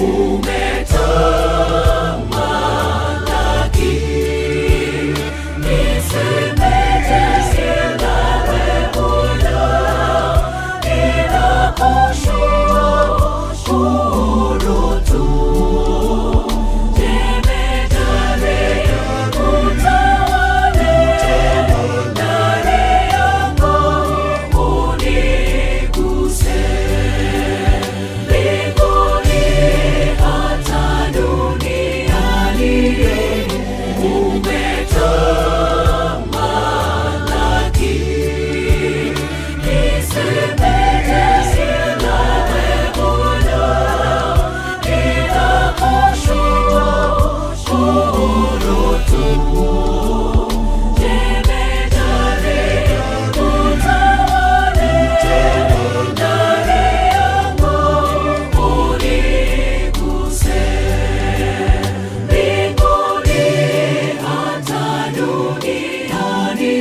umetamalaki. Nisemeje ila wewe ninakushukuru tu. Jemedare utawale ndani yangu uniguse mbinguni hata duniani umetamalaki. Nisemeje ila wewe ninakushukuru tu. Jemedare utawale ndani yangu uniguse mbinguni hata duniani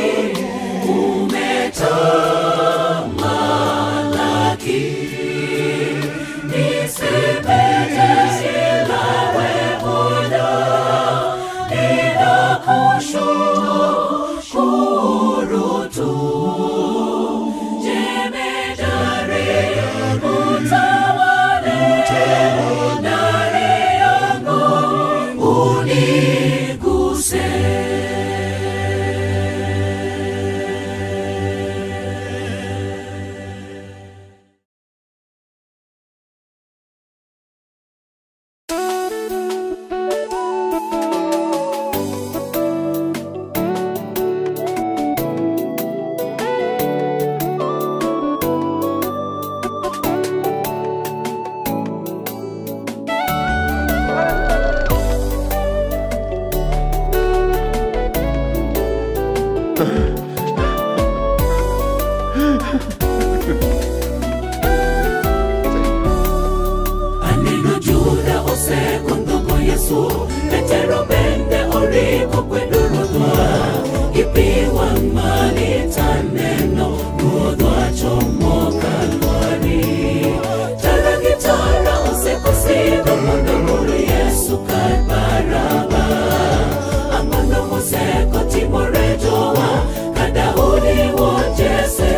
umetamalaki. Nisemeje ila wewe ninakushukuru tu. Jemedari utawale ndani yangu uniguse. aneno juda osekondhogo yesu petero bende oriko kwedo ruodhwa ipiwa malitaneno ruodhwa chomo kalwari tara gi tara osekosidho mondo mul yesu kar baraba ang'ono mosekotimore jowa ka daudi wuod jese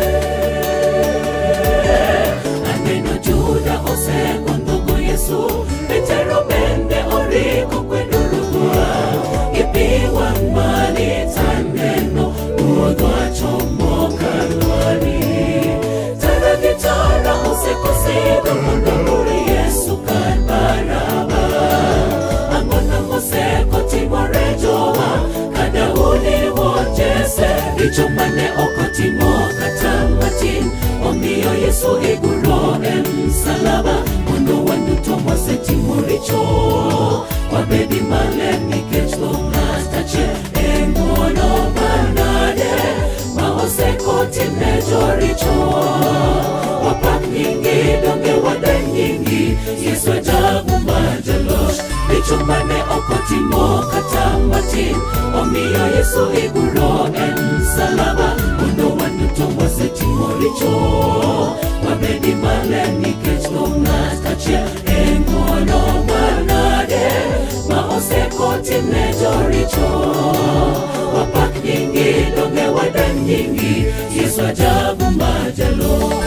aneno juda osekondhogo yesu petero bende oriko kwedo ruodhwa ipiwa malitaneno ruodhwa chomo kalwari tara gi tara osekosidho mondo mul yesu kar baraba ang'ono mosekotimore jowa ka daudi wuod jese richo mane okotimo kata matin omiyo yesu iguro e msalaba mondo wan duto mwasetimo richo wabedi maler nikech tho ng'at achiel e ng'wono manade ma osekotimne joricho wapak nyingi donge wadang nyingi yesu ajabu mar jaloch richo mane okotimo kata matin omiyo yesu iguro e msalaba mondo wan duto mwasetimo richo wabedi maler nikech tho ng'at achiel e ng'wono manade ma osekotimne joricho wapak nyingi donge wadang nyingi yesu ajabu mar jaloch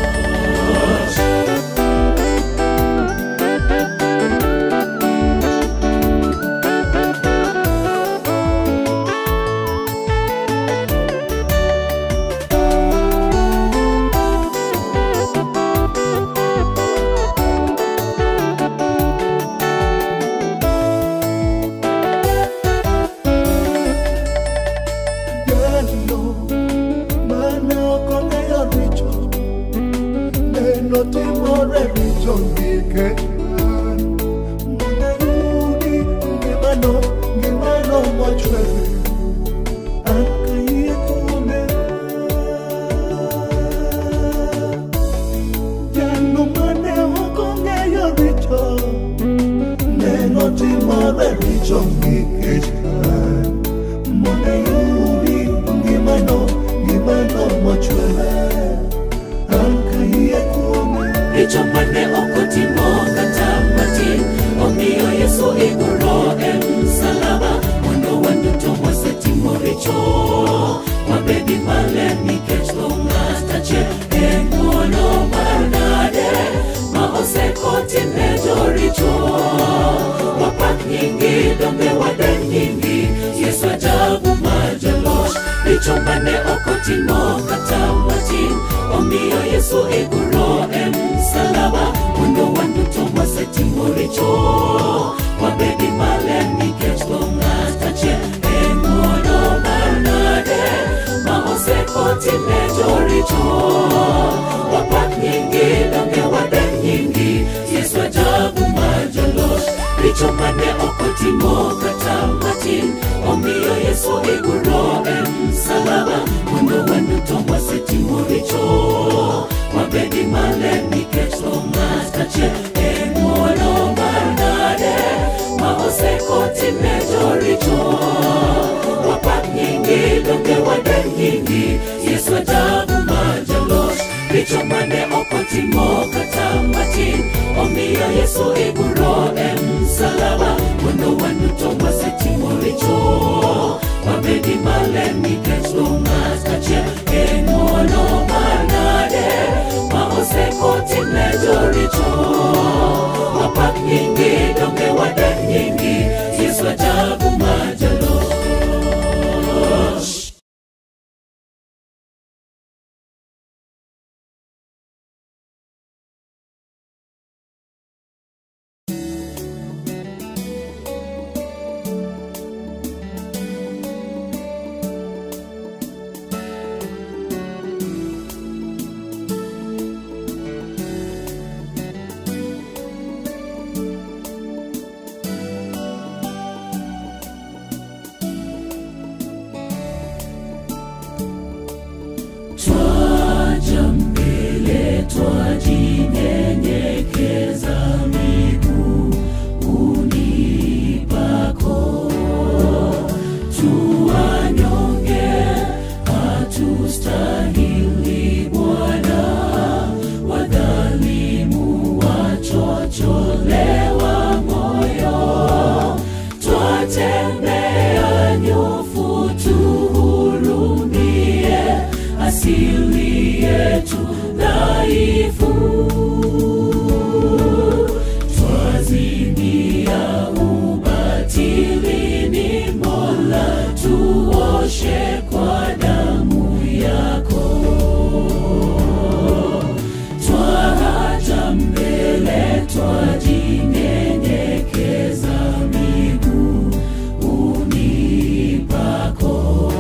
Jalo mana okong'eyo richo neno timore richo nikech an monayudi ngimano ngimano mochwere an kayie kuome jalo mane okong'eyo richo neno timore richo nikech an monayudi ngimano ngimano mochwere an kayie kuome richo mane okotimo kata matin wabedi male nikech dhong'at kachien en ng'wono mar nade ma osekotine joricho wapak nyingi donge wadeng nyingi yesu ajabu mar jaloch richo mane okotimo kata matin omiyo yesu iguro e msalaba mondo waduto wasetimo richo wabedi male nikech dhong'at kachien en ng'wono mar nade ma osekotine joricho wapak nyingi donge wadeng nyingi yesu ajabu mar jaloch richo mane okotimo kata matin omiyo yesu iguro e msalaba mondo waduto wasetimo richo wabedi male nikech dhong'at kachien en ng'wono mar nade ma osekotine joricho wapak nyingi donge wadek nyingi yesu ajabu mar jaloch twaja mbele twajinyenyekeza miguuni pako tuwanyonge hatustahili bwana wadhalimu wachocholewa moyo twatembea nyofu tuhurumie asili yetu dhaifu twazimia ubatilini mola tuoshe kwa damu yako twaja mbele twajinyenyekeza miguuni pako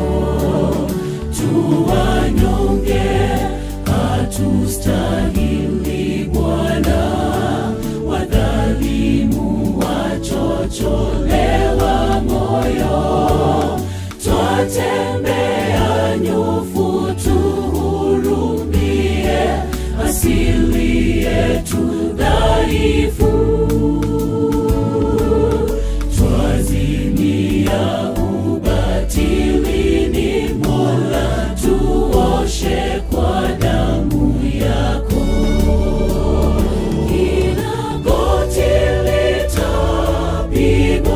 tuwanyonge hatustahili bwana wadhalimu wachocholewa moyo twatembea nyofu tuhurumie asili yetu dhaifu twazimia ubatilini mola tuoshe kwa damu yako kila goti litapigwa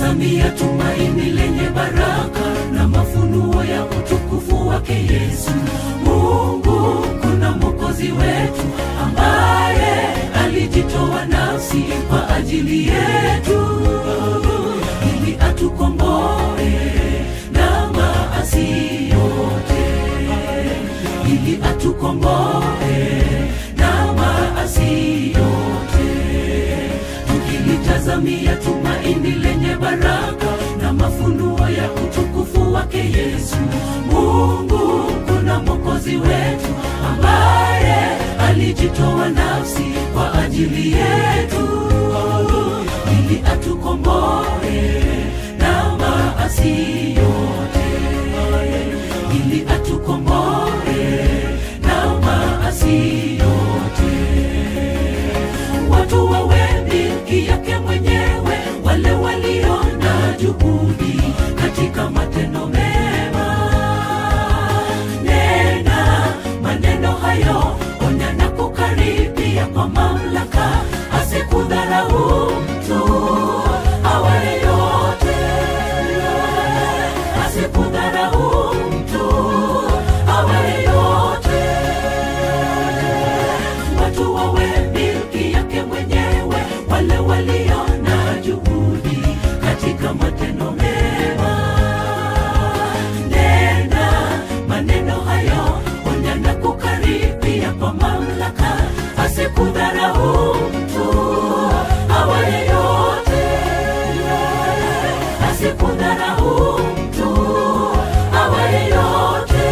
tukilitazamia tumaini lenye baraka na mafunuo ya utukufu wake Yesu. Mungu kuna mwokozi wetu ambaye alijitoa nafsi kwa ajili yetu ili atukomboe na maasi yote, ili atukomboe na maasi yote tukilitazamia tumaini lenye baraka na mafunuo ya utukufu wake Yesu. Mungu kuna mwokozi wetu ambaye alijitoa nafsi kwa ajili yetu ili atukomboe na maasi yote, ili atukomboe na maasi yote watu wawe milki yake mwenyewe, wale walio na juhudi katika matendo mema. Nena maneno hayo, onya na kukaribia kwa mamlaka, asikudharau mtu awaye yote, asikudharau mtu awaye yote watu wawe milki yake mwenyewe, wale walio na juhudi katika matendo mema. Nena maneno hayo, onya na kukaribia kwa mamlaka, asikudharau mtu awaye yote, asikudharau mtu awaye yote.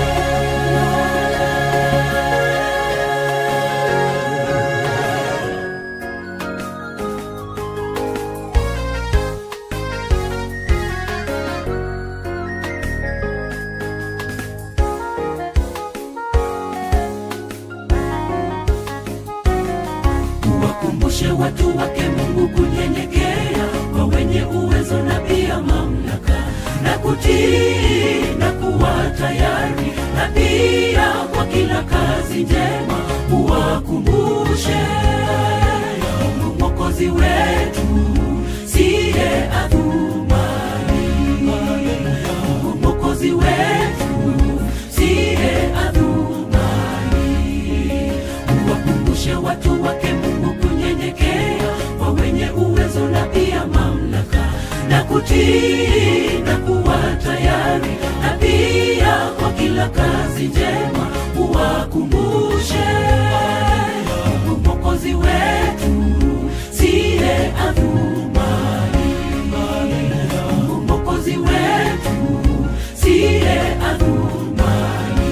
Wakumbushe watu wake Mungu kunyenyekea kwa wenye uwezo na pia mamlaka na kutii na kuwa tayari na pia kwa kila kazi njema uwakumbushe Mungu mwokozi wetu siye adhumani Mungu mwokozi wetu siye adhumani uwakumbushe watu wake Mungu kunyenyekea kwa wenye uwezo na pia mamlaka na kutii na kuwa tayari na pia kwa kila kazi njema uwakumbushe Mungu mwokozi wetu siye adhumani Mungu mwokozi wetu siye adhumani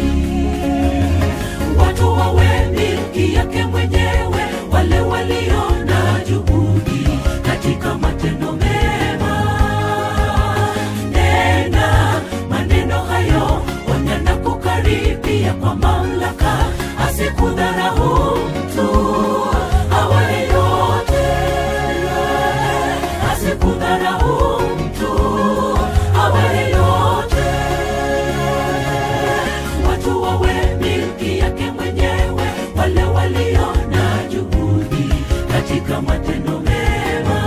watu wawe milki yake mwenyewe, wale walio na juhudi katika matendo mema. Nena maneno hayo, onya na kukaribia kwa mamlaka, asikudharau mtu awaye yote, asikudharau mtu awaye yote watu wawe milki yake mwenyewe, wale walio na juhudi katika matendo mema.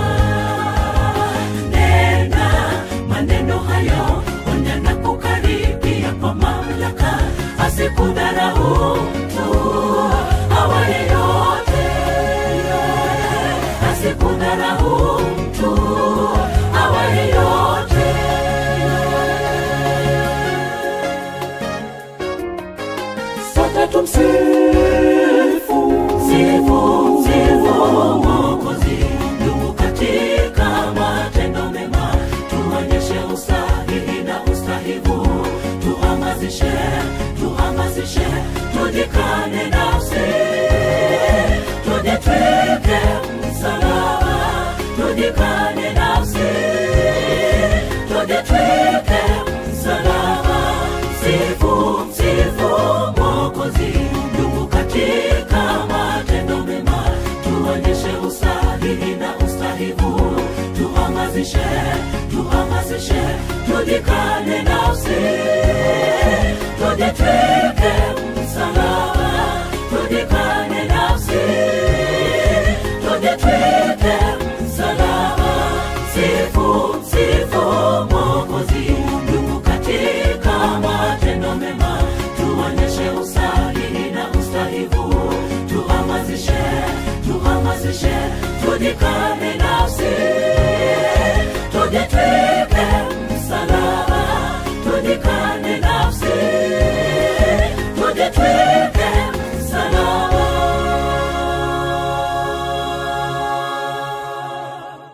Nena maneno hayo, onya na kukaribia kwa mamlaka, asikudharau mtu awaye yote, asikudharau mtu awaye yote. sote tumsifu Sifu, sifu Mwokozi, ndugu katika matendo mema, tuonyeshe usahihi na ustahivu, tuhamasishe, tuhamasishe, tujikane nafsi, tujitwike msalaba, tujikane nafsi, tujitwike msalaba, sifu, sifu Mwokozi, ndugu katika matendo mema, tuonyeshe usahihi na ustahivu, tuhamasishe, tuhamasishe, tujikane nafsi, tujitwike msalaba, tujikane nafsi, tujitwike msalaba, sifu, sifu tujikane nafsi tujitwike msalaba tujikane nafsi tujitwike msalaba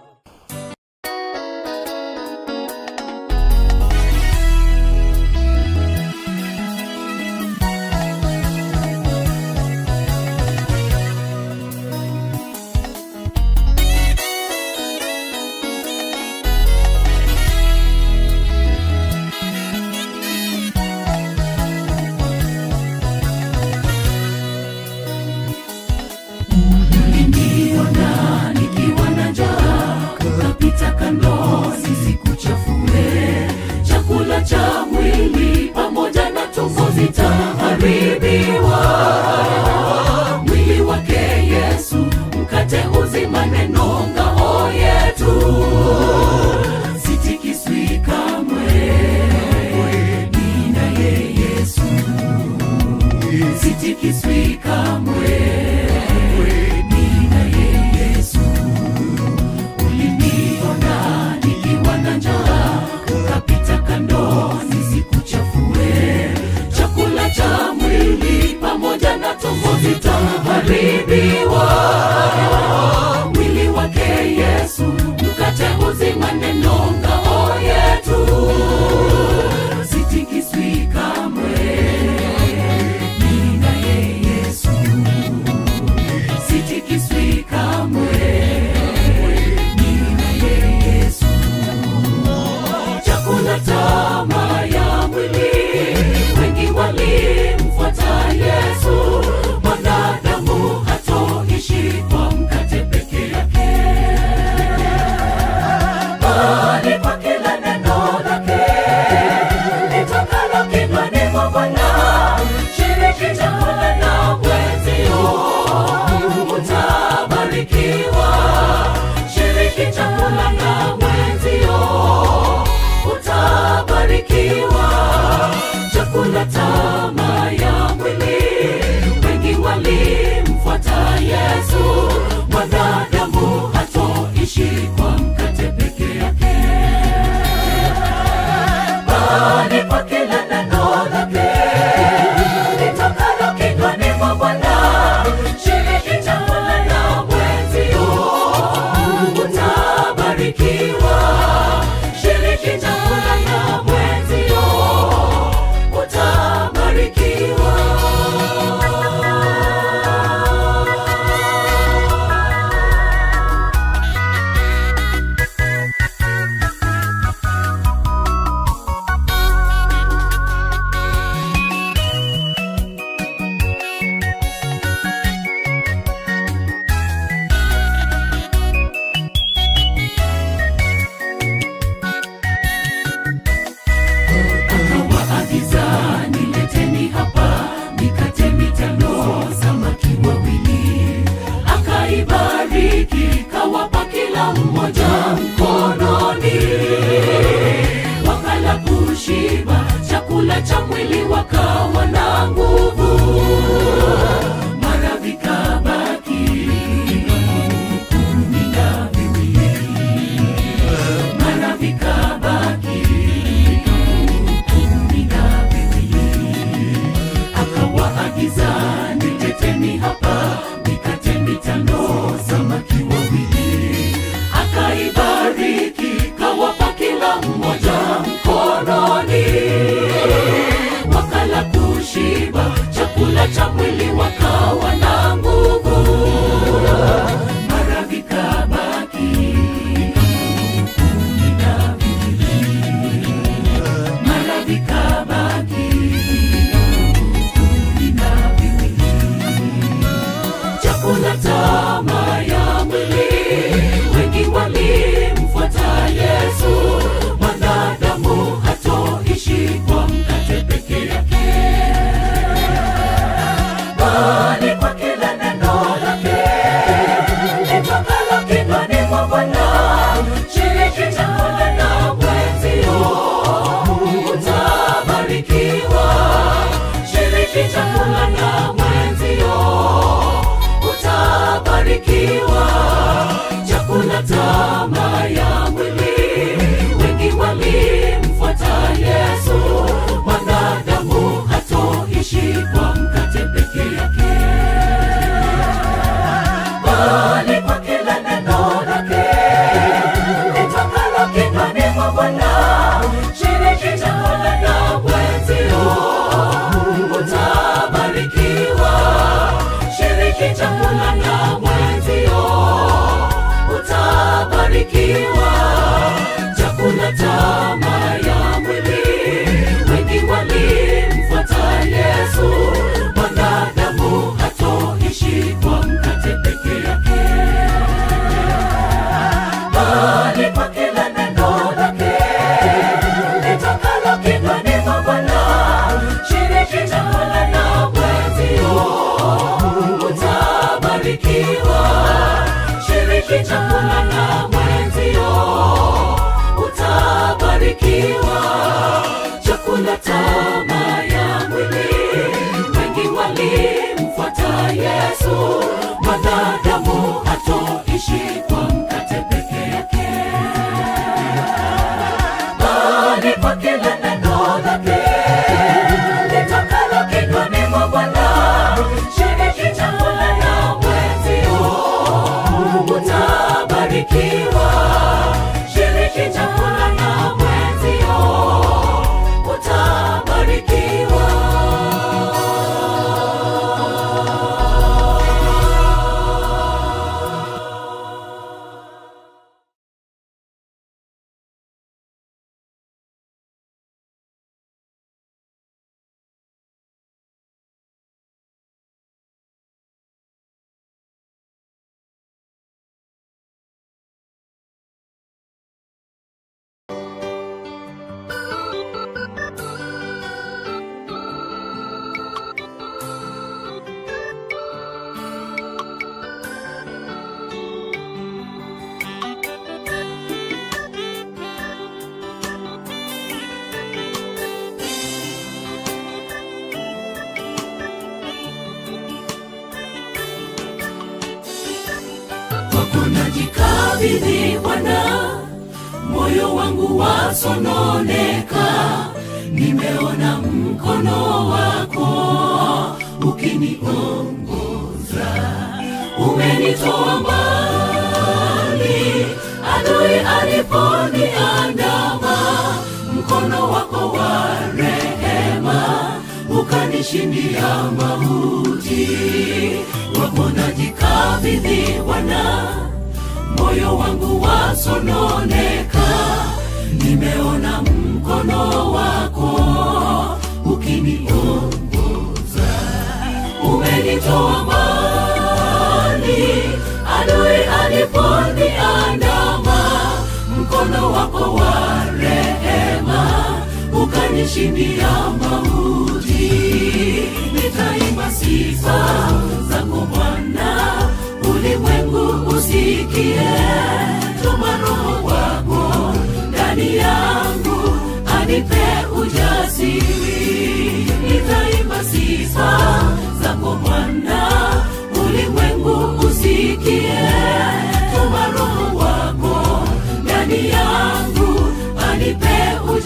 Uliniona nikiwa na njaa, ukapita kando, nisikuchafue. Chakula cha mwili pamoja na tumbo zitaharibiwa. Mwili wake Yesu, mkate uzima, neno ngao yetu, sitikiswi kamwe. Ninaye Yesu, sitikiswi kamwe ninaye Yesu. Uliniona nikiwa na njaa, ukapita kando, nisikuchafue. Chakula cha mwili pamoja na tumbo zitaharibiwa. Mwili wake Yesu, mkate uzima, neno ngao yetu, sitikiswi kamwe. Ninaye Yesu sitikiswi kamwe. Ninaye Yesu. Chakula tamaa ya mwili, wengi walimfuata Yesu. Mwanadamu hatoishi kwa mkate peke yake, bali kwa kila neno lake litokalo kinywani mwa Bwana. Shiriki chakula na mwenzio, utabarikiwa. Shiriki chakula na mwenzio, utabarikiwa. Chakula tamaa ya mwili, wengi walimfuata Yesu. Mwanadamu hatoishi kwa mkate peke yake bali kwa kila neno lake litokalo kinywani mwa Bwana. Shiriki chakula na mwenzio, utabarikiwa. Shiriki chakula na mwenzio, utabarikiwa. akawaagiza nileteni hapa mikate mitano samaki wawili akaibariki kawapa kila mmoja mkononi wakala kushiba chakula cha mwili wakawa na nguvu mara vikabaki kumi na viwili mara vikabaki kumi na viwili akawaagiza nileteni hapa mikate mitano samaki wawili akaibariki kawapa kila mmoja mkononi wakala ku tamaa ya mwili wengi walimfuata yesu mwanadamu hatoishi kwa mkate peke yake bali kwa kila neno lake litokalo kinywani mwa bwana shiriki chakula na mwenzio utabarikiwa shiriki chakula na mwenzio utabarikiwa kwako najikabidhi Bwana, moyo wangu wasononeka, nimeona mkono wako ukiniongoza, umenitoa mbali, adui aliponiandama, mkono wako wa rehema ukanishindia mauti, wako najikabidhi Bwana moyo wangu wasononeka, nimeona mkono wako ukiniongoza, umenitoa mbali, adui aliponiandama, mkono wako wa rehema ukanishindia mauti, nitaimba sifa zako Bwana ulimwengu usikie, tuma Roho wako ndani yangu, anipe ujasiri, nitaimba sifa zako Bwana, ulimwengu usikie, tuma Roho wako ndani yangu, anipe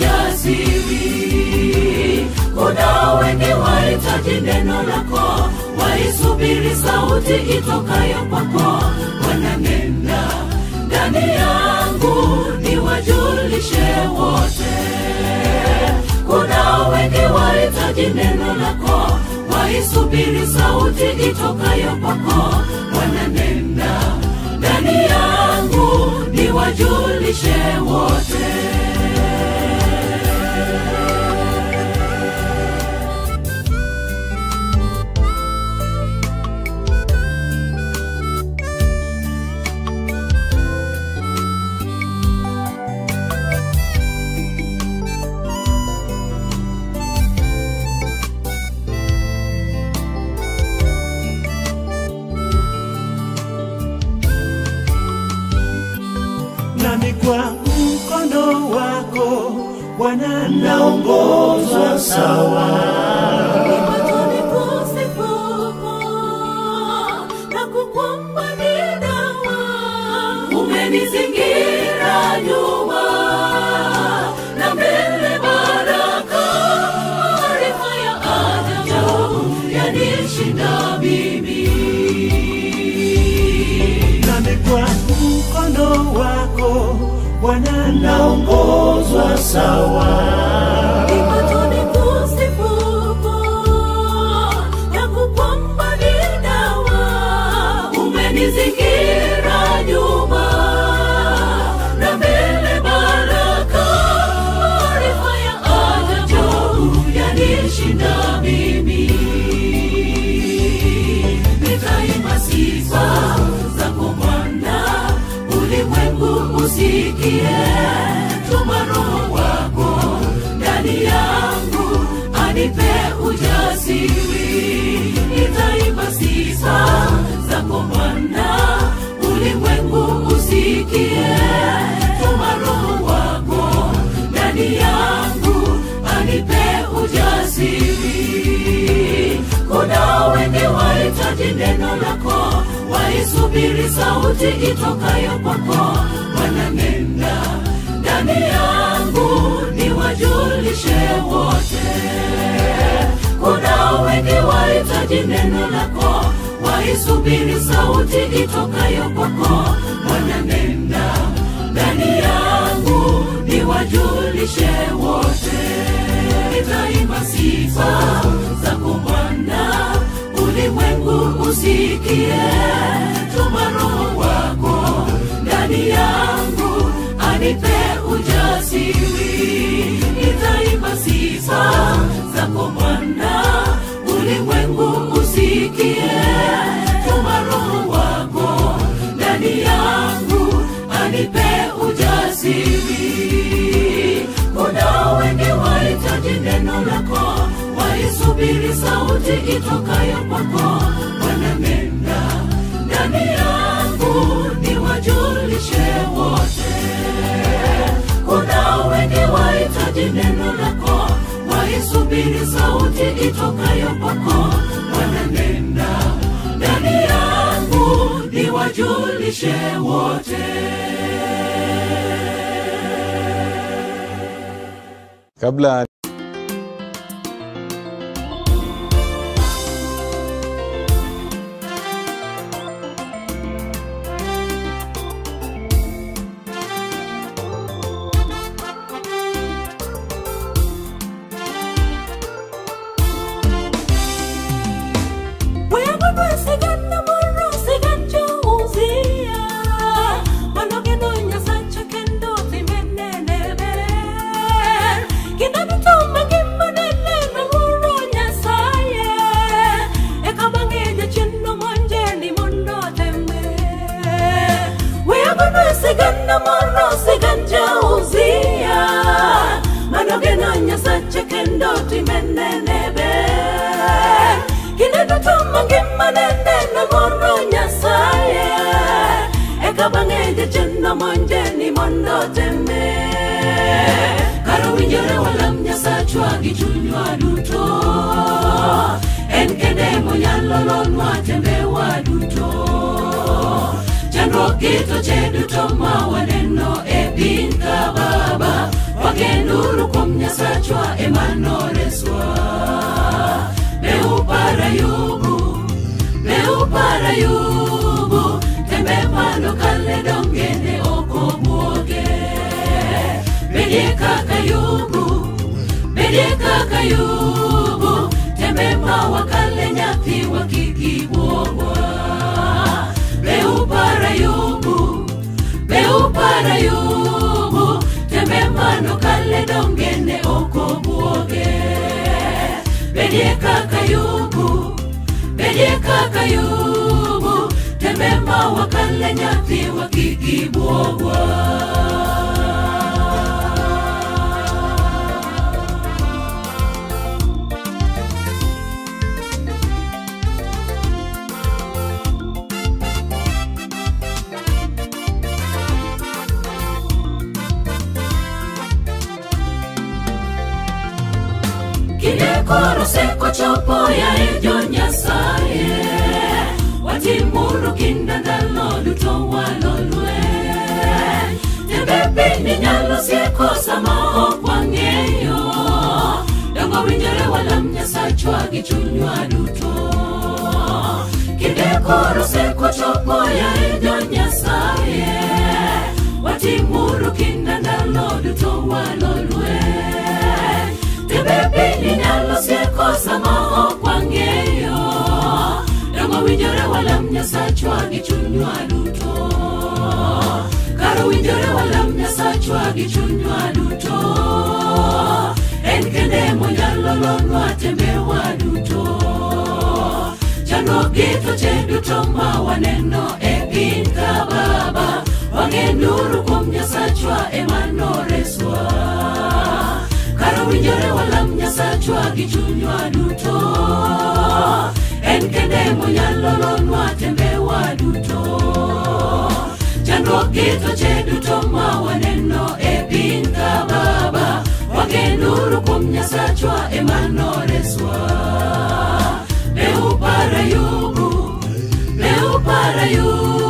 ujasiri. Kuna wengi wahitaji neno lako, waisubiri sauti itokayo kwako, wananena ndani yangu, niwajulishe wote. Kuna wengi wahitaji neno lako, waisubiri sauti itokayo kwako, wananena ndani yangu, niwajulishe wote. nami kwa mkono wako Bwana naongozwa sawa. Machoni kusifupo na kukwamba ni dawa. Umenizingira nyuma na mbele baraka, maarifa ya ajabu yanishinda mimi. nami kwa mkono wako Bwana naongozwa sawa. Machoni kusifupo na kukwamba ni dawa. Umenizingira nyuma na mbele baraka, maarifa ya ajabu yanishinda mimi. Nitaimba sifa zako Bwana, ulimwengu usikie, tuma Roho wako waisubiri sauti itokayo kwako wananenda ndani yangu niwajulishe wote kuna wengi wahitaji neno lako waisubiri sauti itokayo kwako wananenda ndani yangu niwajulishe wote nitaimba sifa zako bwana ulimwengu usikie tuma roho wako ndani yangu anipe ujasiri nitaimba sifa zako bwana ulimwengu usikie tuma roho wako ndani yangu anipe ujasiri kuna wengi wahitaji neno lako waisubiri sauti itokayo kwako wananenda ndani yangu niwajulishe wote kuna wengi wahitaji neno lako waisubiri sauti itokayo kwako wananenda ndani yangu niwajulishe wote kabla Nyasache kendo timenene ber kinde duto mangima nene na moro nyasaye eka bang'e jachendo monje ni mondo teme kara winjore walam nyasachwa gi chunywa duto en kende monyalo lonwa tembewa duto chandruok gi toche duto ma waneno e piny ka baba wagenuru kuom nyasachwa emano reswa beupara-yubu beupara-yubu tembe mano kale dongene okobuoge bedie kaka yubu bedie kaka yubu tembe mawakale nyathiwa kikibuogwa beupara-yubu beupara-yubu tembe mano kale dongene okobuoge bedie kaka yubu bedie kaka yubu tembe mawakale nyathiwa kikibuogwa kinde koro sekochopo ya e jo nyasaye watimuru kinda ndalo duto walolwe tembe piny nyalo sieko sama ok wang'eyo dongo winjore walam nyasachwa gi chunywa duto kinde koro sekochopo ya e jo nyasaye watimuru kinda ndalo duto walolwe tembe piny nyalo sieko sama ok wang'eyo dongo winjore walam nyasachwa gi chunywa duto karo winjore walam nyasachwa gi chunywa duto en kende monyalo lonwa tembewa duto chandruok gi toche duto ma waneno e piny ka baba wang'e nuru kuom nyasachwa emano reswa karo winjore walam nyasachwa gi chunywa duto en kende monyalo lonwa tembewa duto chandruok gi toche duto ma waneno e piny ka baba wang'e nuru kuom nyasachwa emano reswa beupara yubu beupara yubu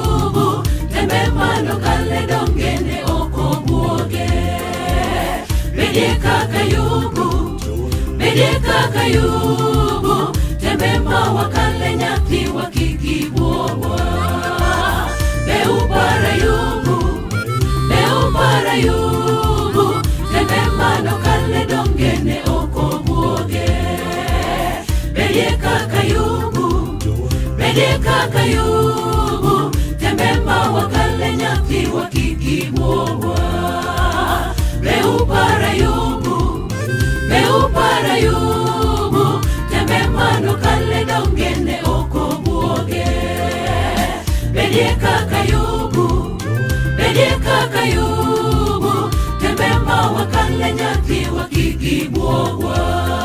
bedeka kayubu tembema wakale nyathi wakikibuowa beupara yubu beupara yubu tembema nokale dongene okobuoge bedeka kayubu bedeka kayubu tembema wakale nyathi wakikibuowa beupara yubu beupara yubu tembemano kale dongene okobuoge bedie kaka yubu bedie kaka yubu tembema wakale nyathi wakikibuogwa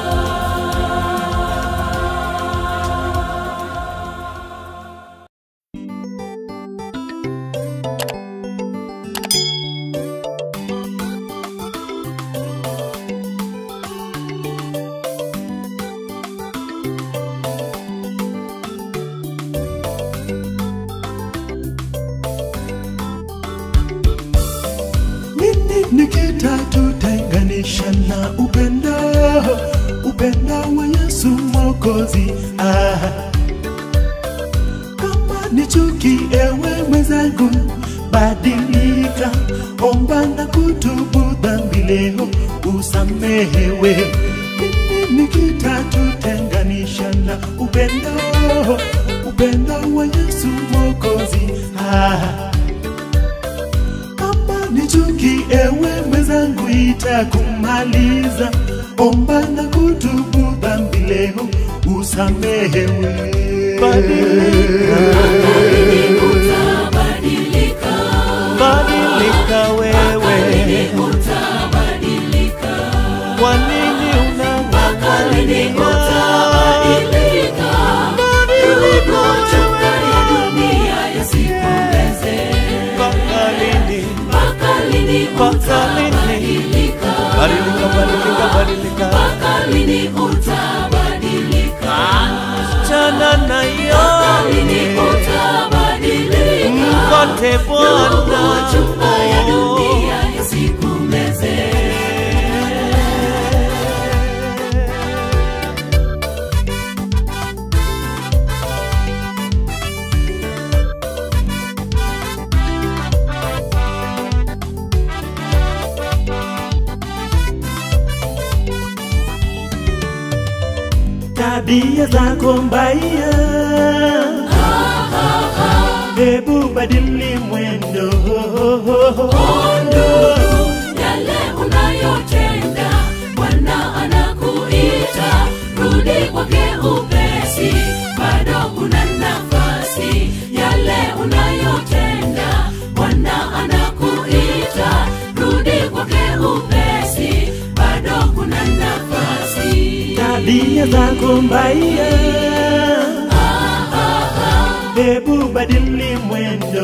nini nikitatutenganisha na upendo upendo wa yesu mwokozi ah. kama ni chuki ewe mwenzangu badilika omba na kutubu dhambi leo usamehewe nini nikitatutenganisha na upendo upendo wa yesu mwokozi ah kama ni chuki ewe mwenzangu itakumaliza omba na kutubu dhambi leo usamehewe badilika, utabadilika badilika Lini wewe utabadilika kwa nini Lini utabadilika Ndugu, chunga ya dunia yasikumeze mpaka lini utabadilika mpaka lini utabadilika chana mpaka lini nayo utabadilika mkote Ndugu, chunga ya dunia yasikumeze tabia zako mbaya hebu badili mwendo ndugu, yale unayotenda bwana anakuita rudi kwake upesi bado kuna nafasi yale unayotenda bwana anakuita rudi kwake upesi bado kuna nafasi tabia zako mbaya hebu badili mwendo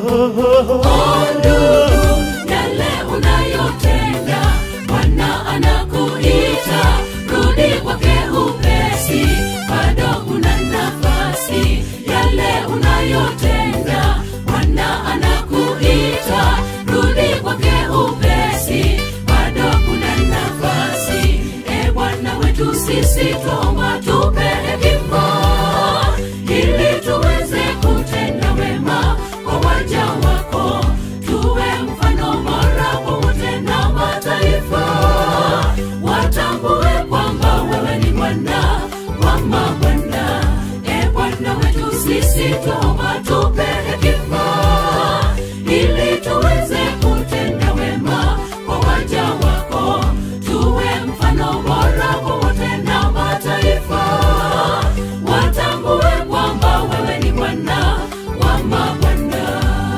ndugu, yale unayotenda bwana anakuita rudi kwake upesi bado kuna nafasi yale unayotenda bwana anakuita rudi kwake upesi bado kuna nafasi e bwana wetu sisi twaomba tupe hekima ili tuweze kutenda wema kwa waja wako tuwe mfano bora kwa wote na mataifa watambue kwamba wewe ni bwana wa mabwana e bwana wetu sisi twaomba tupe hekima ili tuweze kutenda wema kwa waja wako tuwe mfano bora kwa wote na mataifa watambue kwamba wewe ni bwana wa mabwana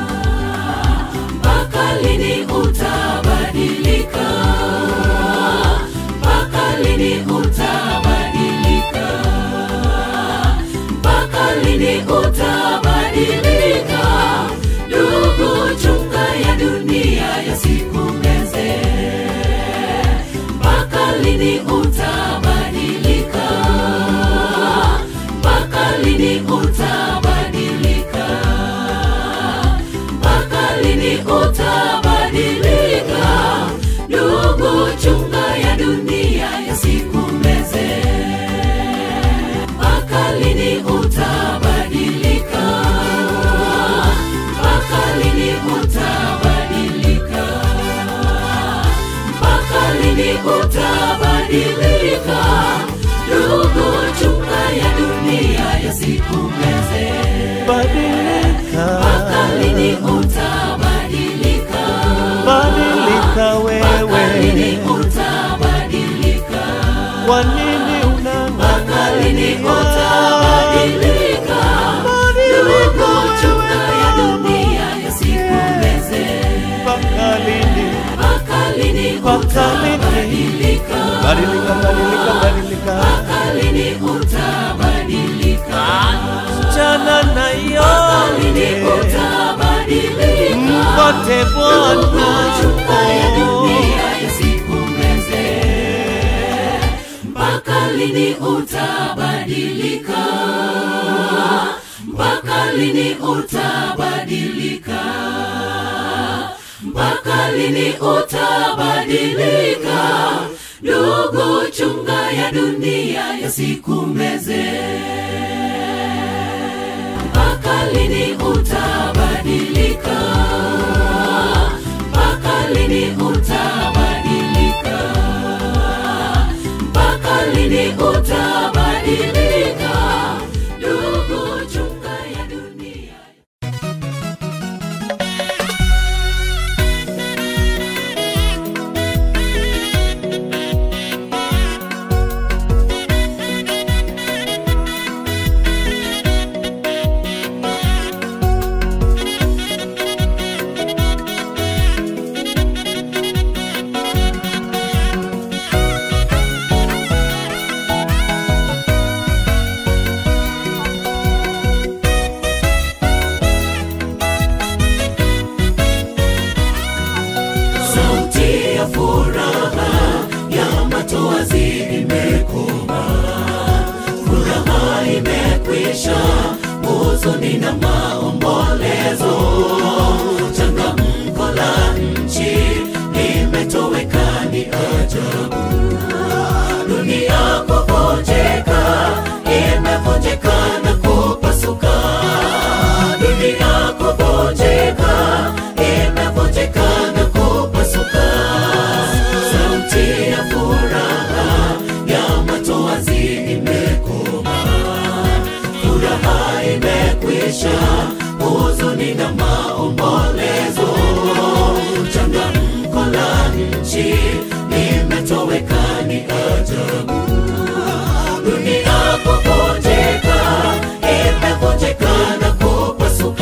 mpaka lini utabadilika mpaka lini utabadilika mpaka lini utabadilika ndugu chunga ya dunia yasikumeze mpaka lini utabadilika mpaka lini utabadilika mpaka lini utabadilika ndugu chunga ya dunia yasikumeze utabadilika ndugu chunga ya dunia yasikumeze badilika mpaka lini utabadilika badilika mpaka lini wewe utabadilika kwa nini mpaka lini unang'ang'ania utabadilika ndugu chunga ya dunia yasikumeze mpaka lini mpaka lini Mpaka lini? utabadilika badilika badilika badilika mpaka lini utabadilika jana na mpaka lini yote utabadilika mpote Bwana Chunga ya dunia yasikumeze. mpaka lini utabadilika mpaka lini utabadilika mpaka lini utabadilika ndugu chunga ya dunia yasikumeze mpaka lini utabadilika mpaka lini utabadilika mpaka lini utabadilika ndugu chunga ya dunia sauti ya furaha ya matoazi imekoma furaha imekwisha huzuni na maombolezo changamko la nchi limetoweka ni ajabu dunia kuvunjika imevunjika na kupasuka dunia kuvunjika imevunjika na kupasuka sauti ya furaha ya matoazi imekoma furaha imekwisha huzuni na maombolezo changamko la nchi limetoweka ni ajabu dunia kuvunjika imevunjika na kupasuka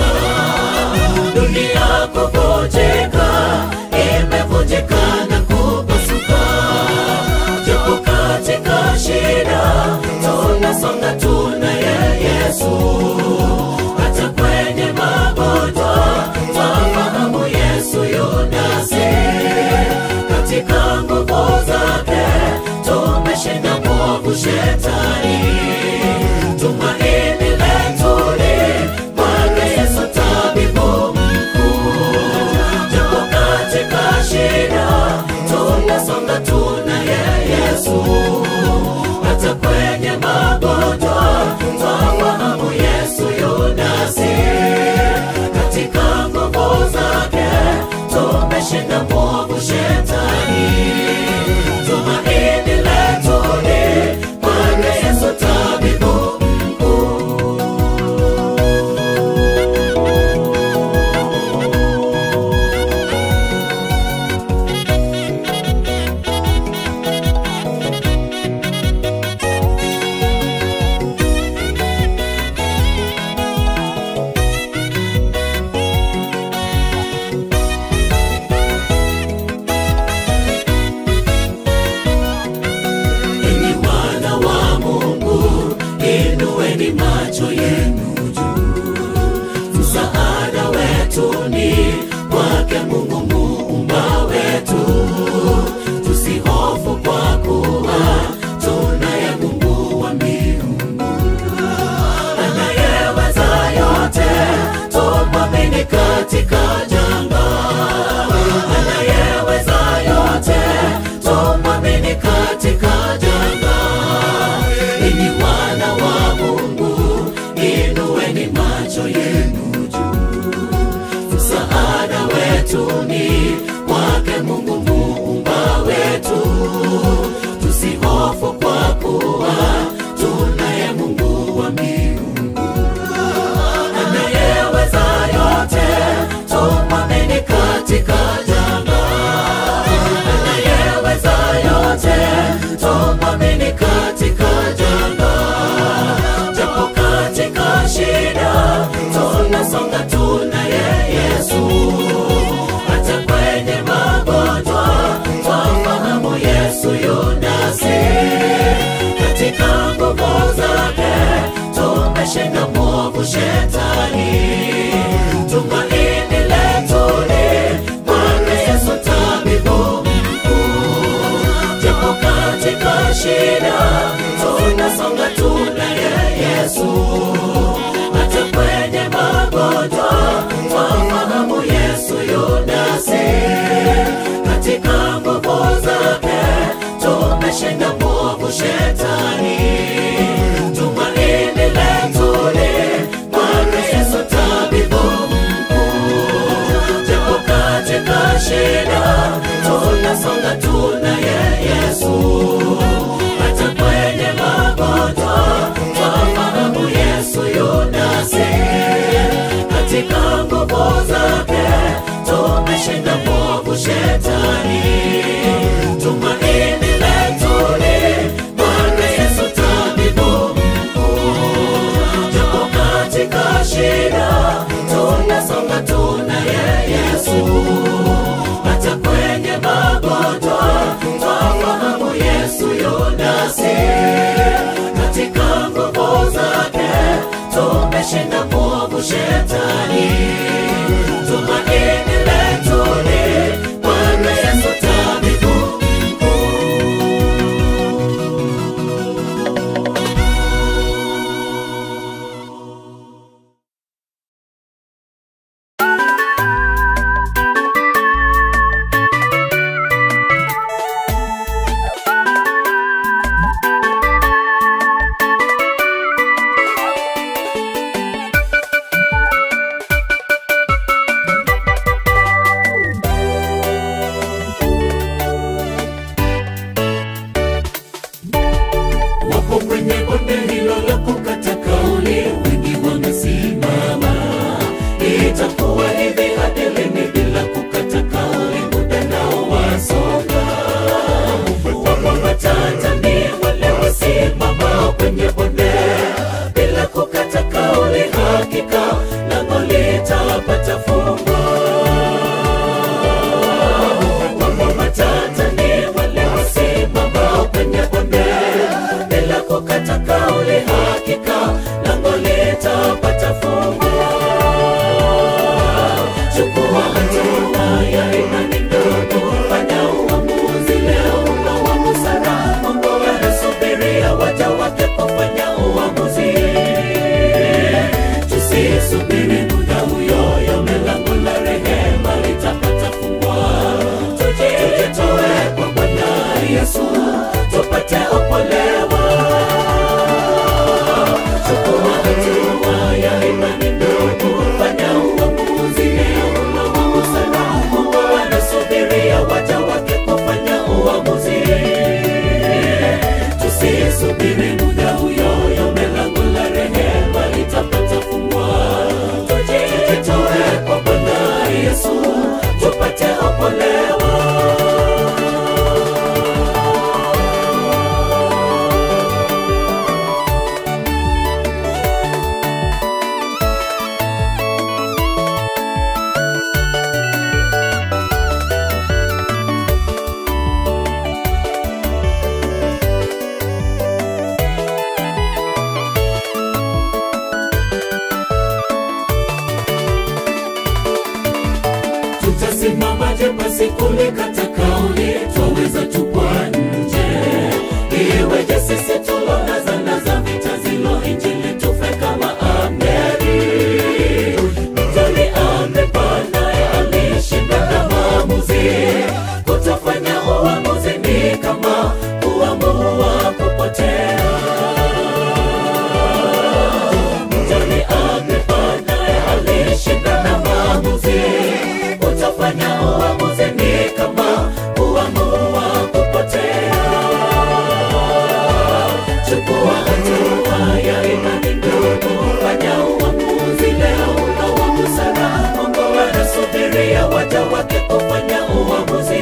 dunia kuvunjika imevunjika na kupasuka japo katika shida tunasonga tunaye yesu hata kwenye magonjwa twafahamu yesu yunasi katika nguvu zake tumeshinda mwovu shetani tumaini letu ni kwake yesu tabibu mkuu japo katika shida tunasonga tunaye yesu hata kwenye magonjwa twafahamu yesu yunasi katika nguvu zake tumeshinda mwovu shetani tumaini letu ni kwake yesu tabibu nguvu zake tumeshinda mwovu shetani tumaini letu ni Bwana Yesu tabibu mkuu japo katika shida tunasonga tunaye Yesu hata kwenye magonjwa twafahamu Yesu yunasi katika nguvu zake tumeshinda mwovu shetani tumaini letu ni Bwana Yesu tabibu mkuu japo katika shida tunasonga tunaye Yesu hata kwenye magonjwa twafahamu Yesu yunasi katika nguvu zake tumeshinda mwovu shetani tumaini letu ni Bwana Yesu tabibu mkuu japo katika shida tunasonga tunaye Yesu hata kwenye magonjwa twafahamu Yesu yunasi katika nguvu zake tumeshinda mwovu shetani tumaini letu ni Bwana Yesu tabibu wapo kwenye bonde hilo la kukata kauli, wengi wamesimama. Itakuwa hivi hadi lini bila kukata kauli? Muda nao wasonga. Wapo matata ni wale wasimama kwenye bonde bila kukata kauli, hakika lango litapata fungo. Wapo matata ni wale wasimama kwenye bonde bila kukata kauli, hakika lango litapata fungo. Chukua hatua ya imani ndogo, fanya uamuzi leo na wa busara. Mungu anasubiria waja wake kufanya uamuzi. Tusisubiri muda huyoyo, milango la rehema litapata fungwa. Tujitoe kwa Bwana Yesu tupate opolewa. Chukua hatua ya imani ndogo, fanya uamuzi leo na wa busara. Mungu anasubiria waja wake kufanya uamuzi. Tusisubiri muda huyoyo, milango la rehema litapata fungwa. Tujitoe kwa Bwana Yesu tupate opolewa. tutasimamaje basi kulikata kauli twaweza tupwa nje iweje sisi tulona zana za vita zilo injili tufe kama ameri mtoni amepanaye alishinda na maamuzi kutofanya uamuzi ni kama kuamua kupotea mtoni amepanaye alishinda na maamuzi utafanya uamuzi ni kama kuamua kupotea chukua hatua ya imani ndogo fanya uamuzi leo na wa busara mungu anasubiria waja wake kufanya uamuzi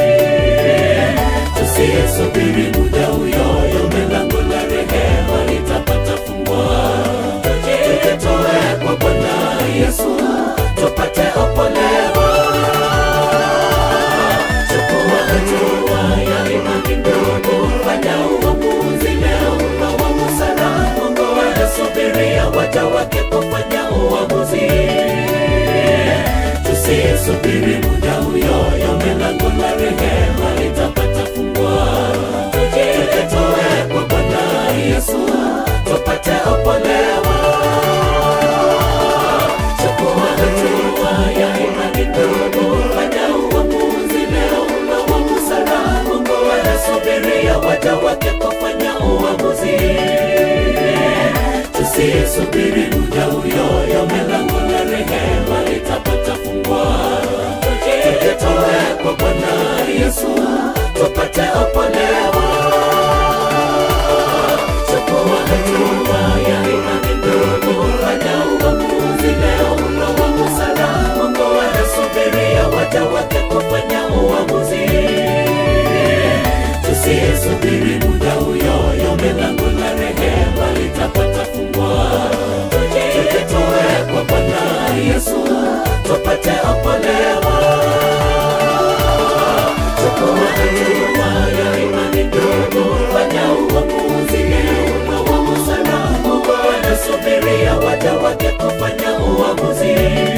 tusisubiri muda uyoyo milango la rehema litapata fungwa tujitoe kwa bwana yesu tupate opolewa chukua hatua ya imani ndogo fanya uamuzi leo na wa tusisubiri muda uyoyo, milango la rehema litapata fungwa. Tujitoe kwa Bwana Yesu tupate opolewa. Chukua hatua ya imani ndogo, fanya uamuzi leo na wa busara. Mungu anasubiria waja wake kufanya uamuzi. Tusisubiri muda uyoyo, milango na rehema litapata fungwa. Tujitoe kwa Bwana Yesu tupate opolewa. Chukua hatua ya imani ndogo, fanya uamuzi leo na wa busara. Mungu anasubiria waja wake kufanya uamuzi. Tusisubiri muda uyoyo, milango na rehema litapata fungwa. Tujitoe kwa Bwana Yesu tupate opolewa. Chukua hatua ya imani ndogo, fanya uamuzi leo na wa busara. Mungu anasubiria waja wake kufanya uamuzi.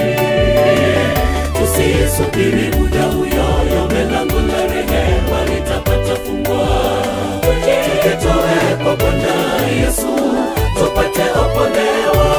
Tusisubiri muda uyoyo, milango na rehema litapata fungwa. Tujitoe kwa Bwana Yesu tupate opolewa.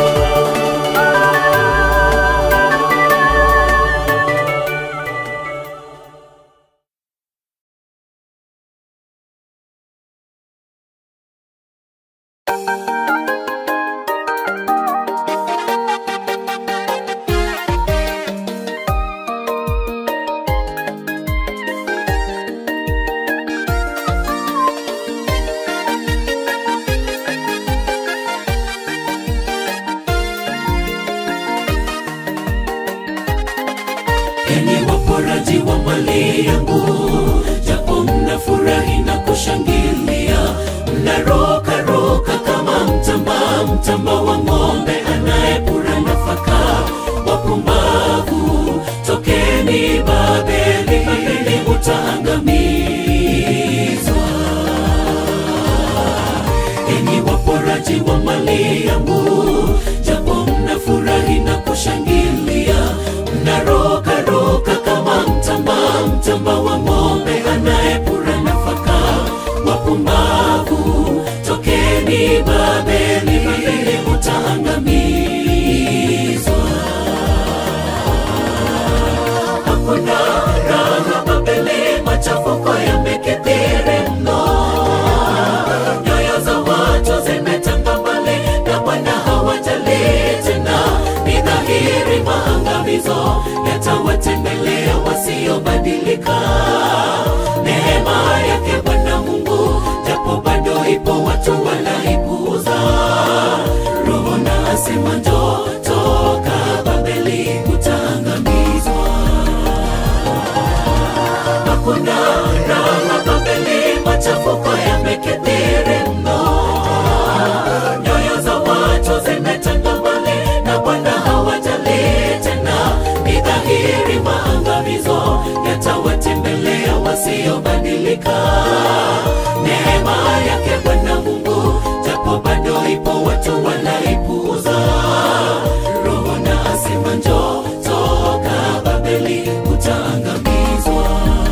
enyi waporaji wa mali yangu, japo mnafurahi na kushangilia, mnarokaroka kama mtamba, mtamba wa ng'ombe anayepura nafaka. Wapumbavu, tokeni Babeli, Babeli utaangamizwa. Enyi waporaji wa mali yangu, japo mnafurahi na kushangilia, mnarokaroka kama mtamba, mtamba wa ng'ombe anayepura nafaka. Wapumbavu, tokeni Babeli, Babeli utaangamizwa. Hakuna raha Babeli, machafuko yamekithiri mno nyoyo za watu zimetanga mbali na Bwana hawajali tena. Ni dhahiri maangamizo yatawatembelea wasiobadilika. Neema yake Bwana Mungu japo bado ipo, watu wanaipuuza. Roho na asema njoo, toka Babeli, utaangamizwa hakuna raha Babeli, machafuko yamekithiri mno. Nyoyo za watu zimetanga mbali na Bwana hawajali tena. Ni dhahiri maangamizo yatawatembelea wasiobadilika. Neema yake Bwana Mungu japo bado ipo, watu wanaipuuza. Roho na asema njoo, toka Babeli, utaangamizwa.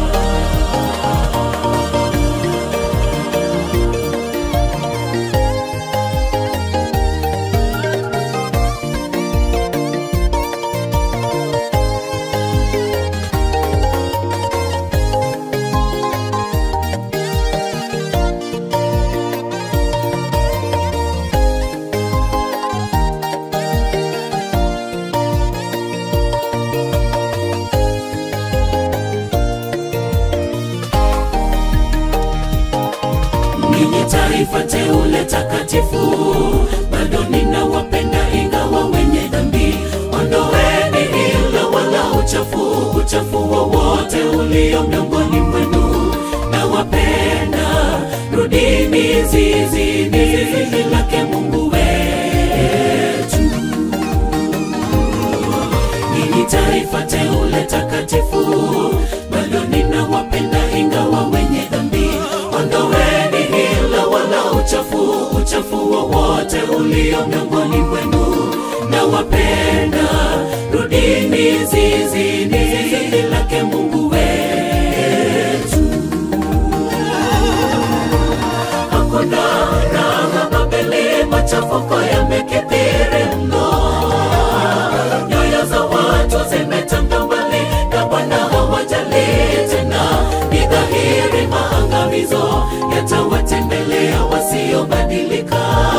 ninyi taifa teule takatifu, bado ninawapenda ingawa wenye dhambi. Ondoeni hila wala uchafu, uchafu wowote ulio miongoni mwenu. Nawapenda, rudini zizini, zizi lake Mungu wetu. Ninyi taifa teule takatifu, bado ninawapenda ingawa wenye dhambi. Ondoeni hila wala uchafu, uchafu wowote ulio miongoni mwenu. Nawapenda, rudini ni zizini lake Mungu wetu. Hakuna raha Babeli, machafuko yamekithiri mno, nyoyo za watu zimetanga mbali na Bwana hawajali tena. Ni dhahiri maangamizo yatawatembelea wasiobadilika.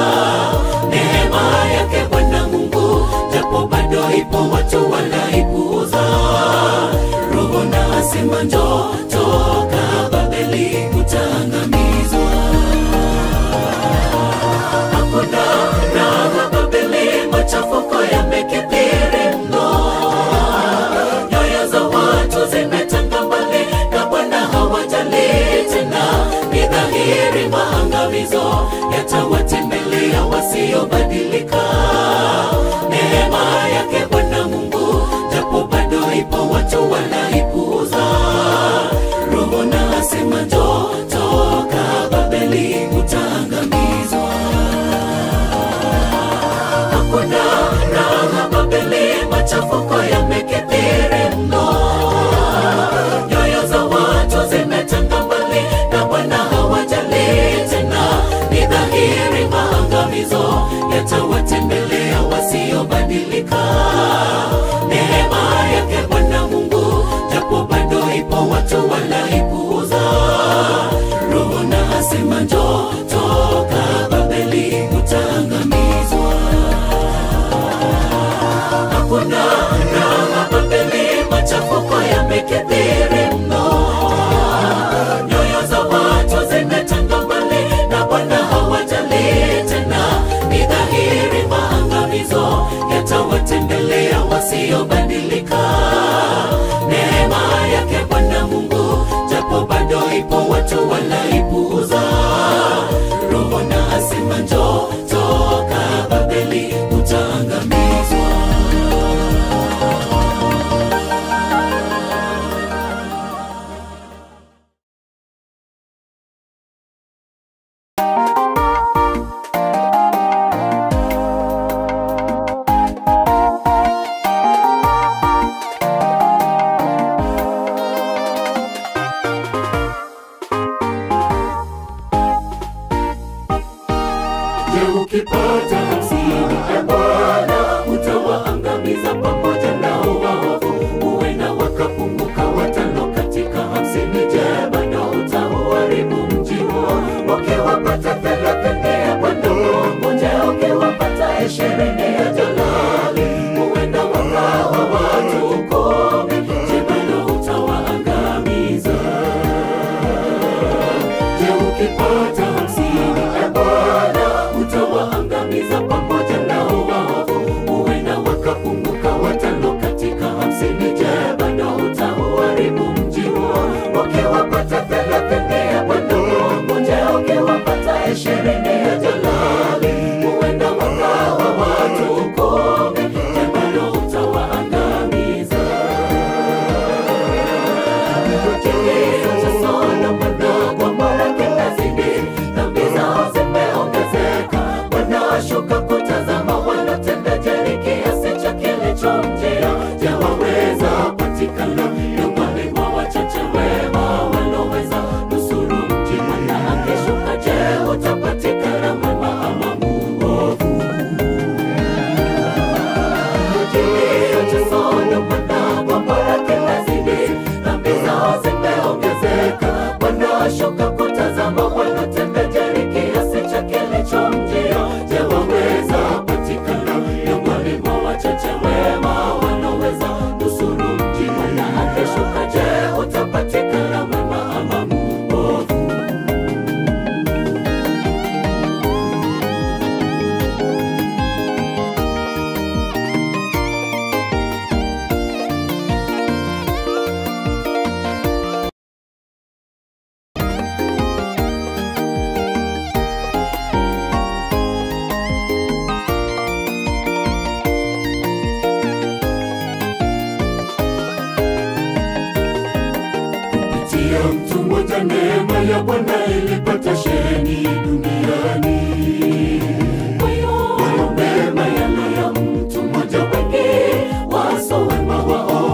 Neema yake Bwana Mungu, japo bado ipo, watu wanaipuuza. Roho na asema njoo, toka Babeli, utaangamizwa. Hakuna raha Babeli, machafuko yamekithiri mno, nyoyo za watu zimetanga mbali na Bwana hawajali tena. Ni dhahiri maangamizo yatawatembelea wasiobadilika. Neema yake Bwana Mungu, japo bado ipo, watu wanaipuuza. Roho na asema njoo, toka Babeli, utaangamizwa. Hakuna raha Babeli, machafuko yamekithiri mno, nyoyo za watu zimetanga mbali na Bwana hawajali tena. Ni dhahiri maangamizo yatawatembelea wasiobadilika. Neema yake Bwana Mungu, japo bado ipo, watu wanaipuuza. Roho na asema njoo, toka Babeli, utaangamizwa. Hakuna raha Babeli, machafuko yamekithiri mno, nyoyo za watu zimetanga mbali na Bwana hawajali tena. Ni dhahiri maangamizo yatawatembelea wasiobadilika. Neema yake Bwana Mungu, japo bado ipo, watu wanaipuuza. Roho na asema njoo, toka Babeli, utaangamizwa. Je, ukipata hamsini e Bwana, utawaangamiza pamoja nao waovu, huenda wakapunguka watano katika hamsini. Je, bado utauharibu mji huo? Ukiwapata thelathini ya Bwana Mungu, je, ukiwapata ishirini ya Jalali, huenda wakawa watu kumi. Je, bado utawaangamiza? Je, ukipata hamsini e Bwana, utawaangamiza pamoja nao waovu, huenda wakapunguka watano katika hamsini. Je, bado utauharibu mji huo? Ukiwapata thelathini ya Bwana Mungu, je, ukiwapata ishirini ya Jalali, huenda wakawa watu kumi. Je, bado utawaangamiza? Kilio cha Sodoma na Gomora kinazidi, dhambi zao zimeongezeka. Wanaoshuka kutazama wanatenda jeri kiasi cha kilichomjia. Je, waweza patikana miongoni mwa wachache wema waloweza nusuru mji? Bwana akishuka, je, utapatikana mwema ama muovu? Kilio cha Sodoma na Gomora kinazidi, dhambi zao zimeongezeka. Wanaoshuka kutazama wanatenda jeri kiasi cha kilichomjia. Je, waweza patikana miongoni mwa wachache wema wanaoweza nusuru mji? Bwana akishuka, je, utapatikana mwema ama muovu? kupitia mtu mmoja neema ya Bwana ilipata sheheni duniani. Kwa hiyo mema yale ya mtu mmoja wengi waso wema wao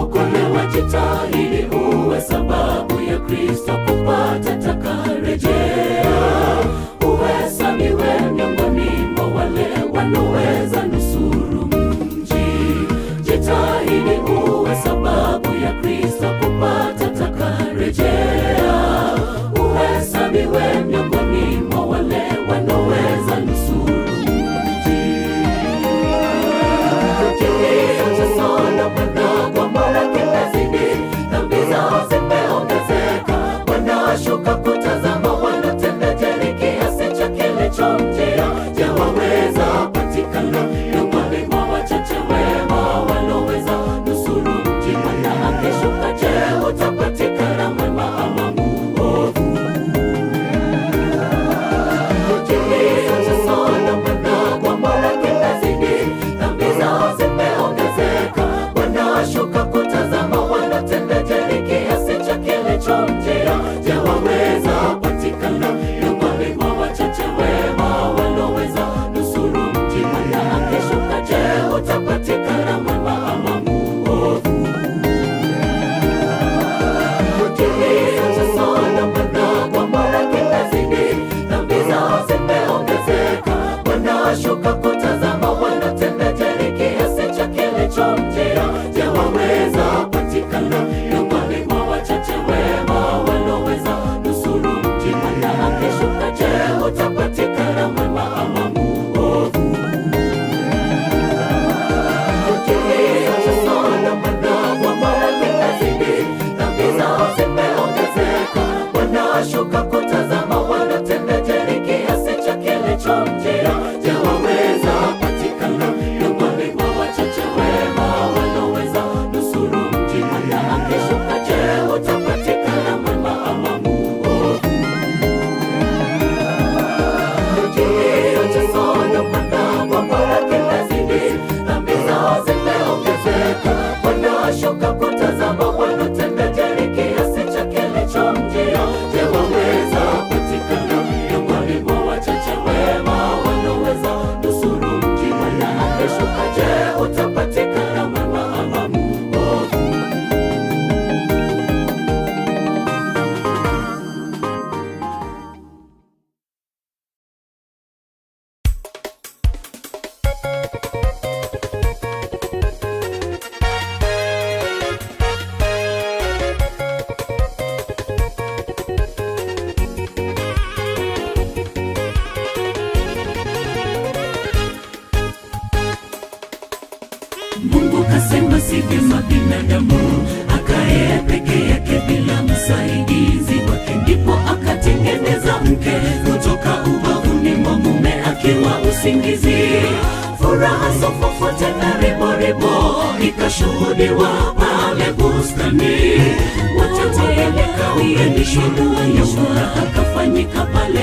wanaweza nusuru mji. Jitahidi uwe sababu ya Kristo kupata takarejea, uhesabiwe miongoni mwa wale wanaweza nusuru mji. Kilio sana Bwana kwa mara kinazidi, dhambi zao zimeongezeka, wanashuka kutazama, wanatenda jeri kiasi cha kilichomjia. Je, waweza patikana miongoni mwa wachache wema waloweza nusuru mji? Bwana akishuka, je, utapatikana mwema ama muovu? Kilio sana Bwana kwa mara kinazidi, dhambi zao zimeongezeka, wanashuka kutazama, wanatenda jeri kiasi cha kilichomjia. Je, waweza patikana miongoni mwa wachache wema waloweza nusuru mji? Bwana akishuka, je, utapatikana mwema ama muovu? Kilio sana Bwana kwa mara kinazidi, dhambi zao zimeongezeka, wanashuka kutazama, wanatenda jeri kiasi cha kilichomjia. Je, waweza patikana miongoni mwa wachache wema waloweza nusuru mji? Bwana akishuka, je, utapatikana mwema ama muovu? Kilio sana Bwana kwa mara kinazidi, dhambi zao zimeongezeka, wanashuka kutazama, wanatenda jeri kiasi cha kilichomjia. Je, waweza patikana miongoni mwa wachache wema waloweza nusuru mji? Bwana akishuka, je, utapatikana mwema ama muovu? Kilio cha sana Bwana kwa mara kinazidi, dhambi zao zimeongezeka, wanashuka kutazama, wanatenda jeri kiasi cha kilichomjia. Je, waweza patikana miongoni mwa wachache wema wanaweza nusuru mji? Bwana akishuka, je, utapatikana mwema ama muovu? Mungu kasema si vyema binadamu akae peke yake bila msaidizi wake, ndipo akatengeneza mke kutoka ubavuni mwa mume akiwa usingizi. Furaha sofofote na riboribo ikashuhudiwa pale bustani, wote waeleka uganisho ya furaha kafanyika pale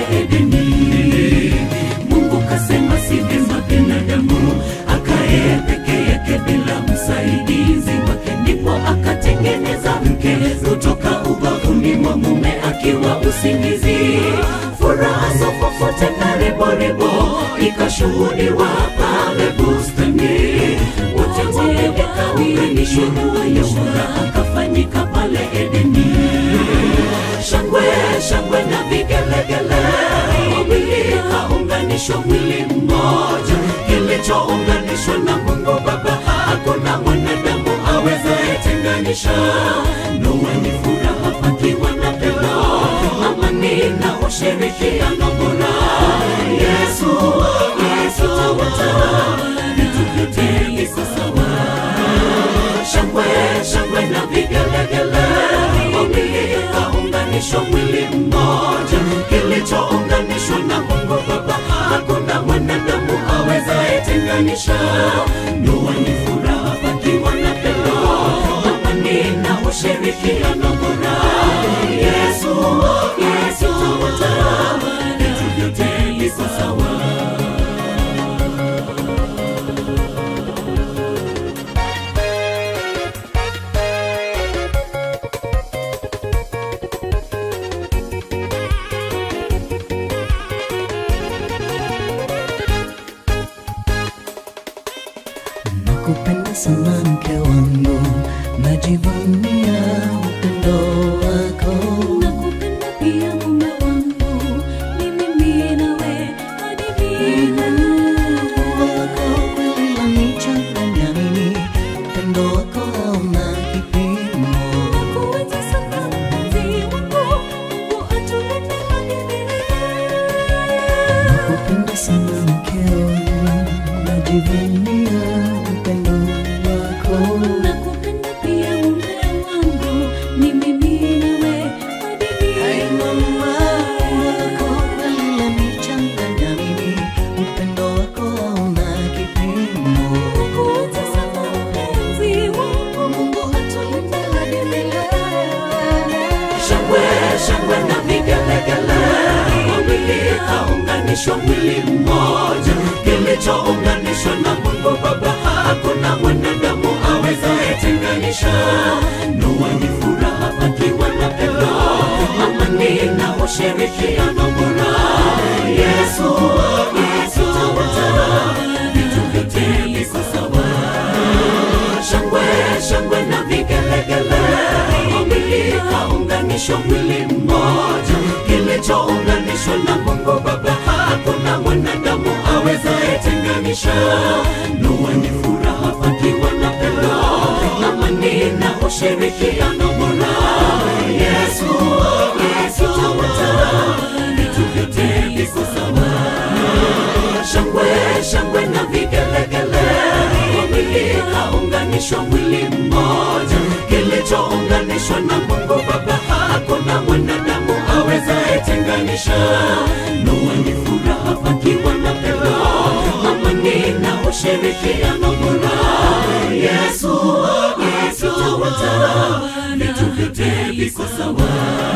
Edeni. Mungu kasema si vyema binadamu akae peke yake bila msaidizi wake, ndipo akatengeneza mke kutoka ubavuni mwa mume akiwa usingizi. Furaha sofofote na riboribo ikashuhudiwa pale bustani, wote waeleka uganisho ya furaha kafanyika pale Edeni. Shangwe shangwe na vigelegele, wawili kaunganishwa mwili mmoja, kilichounganishwa na Mungu Baba hakuna mwanadamu awezaye tenganisha. Ndoa ni furaha pakiwa na pendo, amani na ushirikiano bora. Yesu Yesu tawala, vitu vyote viko sawa shangwe shangwe na vigelegele, wawili kaunganishwa mwili mmoja, kilichounganishwa na Mungu Baba hakuna mwanadamu awezaye tenganisha. Ndoa ni furaha pakiwa na pendo, amani na ushirikiano bora. Yesu Yesu tawala, vitu vyote viko sawa. Nakupenda sana mke wangu, najivunia upendo wako. Nakupenda pia mume wangu, ni mimi nawe hadi milele. mke wangu, najivunia upendo wako. nakupenda pia mume wangu ni mimi nawe hadi Ai mama wako aliyenichanganya mimi, upendo wako hauna kipimo. kuwatesa mpenzi wangu Mungu atulinde hadi milele. shangwe shangwe na vigelegele wawili kaunganishwa mwili mmoja kilichounganishwa na mungu baba hakuna mwanadamu awezaye tenganisha ndoa ni furaha pakiwa na pendo amani na ushirikiano bora yesu yesu tawatara vitu vyote viko sawa shangwe shangwe na vigelegele wawili kaunganishwa mwili mmoja kilichounganishwa na mungu baba hakuna mwanadamu awezaye tenganisha ndoa ni furaha pakiwa na pendo amani na ushirikiano bora yesu yesu tawatara vitu vyote viko sawa shangwe shangwe na vigelegele wawili kaunganishwa mwili mmoja kilichounganishwa na mungu baba hakuna mwanadamu awezaye tenganisha ndoa ni furaha pakiwa na pendo amani na ushirikiano bora yesu yesu tawatara vitu vyote viko sawa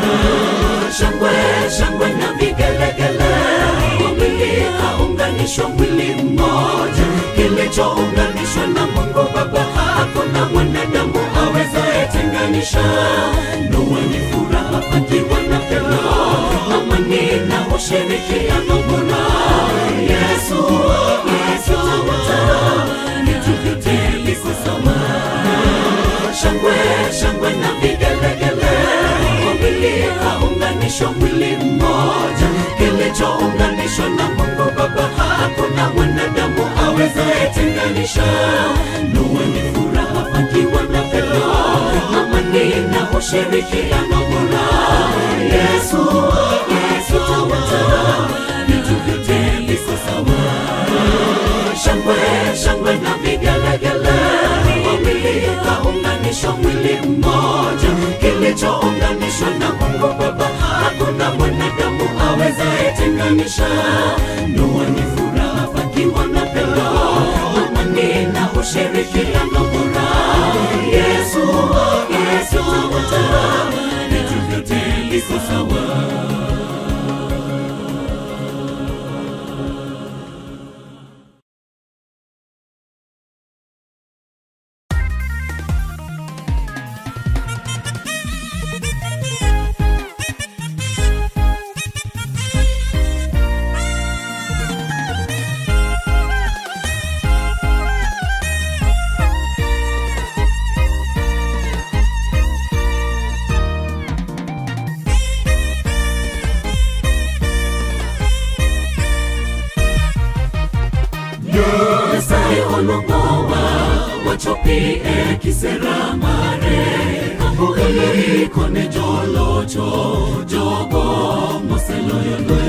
shangwe shangwe na vigelegele wawili kaunganishwa mwili mmoja kilichounganishwa na mungu baba hakuna mwanadamu awezaye tenganisha ndoa ni furaha pakiwa na pendo amani na ushirikiano bora yesu yesu tawatara vitu vyote viko sawa shangwe shangwe na vigelegele wawili kaunganishwa mwili mmoja kilichounganishwa na mungu baba hakuna mwanadamu awezaye tenganisha ndoa ni furaha pakiwa na pendo amani na ushirikiano bora yesu yesu tawatara vitu vyote viko sawa shangwe shangwe na vigelegele wawili kaunganishwa mwili mmoja kilichounganishwa na mungu baba hakuna mwanadamu awezaye tenganisha ndoa ni furaha pakiwa na pendo amani na ushirikiano bora yesu yesu tawatara vitu vyote viko sawa nyasaye olongowa wachopie kisera mare kambuele kone jolocho jogo moseloyo lwe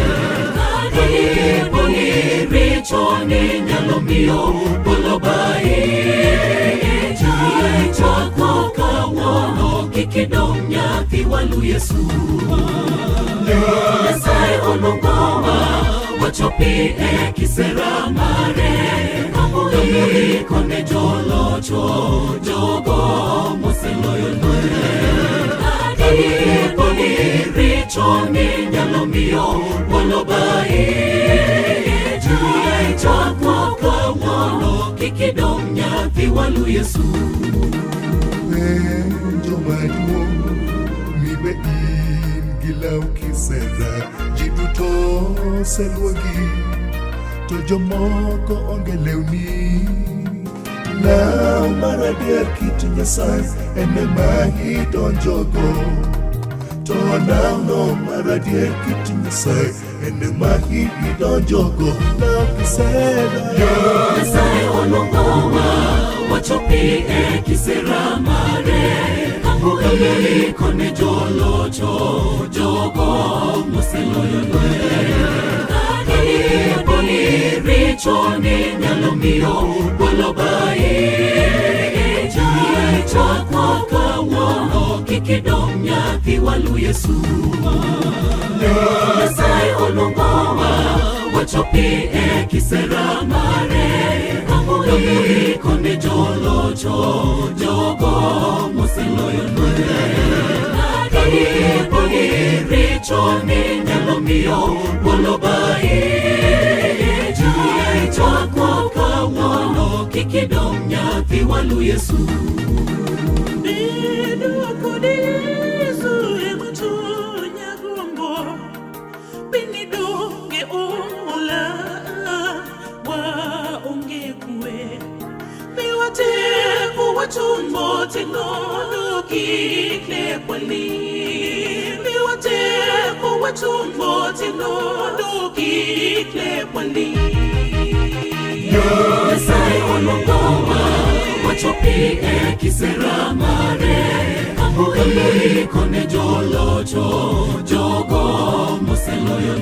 karibuni richoni nyalo miyo bolobai jie chako kawuono kikidong nyathi walu yesu nyasaye olongowa wachopi e kisera mare kambuyi kone jolocho jogo moseloyo lwe adiponi richoni nyalo miyo walobai jie chako kawuono kikidong nyathi walu yesu penjo maduong' mibe in gi law kisera ji duto oseluogi to jomoko onge lewni law mar adier kit nyasaye en ema idonjogo to lawno mar adier kit nyasaye en ema idonjogo law kisera nyasaye olongowa wachopi e kisera mare kambuyi kone jolocho jogo moseloyo lwe kadiponi richoni nyalo miyo walobaye chakwa kawuono kik idong nyathi walu yesu nyasaye oluongowa wachopi e kisera mare amuiko ne jolocho jogo moseloyo nwadiponi richoni nyalo miyo walobaye chakwa kawuono kik idong nyathi walu yesu Tumbo tinono kikle kwali Miwate kuwa tumbo tinono kikle kwali nyasaye oluongowa wachopi e kisera mare amuiko ne jolocho jogo moseloyo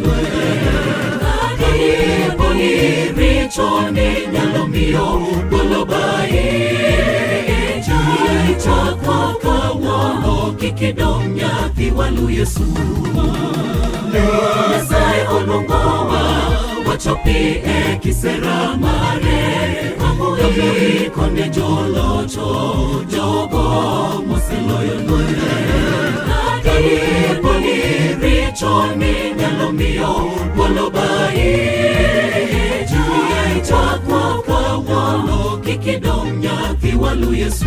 lweny richoni nyalo miyo walobaye chakwa kawuono kik idong nyathi walu yesu nyasaye oluongowa wachopi e kisera mare amuiko ne jolocho jogo moseloyo lweny richoni nyalo miyo walobaye chakwa kawuono kik idong nyathi walu yesu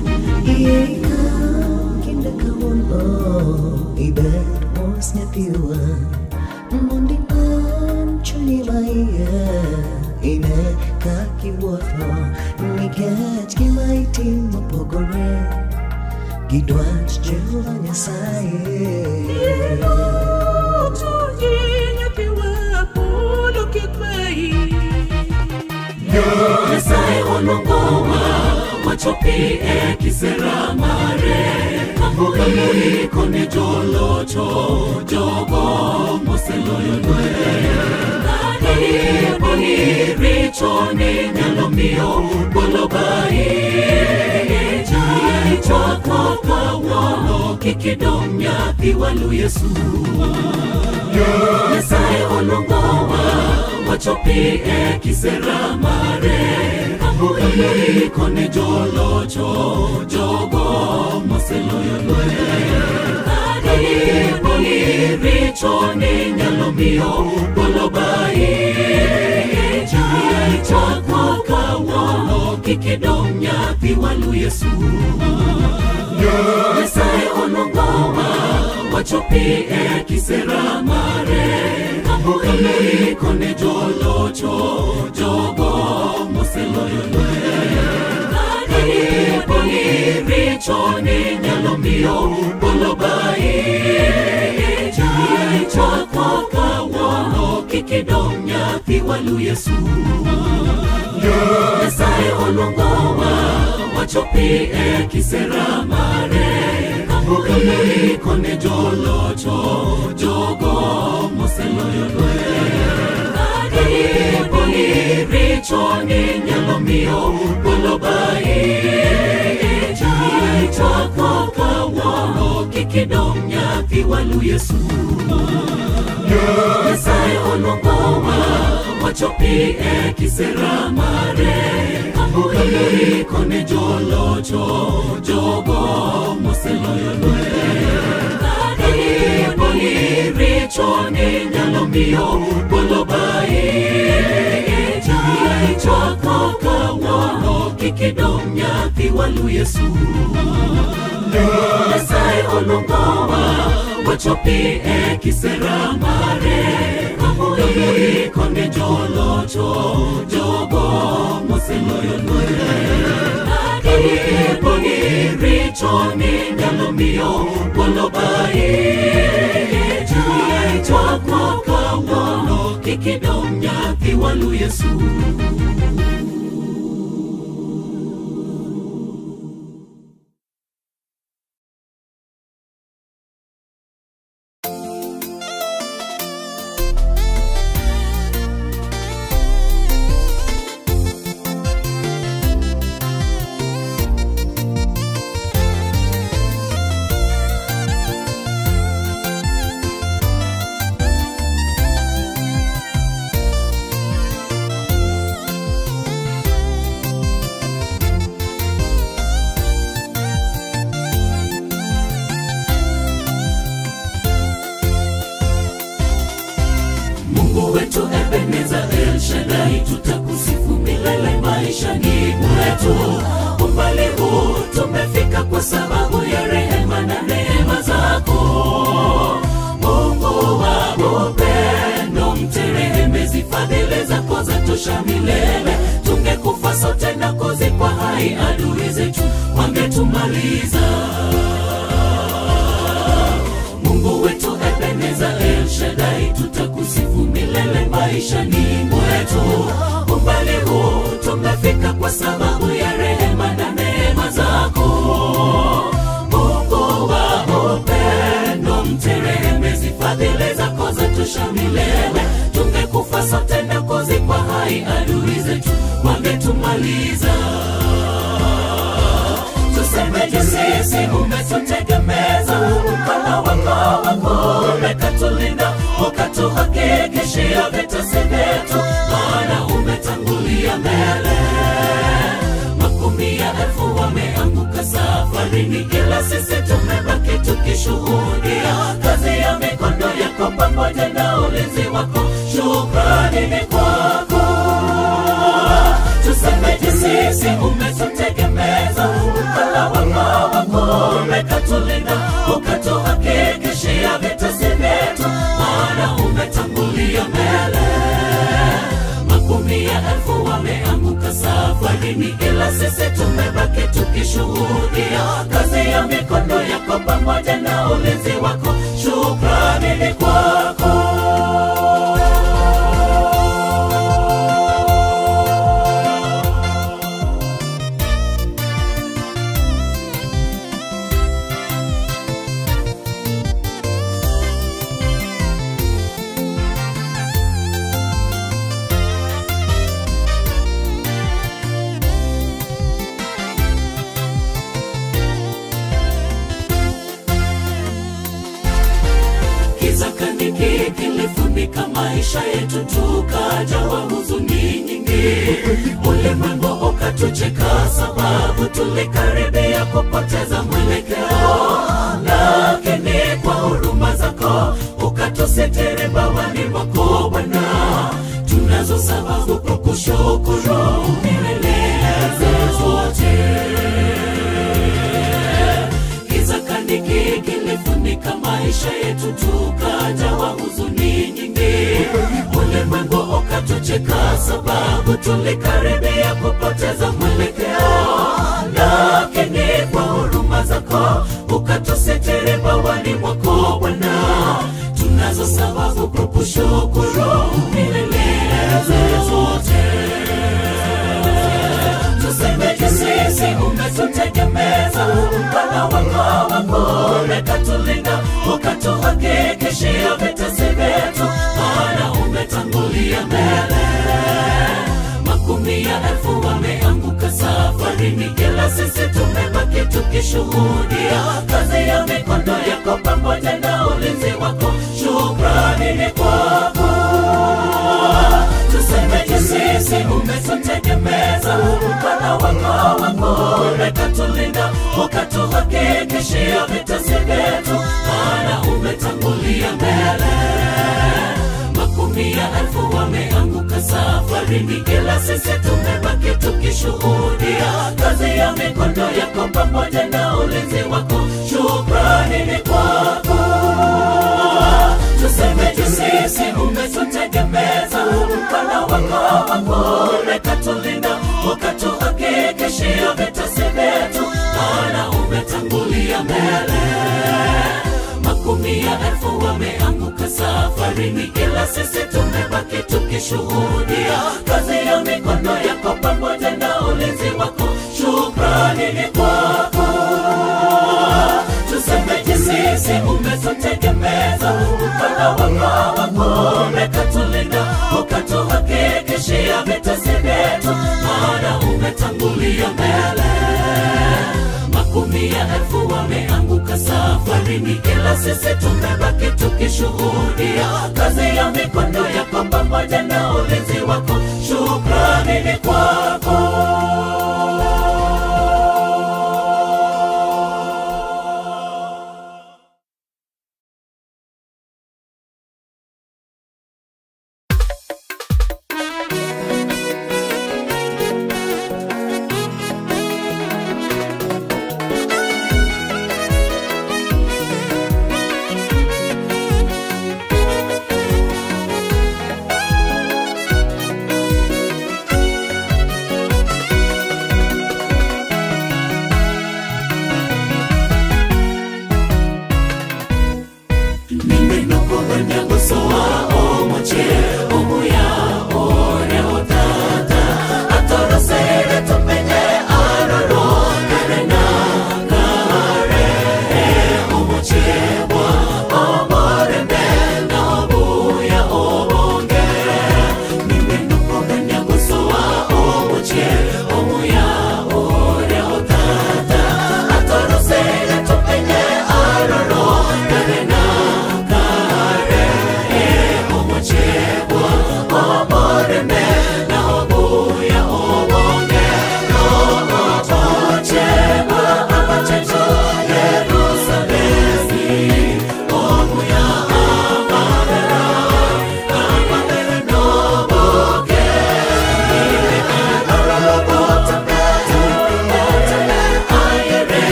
Kinde kawuono ibet mos nyathiwa mondo ipan chunyi maiye ine kakiwuotho nikech gima itimo pogore gi dwach Jehova Nyasaye. nyasaye oluongowa wachopi e kisera mare amuiko ne jolocho jogo moseloyo lweny richoni nyalo miyo walobaye chakwa kawuono kik idong nyathi walu yesu nyasaye oluongowa wachopi e kisera mare amuiko ne jolocho jogo moseloyo lweny richoni nyalo miyo walobaye chakwa kawuono kik idong nyathi walu yesu nyasaye oluongowa wachopi e kisera mare amuiko ne jolocho jogo moseloyo lweny richoni nyalo miyo walobaye chakwa kawuono kik idong nyathi walu yesu nyasaye oluongowa wachopi e kisera mare amuiko ne jolocho jogo moseloyo lweny richoni nyalo miyo walobaye chakwa kawuono kik idong nyathi walu yesu nyasaye oluongowa wachopi e kisera mare amuiko ne jolocho jogo moseloyo lweny richoni nyalo miyo walobaye chakwa kawuono kik idong nyathi walu yesu nyasaye oluongowa wachopi e kisera mare amuiko ne jolocho jogo moseloyo lweny richoni nyalo miyo walobaye chakwa kawuono kik idong nyathi walu yesu Thank tutakusifu milele maishani mwetu umbali huu tumefika kwa sababu ya rehema na neema zako mungu wa upendo mterehemezi fadhili zako zatosha milele tungekufa sote na kuzikwa hai adui zetu wangetumaliza mungu wetu ebeneza el shadai tutakusifu milele maishani mwetu umbali huu tumefika kwa sababu ya rehema na neema zako mungu wa upendo mterehemezi fadhili zako zatosha milele tungekufa sote na kuzikwa hai adui zetu wangetumaliza tusemeje sisi umetutegemeza mkono wako wako umekatulinda ukatuhakikishia vitesi vyetu maana umetangulia mbele makumi ya elfu wameanguka safarini ila sisi tumebaki tukishuhudia kazi ya mikono yako pamoja na ulinzi wako shukrani ni kwako tusemeje sisi umetutegemeza mkono wako wako umekatulinda ukatuhakikishia vitesi vyetu maana umetangulia mbele makumi ya elfu wameanguka safarini ila sisi tumebaki tukishuhudia kazi ya mikono yako pamoja na ulinzi wako shukrani ni kwako kiza kaniki kilifunika maisha yetu tukajawa huzuni nyingi ulimwengu ukatucheka sababu tulikaribia kupoteza mwelekeo lakini kwa huruma zako ukatusitiri bawani mwako bwana tunazo sababu kwa kushukuru milele zote kiza kaniki kilifunika maisha yetu tukajawa huzuni nyingi ulimwengu ukatucheka sababu tulikaribia kupoteza mwelekeo lakini kwa huruma zako ukatusitiri bawani mwako bwana tunazo sababu kwa kushukuru milele zote tusemeje sisi umetutegemeza mkono wako wako umekatulinda ukatuhakikishia vitesi vyetu maana umetangulia mbele makumi ya elfu wameanguka safarini ila sisi tumebaki tukishuhudia kazi ya mikono yako pamoja na ulinzi wako shukrani ni kwako tusemeje sisi umetutegemeza mkono wako wako umekatulinda ukatuhakikishia vitesi vyetu maana umetangulia mbele makumi ya elfu wameanguka safarini ila sisi tumebaki tukishuhudia kazi ya mikono yako pamoja na ulinzi wako shukrani ni kwako tusemeje sisi umetutegemeza mkono wako wako umekatulinda ukatuhakikishia vitesi vyetu maana umetangulia mbele makumi ya elfu wameanguka safarini ila sisi tumebaki tukishuhudia kazi ya mikono yako pamoja na ulinzi wako shukrani ni kwako tusemeje sisi umetutegemeza mkono wako wako umekatulinda ukatuhakikishia vitesi vyetu maana umetangulia mbele makumi ya elfu wameanguka safarini ila sisi tumebaki tukishuhudia kazi ya mikono yako pamoja na ulinzi wako shukrani ni kwako Thank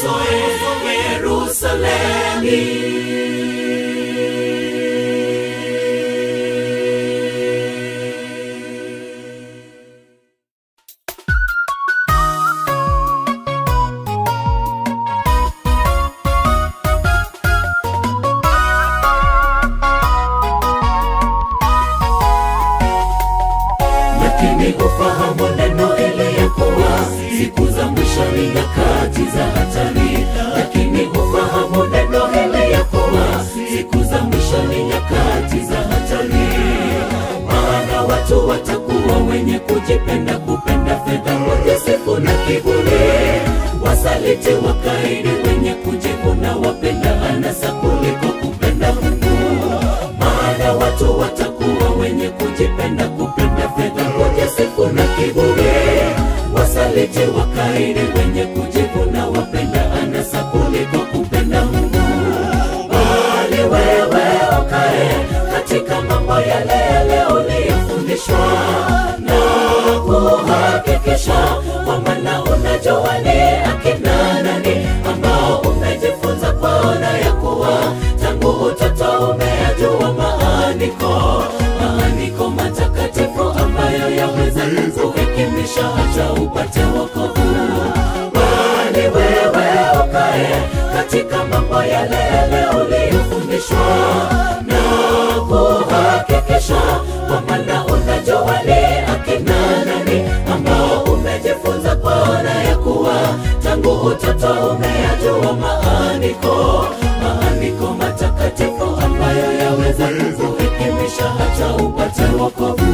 usoe Yerusalemi. lakini ufahamu neno ile ya kuwa siku za mwisho ni nyakati za hatari lakini ufahamu neno ile ya kuwa siku za mwisho ni nyakati za hatari maana watu watakuwa wenye kujipenda kupenda fedha kujisifu na kiburi wasaliti wakaidi wenye kujivuna wapenda anasa kuliko kupenda mungu maana watu watakuwa wenye kujipenda kupenda fedha kujisifu na kiburi wasaliti wakaidi wenye kujivuna wapenda anasa kuliko kupenda mungu bali wewe ukae katika mambo yale yale uliyofundishwa na kuhakikisha kwamba na unajua ni akina nani ambao umejifunza kwaona ya kuwa tangu utoto umeyajua maandiko maandiko matakatifu ambayo yaweza kukuhekimisha hata upate wokovu bali wewe ukae katika mambo yale yale uliyofundishwa na kuhakikisha kwamba na unajua ni akina nani ambao umejifunza kwaona ya kuwa tangu utoto umeyajua maandiko maandiko matakatifu ambayo yaweza kukuhekimisha hata upate wokovu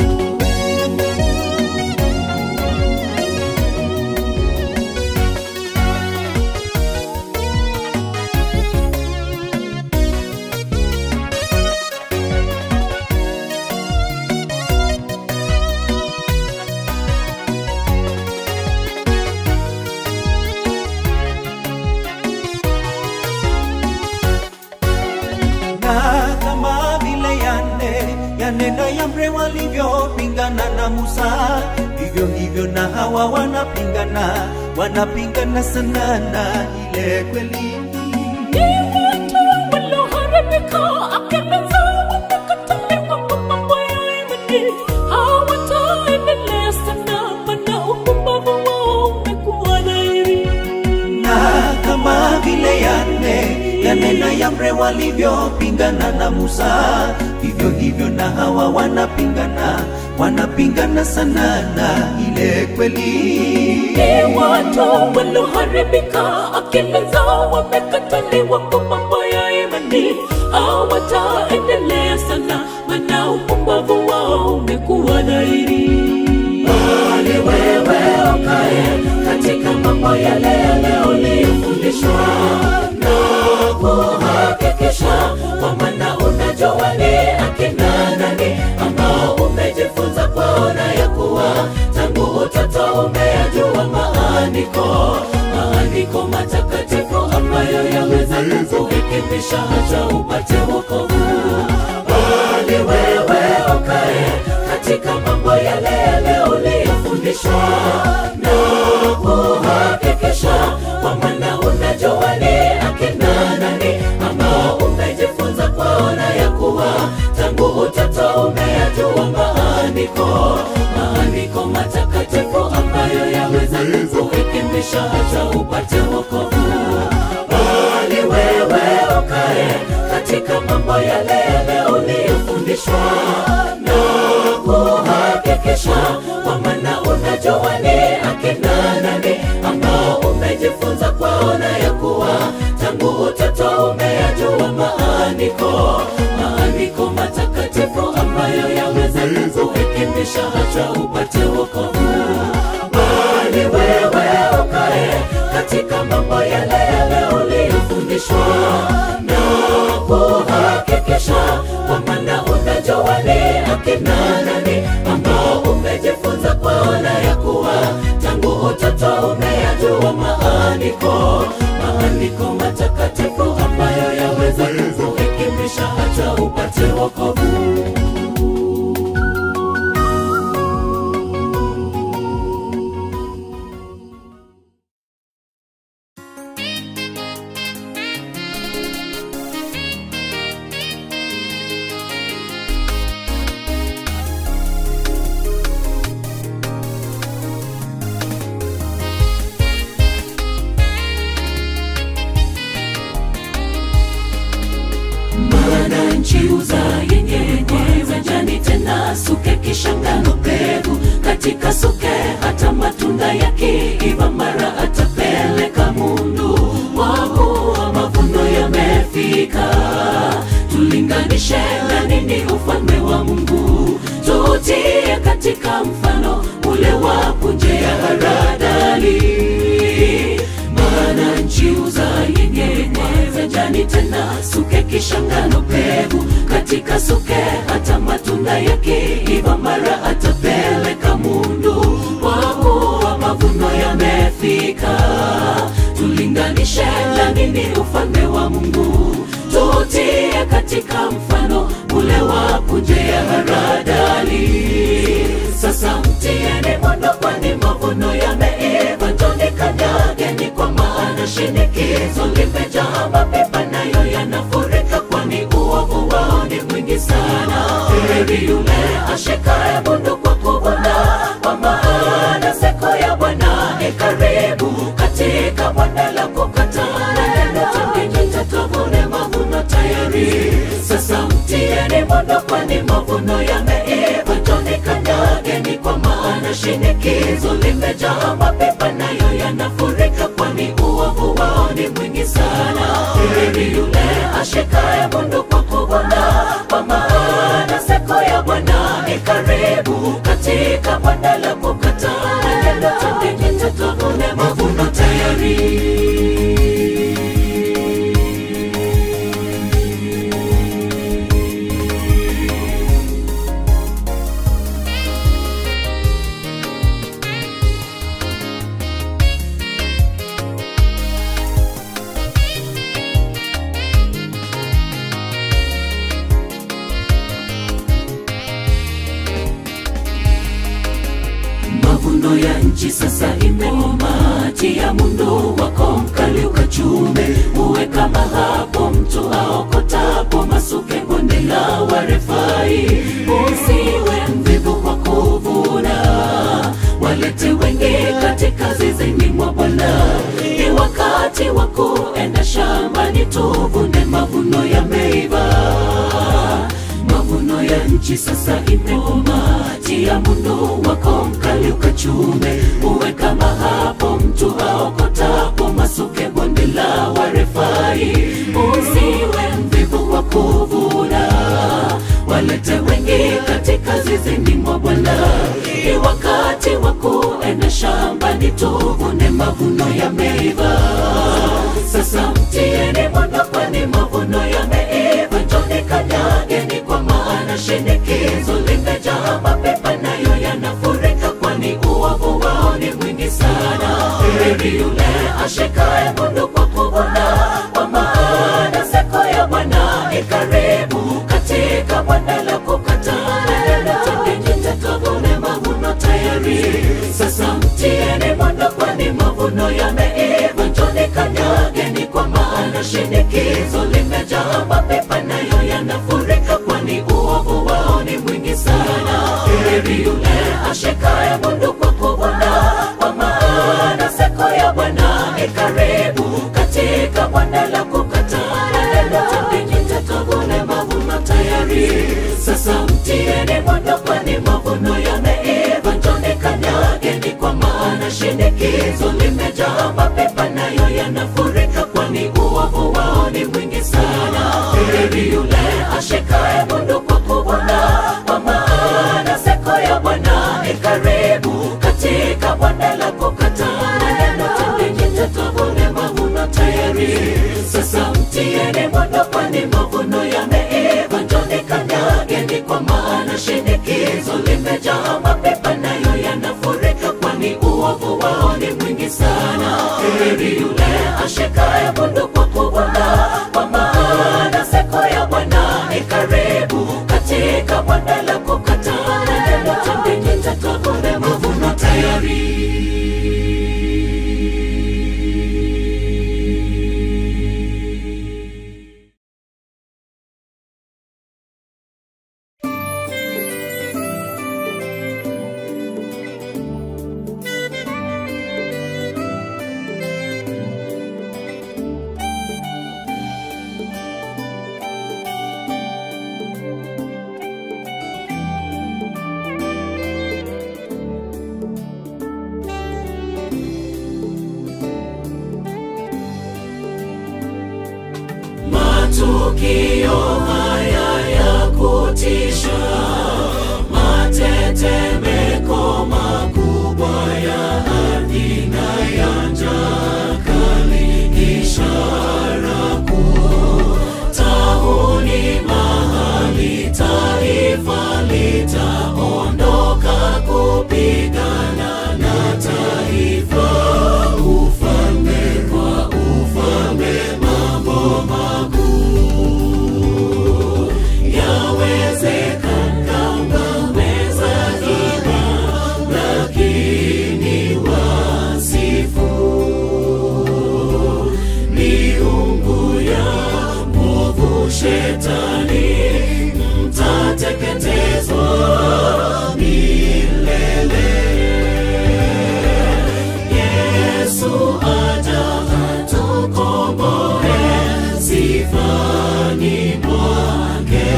na kama vile yane yanena Yambre walivyopingana na Musa, vivyo hivyo na hawa wanapingana, wanapingana sana na ile kweli. na kama vile yane yanena Yambre walivyopingana na Musa, vivyo hivyo na hawa wanapingana, wanapingana sana na ile kweli. watu walioharibika akili zao wamekataliwa kwa mambo ya imani hawataendelea sana maana upumbavu wao umekuwa dhahiri bali wewe ukae katika mambo yale yale uliyofundishwa na kuhakikisha kwamba na unajua ni akina nani ambao umejifunza kwaona ya kuwa tangu utoto umeyajua maandiko maandiko matakatifu ambayo yaweza kukuhekimisha hata upate wokovu bali wewe ukae katika mambo yale yale uliyofundishwa na kuhakikisha kwamba na unajua ni akina nani ambao umejifunza kwaona ya kuwa tangu utoto umeyajua maandiko maandiko matakatifu ambayo yaweza kukuhekimisha hata upate wokovu bali wewe ukae katika mambo yale yale uliyofundishwa na kuhakikisha kwamba na unajua ni akina nani ambao umejifunza kwaona ya kuwa tangu utoto umeyajua maandiko maandiko matakatifu ambayo yaweza kukuhekimisha hata upate wokovu bali wewe ukae katika mambo yale yale uliyofundishwa na kuhakikisha kwamba na unajua ni akina nani ambao umejifunza kwaona ya kuwa tangu utoto umeyajua maandiko maandiko matakatifu ambayo yaweza kukuhekimisha hata upate wokovu Thank akasuke hata matunda yakiiva mara atapeleka mundu wakuwa mavuno yamefika tulinganishe na nini ufalme wa mungu tutie katika mfano ule wa punje ya haradali maana nchi uzayenye jani tena suke kishangano pevu katika suke hata matunda yakiiva mara atapeleka mundu wakuwa mavuno yamefika tulinganishe na nini ufalme wa mungu tutie katika mfano ule wa punje ya haradali sasa mtieni mwendo kwani mavuno yameiva njoni kanyageni kwa maana shinikizo limejaa mapipa nayo yanafurika kwani uovu wao ni mwingi sana heri yule ashikaye mundu kwa kuvuna kwa maana siku ya bwana ni karibu katika bonde la kukataa neno tundinyi tuvune mavuno tayari sasa mtieni mwendo kwani mavuno yameiva njoni kanyageni kwa maana shinikizo limejaa mapipa nayo yanafurika kwani uovu wao ni mwingi sana heri yule ashikaye mundu kwa kuvuna kwa maana siku ya bwana ni karibu katika bonde la kukataa neno tundinyi tuvune mavuno tayari mavuno ya nchi sasa imeoma tia mundu wako mkali ukachume uwe kama hapo mtu aokotapo masuke bonde la warefai usiwe mvivu kwa kuvuna walete wengi katika zizini mwa bwana ni wakati wa kuenda shambani tuvune mavuno yameiva mavuno ya nchi sasa imeoma tia mundu wako mkali ukachume uwe kama hapo mtu aokotapo masuke bonde la warefai usiwe mvivu kwa kuvuna walete wengi katika zizini mwa bwana ni wakati wa kuenda shambani tuvune mavuno yameiva sasa mtieni mwendo kwani mavuno yameiva njoni kanyageni kwa maana shinikizo limejaa mapepa nayo yanafurika kwani uovu wao ni mwingi sana heri yule ashikaye mundu kwa kuvuna kwa maana siku ya bwana ni karibu katika bonde la kukataa neno tundinyi tuvune mavuno tayari sasa mtieni mwendo kwani mavuno yameiva njoni kanyageni kwa maana shinikizo limejaa mapepa nayo yanafurika kwani uovu wao ni mwingi sana heri yule ashikaye mundu kwa kuvuna kwa maana siku ya bwana ni karibu katika bonde la kukataa neno tundinyi tuvune mavuno tayari sasa mtieni mwendo kwani mavuno yameiva njoni kanyageni kwa maana shinikizo limejaa mapepa nayo yanafurika kwani uovu wao ni mwingi sana heri yule ashikaye mundu kwa kuvuna kwa maana siku ya bwana ni karibu katika bonde la kukataa neno tundinyi tuvune mavuno tayari sasa mtieni mwendo kwani mavuno yameiva njoni kanyageni kwa maana shinikizo limejaa mapepa nayo yanafurika kwani uovu wao ni mwingi sana heri yule ashikaye mundu kwa kuvuna kwa maana siku ya bwana ni karibu katika bonde la kukataa neno tundinyi tuvune mavuno tayari matukio haya ya kutisha, matetemeko makubwa ya ardhi na ya njaa kali, ishara kuu tahuni mahali taifa litaondoka kupigana na taifa, ufalme kwa ufalme, mambo makuu yawezekana waweza ima, lakini wasifu miungu ya mwovu shetani mtateketezwa milele. Yesu aja atukomboe, sifani mwake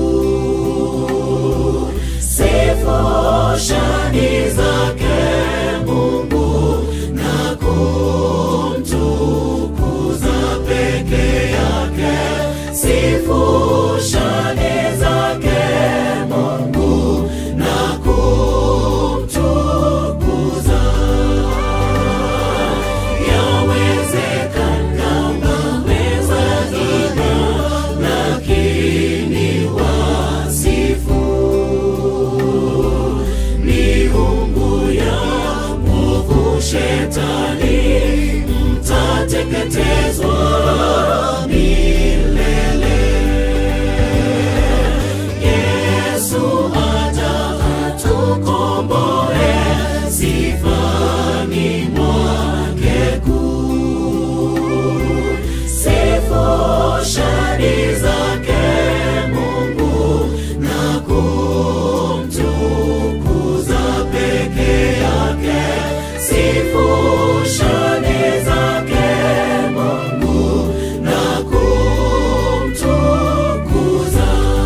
kuu. Sifu shani zake Mungu na kumtukuza peke yake. Sifu shani zake Mungu na kumtukuza. Yawezekana waweza ima, lakini wasifu miungu ya mwovu shetani mtateketezwa milele. Yesu aja atukomboe, sifani mwake kuu. Sifu shani zake Mungu na kumtukuza peke yake. Sifu shani zake Mungu na kumtukuza.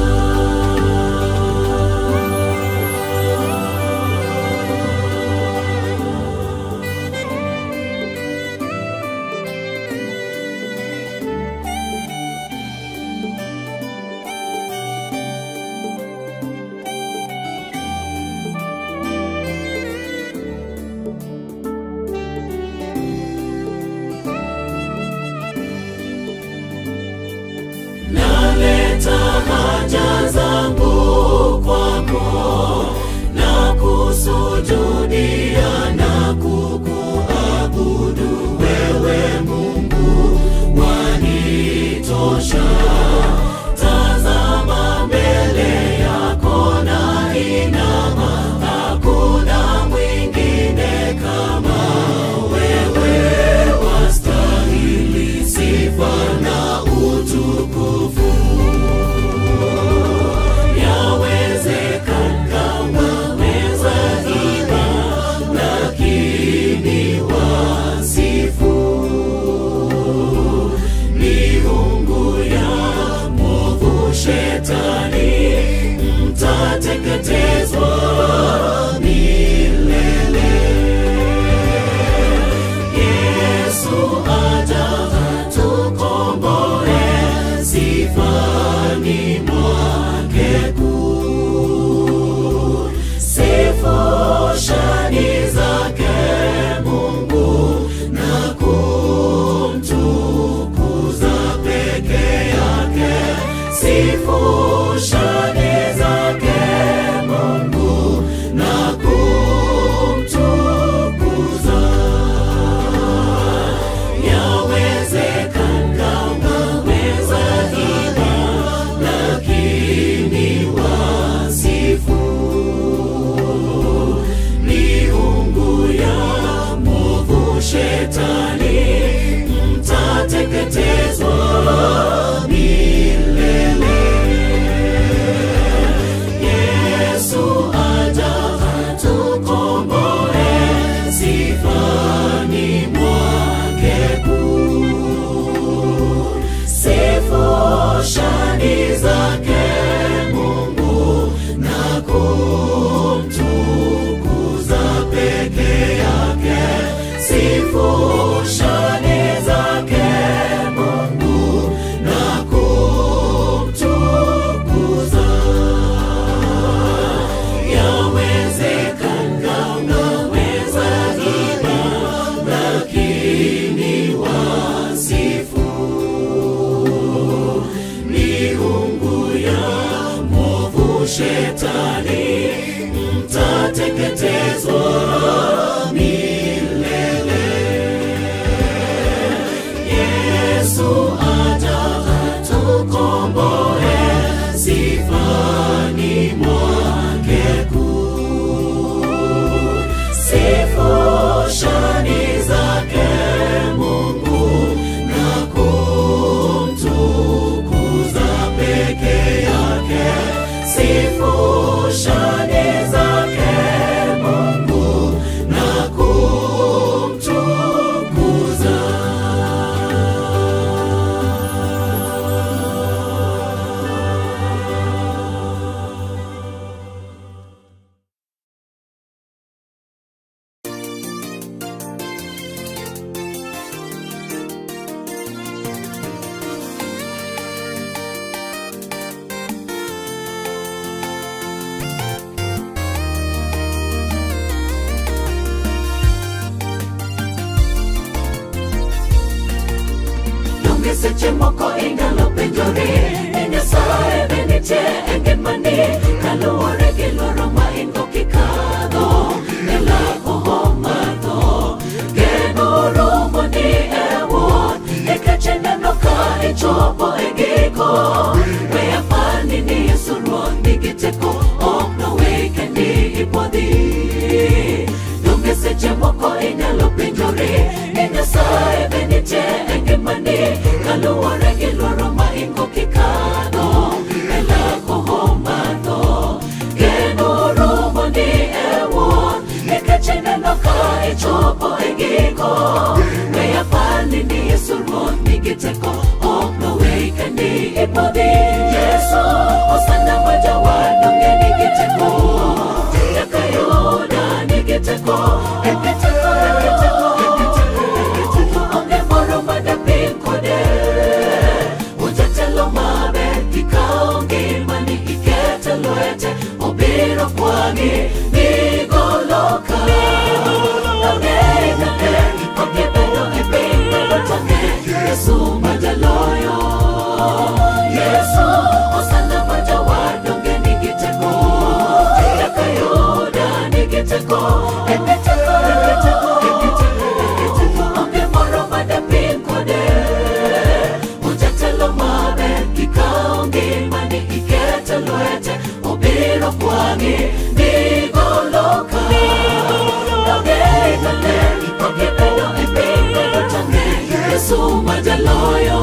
naleta haja zangu kwako na kusujudia na kukuabudu wewe Mungu wanitosha. Tazama mbele yako na inama, hakuna mwingine kama wewe, wastahili sifa na utukufu. Yawezekana waweza ima, donge seche moko inyalo penjori ni nyasaye be nitie e ngimani kaluwore gi luoro ma in go kikadho e lakoho mar tho geno romo ni e wuon nikech ineno ka ichopo e giko we apani ni yesu ruoth nigi teko ok nowe kendi ipodhi donge seche moko inyalo penjori ni nyasaye be nitie e ngimani kaluwore gi luoro ma ingo kikadho e lakoho mar tho geno romo ni e wuon nikech ineno ka ichopo e giko we apani ni yesu ruoth nigi teko ok nowe kendi ipodhi yesu osana ma jawadonge nigi teko nyaka yuda nigi teko eke teko eke teko eke teko eke teko onge moro madapim kode ujatelo maber kikawo ngimani ikete lwete obiro kwangi nigoloka ang'eng'ane okibedo e piny bedo tange yesu majaloyo yesu osana majawar donge nigi teko nyaka yuda nigi teko eke teko eke teko eke teko eke teko onge moro madapim kode ujatelo maber kikawo ngimani ikete lwete obiro kwangi nigoloka ang'eng'ane okibedo e piny bedo tange yesu majaloyo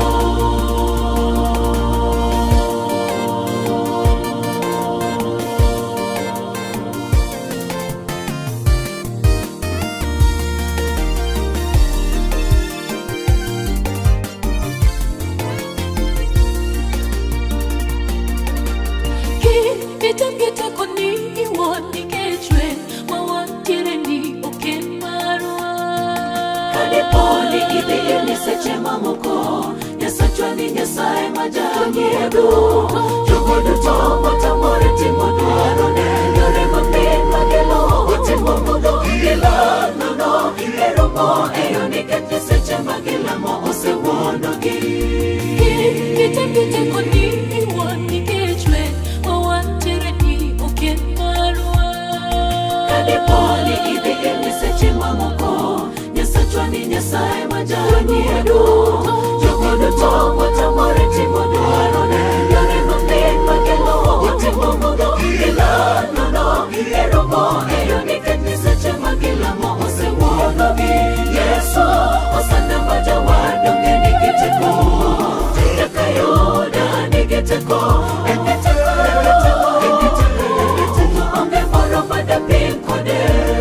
Kitangeta koni iwon nikech we ma wantiere ni oken marwa. kadiponi idhi ni seche mamoko nyasachwa ni nyasaye ma jang'iedo jogo duto motamore timo dwarone yore mapiny makelo otimo mudho gilanono eromo eyo nikech ni seche ma gilamo osewuondogi Kitangeta koni iwon nikech we ma wantiere ni oken marwa. kadiponi idhi ni seche mamoko nyasachwa ni nyasaye ma jang'iedo jogo duto motamore timo dwarone yore mapiny makelo otimo mudho gilanono eromo eyo nikech ni seche ma gilamo osewuonogi yesu osana ma jawar donge nigi teko nyaka yuda nigi teko eke teko eke teko eke teko eke teko onge moro madapim kode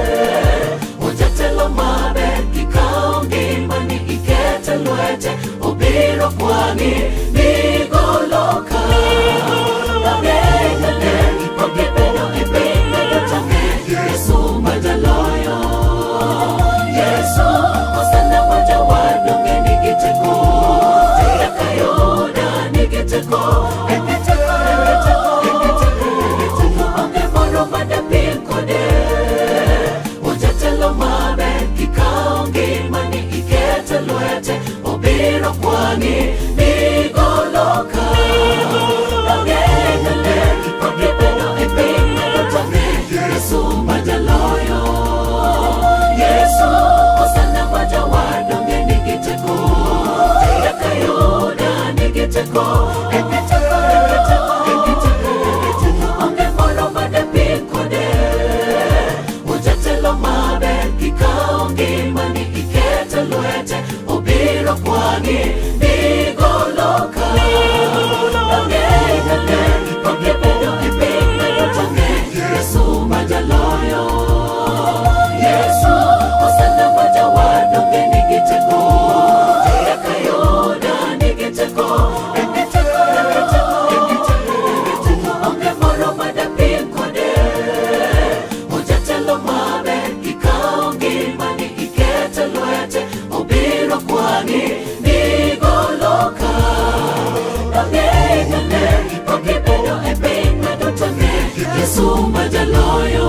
ujatelo maber kikawo ngimani ikete lwete obiro kwangi nigoloka ang'eng'ane okibedo e piny bedo tange yesu majaloyo yesu osana ma jawar donge nigi teko nyaka yuda nigi teko eke teko eke teko eke teko eke teko onge moro madapim kode ujatelo maber kikawo ngimani ikete lwete obiro kwangi nigoloka ang'eng'ane okibedo e piny bedo tange yesu majaloyo yesu osana ma jawar donge nigi teko nyaka yuda nigi teko eke teko eke teko eke teko eke teko onge moro madapim kode ujatelo maber kikawo ngimani ikete lwete obiro kwangi nigoloka ang'eng'ane okibedo e piny bedo tange yesu majaloyo yesu osana ma jawar donge nigi teko nyaka yuda nigi teko eke teko eke teko eke teko eke teko onge moro madapim kode ujatelo maber kikawo ngimani ikete lwete obiro kwangi nigoloka ang'eng'ane okibedo e piny medo tange yesu majaloyo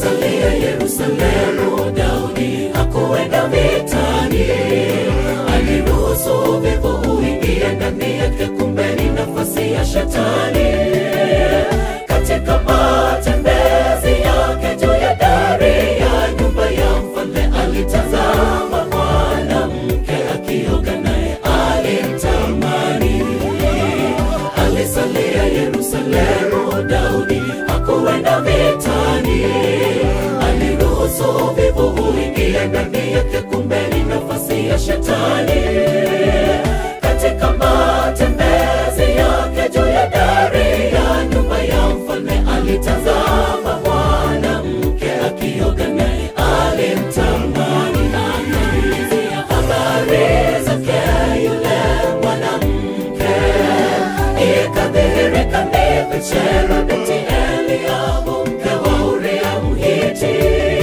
alisalia Yerusalemu. Daudi hakuenda vitani, aliruhusu uvivu uingie ndani yake, kumbe ni nafasi ya shetani. Katika matembezi yake juu ya dari ya nyumba ya mfalme, alitazama mwanamke akioga, naye alimtamani. Alisalia Yerusalemu, Daudi hakuenda vitani, aliruhusu uvivu uingie ndani yake, kumbe ni nafasi ya shetani. Katika matembezi yake juu ya dari ya nyumba ya mfalme, alitazama mwanamke akioga, naye alimtamani. Akaulizia habari zake yule mwanamke ikadhihirika ni Betsheba binti Eliabu mke wa Uria Mhiti.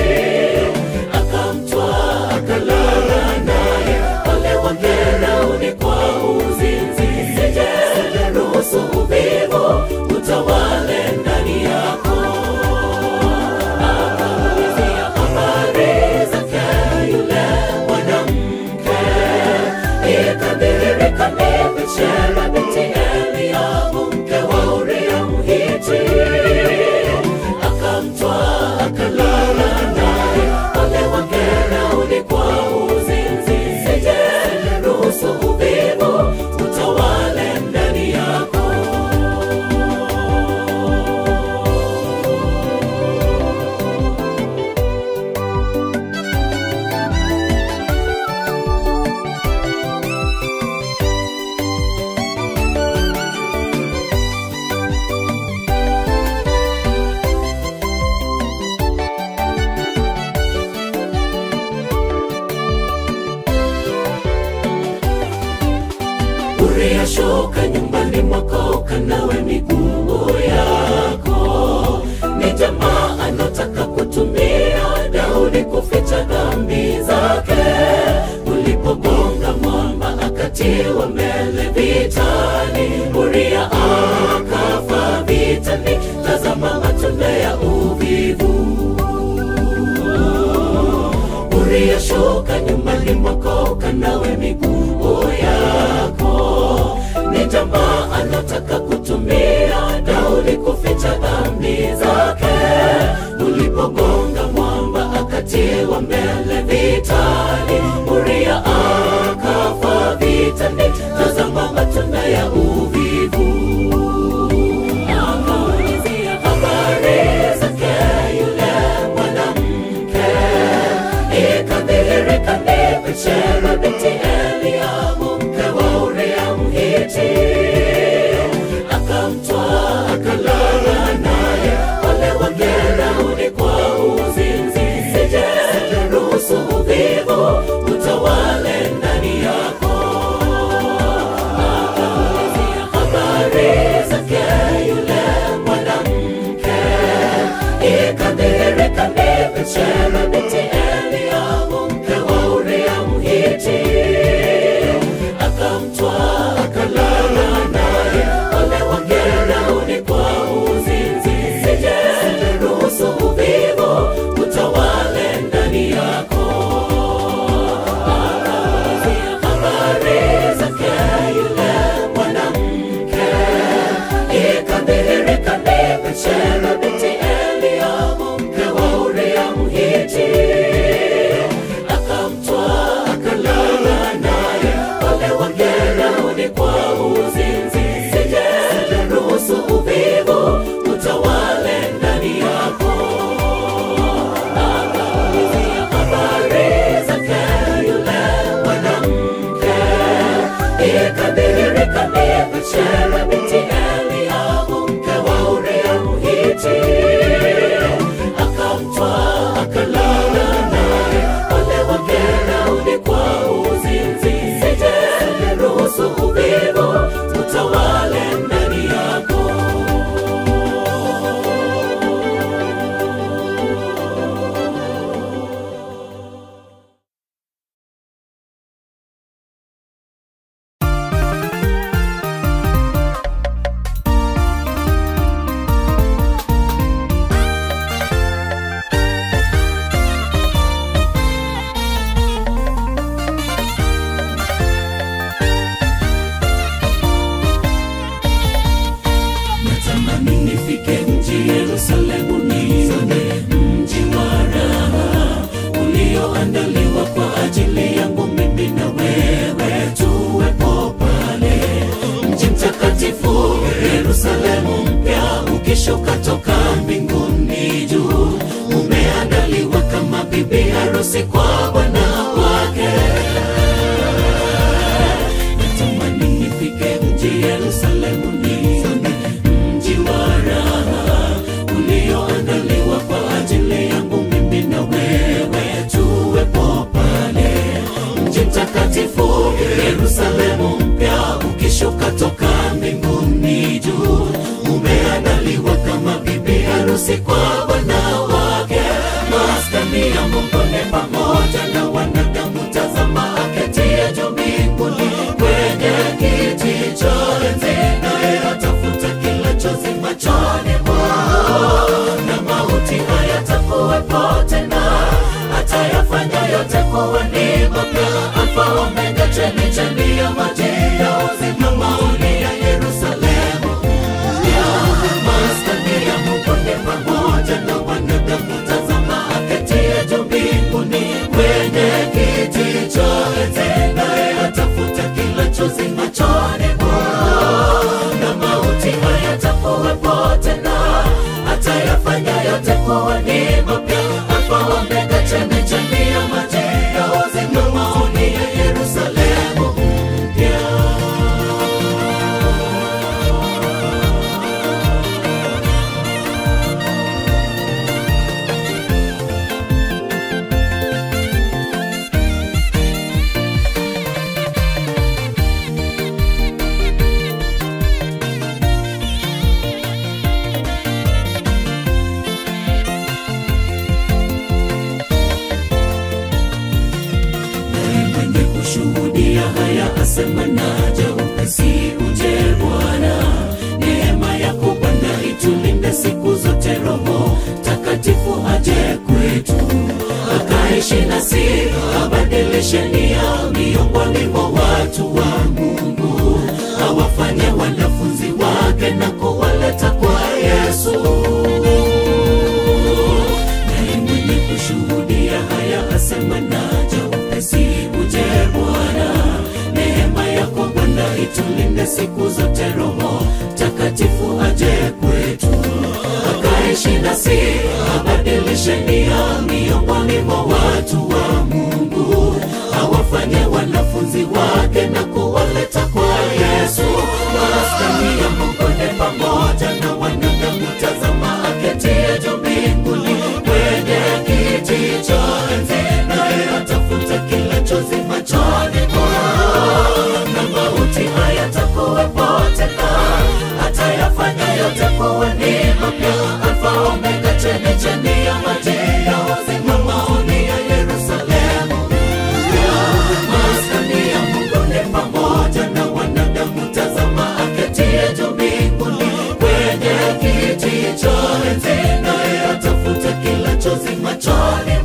Akamtwaa akalala naye, ole wake Daudi kwa uzinzi. Sije ruhusu uvivu utawale ndani yako. Akaulizia habari zake yule mwanamke ikadhihirika ni Betsheba binti Eliabu mke wa Uria Mhiti. Akamtwaa akalala naye, ole wake Daudi kwa uzinzi. Sije ruhusu uvivu utawale ndani yako. Uria, shuka nyumbani mwako ukanawe miguu yako. Ni jamaa anataka kutumia Daudi kuficha dhambi zake. Ulipogonga mwamba akatiwa mbele vitani, Uria akafa vitani. Tazama matunda ya uvivu. Uria, shuka nyumbani mwako ukanawe miguu yako. Ni jamaa anataka kutumia Daudi kuficha dhambi zake. Ulipogonga mwamba akatiwa mbele vitani, Uria akafa vitani. Tazama matunda ya uvivu. Akaulizia habari zake yule mwanamke ikadhihirika ni Betsheba binti Eliabu mke wa Uria Mhiti. Akamtwaa akalala naye, ole wake Daudi kwa uzinzi. Sije ruhusu uvivu utawale ndani yako. Akaulizia habari zake yule mwanamke ikadhihirika ni Betsheba binti Eliabu mke wa Uria Mhiti. mtakatifu yerusalemu mpya ukishuka toka mbinguni juu umeandaliwa kama bibi harusi kwa bwana wake maskani ya mungu ni pamoja na wanadamu tazama aketie juu mbinguni kwenye kiti cha enzi naye atafuta kila chozi machoni mwao na mauti hayatakuwepo tena atayafanya yote kuwa ni mapya alfa omega chemichemi ya maji ya uzima maoni ya yerusalemu ya maskani ya mungu ni pamoja na wanadamu tazama aketie juu mbinguni kwenye kiti cha enzi naye atafuta kila chozi machoni mwao na mauti hayatakuwepo tena atayafanya yote kuwa ni mapya alfa omega chemichemi ya maji ya uzima maoni ya yerusalemu mpya naye mwenye kushuhudia haya asema naja upesi uje bwana neema yako bwana itulinde siku zote roho takatifu aje kwetu akaishi nasi abadilishe nia miongoni mwa watu wa mungu awafanye wanafunzi wake na kuwaleta kwa yesu naye mwenye kushuhudia haya asema naja upesi uje bwana neema yako bwana itulinde siku zote roho takatifu aje kwetu akaishi nasi abadilishe nia miongoni mwa watu wa mungu awafanye wanafunzi wake na kuwaleta kwa yesu maskani ya mungu ni pamoja na wanadamu tazama aketie juu mbinguni kwenye kiti cha enzi naye atafuta kila chozi machoni mwao na mauti hayatakuwepo tena atayafanya yote kuwa ni mapya alfa omega chemichemi ya maji ya uzima maoni ya yerusalemu ya maskani ya mungu ni pamoja na wanadamu tazama aketie juu mbinguni kwenye kiti cha enzi naye atafuta kila chozi machoni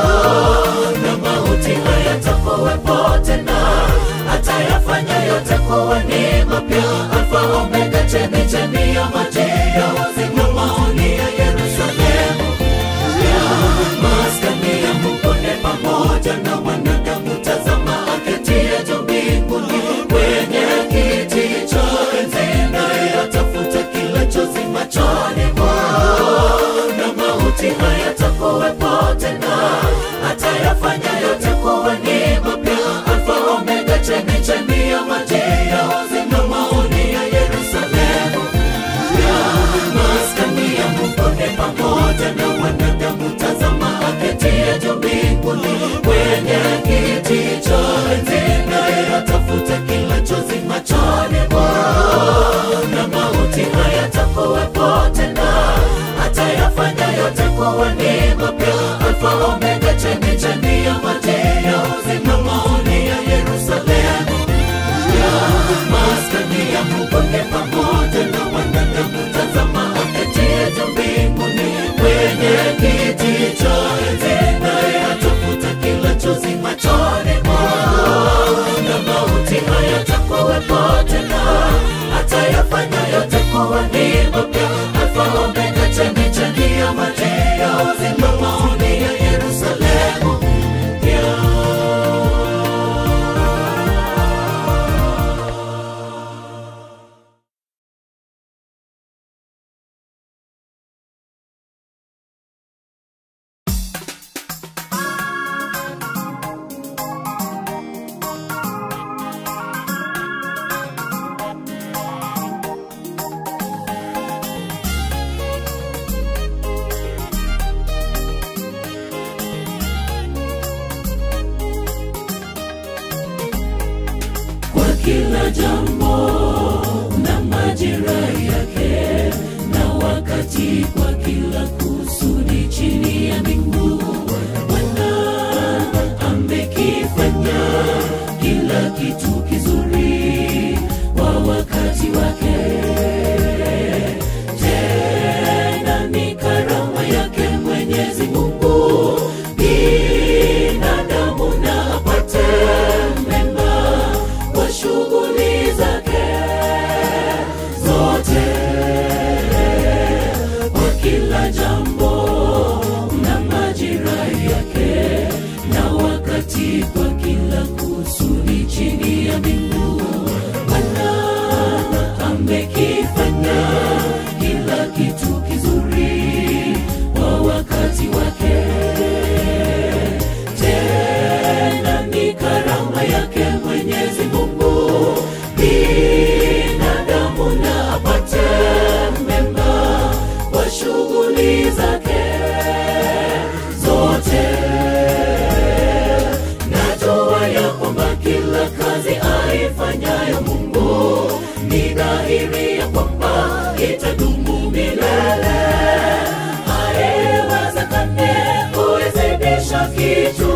mwao na mauti hayatakuwepo tena atayafanya yote kuwa ni mapya alfa omega chemichemi ya maji ya uzima maoni ya yerusalemu ya maskani ya mungu ni pamoja na wanadamu tazama aketie juu mbinguni kwenye kiti cha enzi naye atafuta kila chozi machoni mwao na mauti hayatakuwepo tena atayafanya yote kuwa ni mapya alfa omega chemichemi ya maji ya uzima maoni ya yerusalemu ya maskani ya mungu ni pamoja na wanadamu tazama aketie juu mbinguni kwenye kiti cha enzi naye atafuta kila chozi machoni mwao na mauti hayatakuwepo tena atayafanya yote kuwa ni mapya alfa omega chemichemi ya kila jambo na majira yake na wakati kwa kila kusudi chini ya mbingu bwana amekifanya kila kitu kizuri kwa wakati wake tena ni karama yake mwenyezi mungu binadamu na apate mema kwa shughuli zake zote kwa kila jambo na majira yake na wakati kwa kila kusudi chini ya mbingu bwana amekifanya kila kitu kizuri kwa wakati wake tena ni karama yake mwenyezi mungu binadamu na apate mema kwa shughuli zake zote najua ya kwamba kila kazi aifanyayo mungu ni dhahiri ya kwamba itadumu milele haiwezekane kuizidisha kitu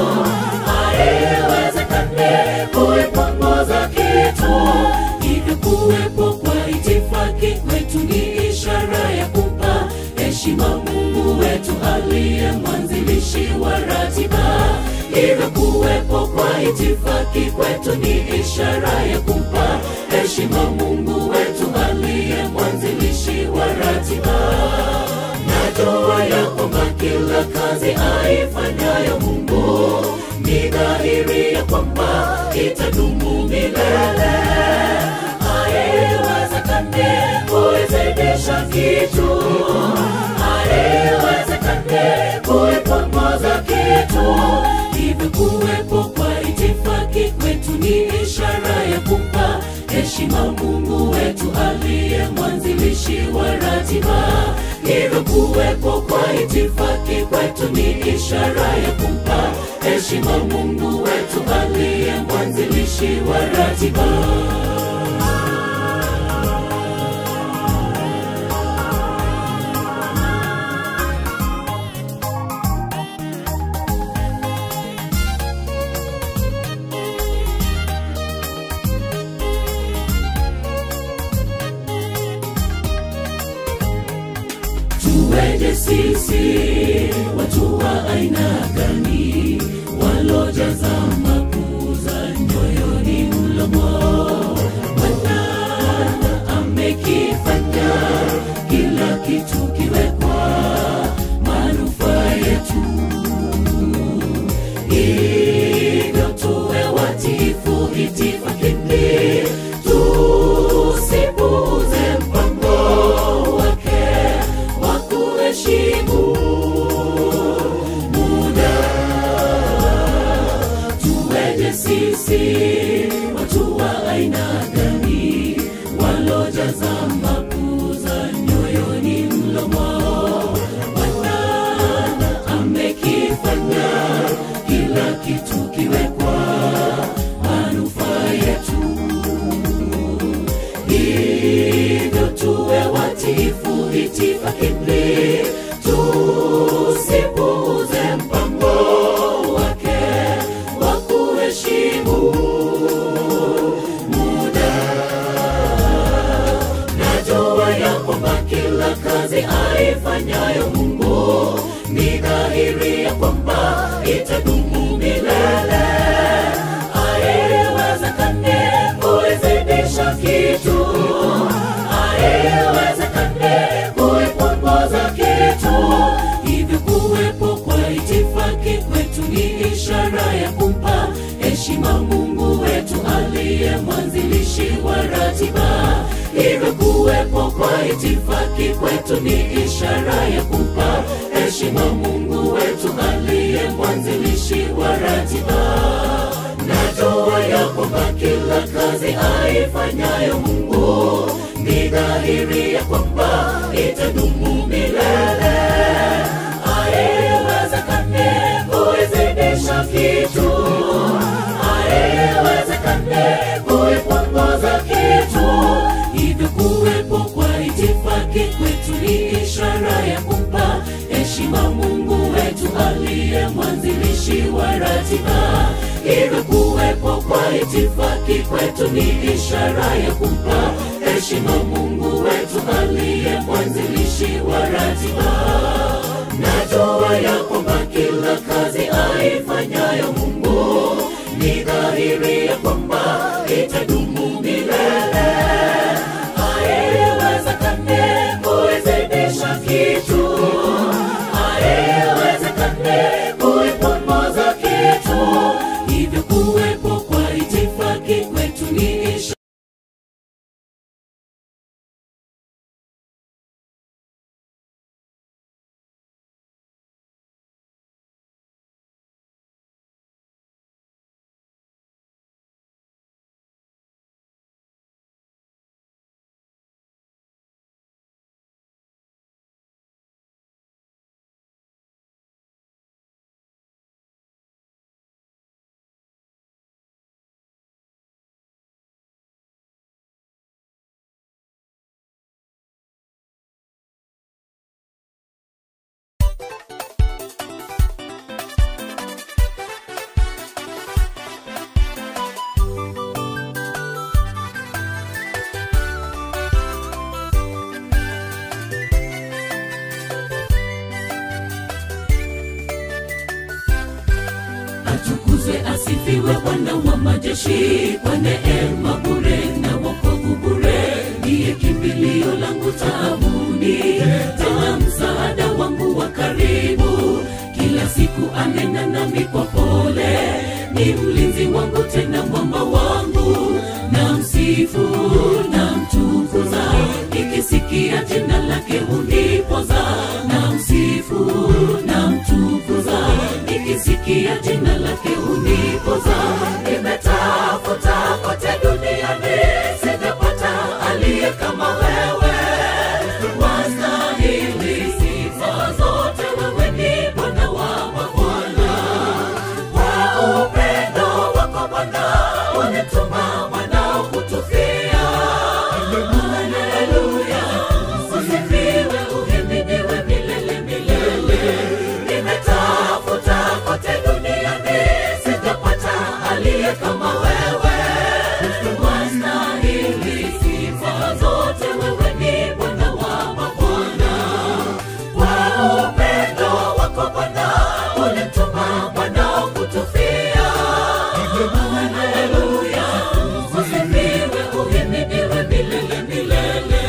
haiwezekane kuipunguza kitu hivyo kuwepo kwa itifaki kwetu ni ishara ya kumpa heshima mungu wetu aliye mwanzilishi wa ratiba hivyo kuwepo kwa itifaki kwetu ni ishara ya kumpa heshima mungu wetu aliye mwanzilishi wa ratiba najua ya kwamba kila kazi aifanyayo mungu ni dhahiri ya kwamba itadumu milele haiwezekane kuizidisha kitu haiwezekane kuipunguza kitu hivyo kuwepo kwa itifaki kwetu ni ishara ya kumpa heshima mungu wetu aliye mwanzilishi wa ratiba hivyo kuwepo kwa itifaki kwetu ni ishara ya kumpa heshima mungu wetu aliye mwanzilishi wa ratiba tuweje sisi watu wa aina gani walojaza makuza nyoyoni mlomo bwana amekifanya kila kitu kiwekwa manufaa yetu hivyo tuwe watifu itifakini tusipuuze mpango wake wa kuheshimu muda tuweje sisi watu wa aina gani walojaza makuza nyoyoni mlomo bwana amekifanya kila kitu kiwekwa manufaa yetu hivyo tuwe watifu itifakini tusipuuze mpango wake wa kuheshimu muda najua ya kwamba kila kazi aifanyayo mungu ni dhahiri ya kwamba itadumu milele haiwezekane kuizidisha kitu haiwezekane kuipunguza kitu hivyo kuwepo kwa itifaki kwetu ni ishara ya kumpa heshima mungu wetu aliye mwanzilishi wa ratiba hivyo kuwepo kwa itifaki kwetu ni ishara ya kumpa heshima mungu wetu aliye mwanzilishi wa ratiba najua ya kwamba kila kazi aifanyayo mungu ni dhahiri ya kwamba itadumu milele haiwezekane kuizidisha kitu haiwezekane kui itifaki kwetu ni ishara ya kumpa heshima mungu wetu aliye mwanzilishi wa ratiba najua ya kwamba kila kazi aifanyayo mungu ni dhahiri ya kwamba itadumu milele haiwezekane kuizidisha kitu haiwezekane kuipunguza kitu hivyo kuwepo kwa itifaki kwetu ni ishara atukuzwe asifiwe bwana wa majeshi kwa neema bure na wokovu bure ndiye kimbilio langu taabuni tena msaada wangu wa karibu kila siku anena nami kwa pole ni mlinzi wangu tena mwamba wangu na msifu na mtukuza nikisikia jina lake hunipoza na msifu na mtukuza nikisikia jina lake hunipoza nimetafuta kote duniani sijapata aliye kama wewe wastahili sifa zote wewe ni bwana wa mabwana kwa upendo wako bwana unituma mwanao kutufia haleluya usifiwe uhimidiwe milele milele nimetafuta kote duniani sijapata aliye kama wewe wastahili sifa zote wewe ni bwana wa mabwana kwa upendo wako bwana ulituma mwanao kutufia haleluya usifiwe uhimidiwe milele milele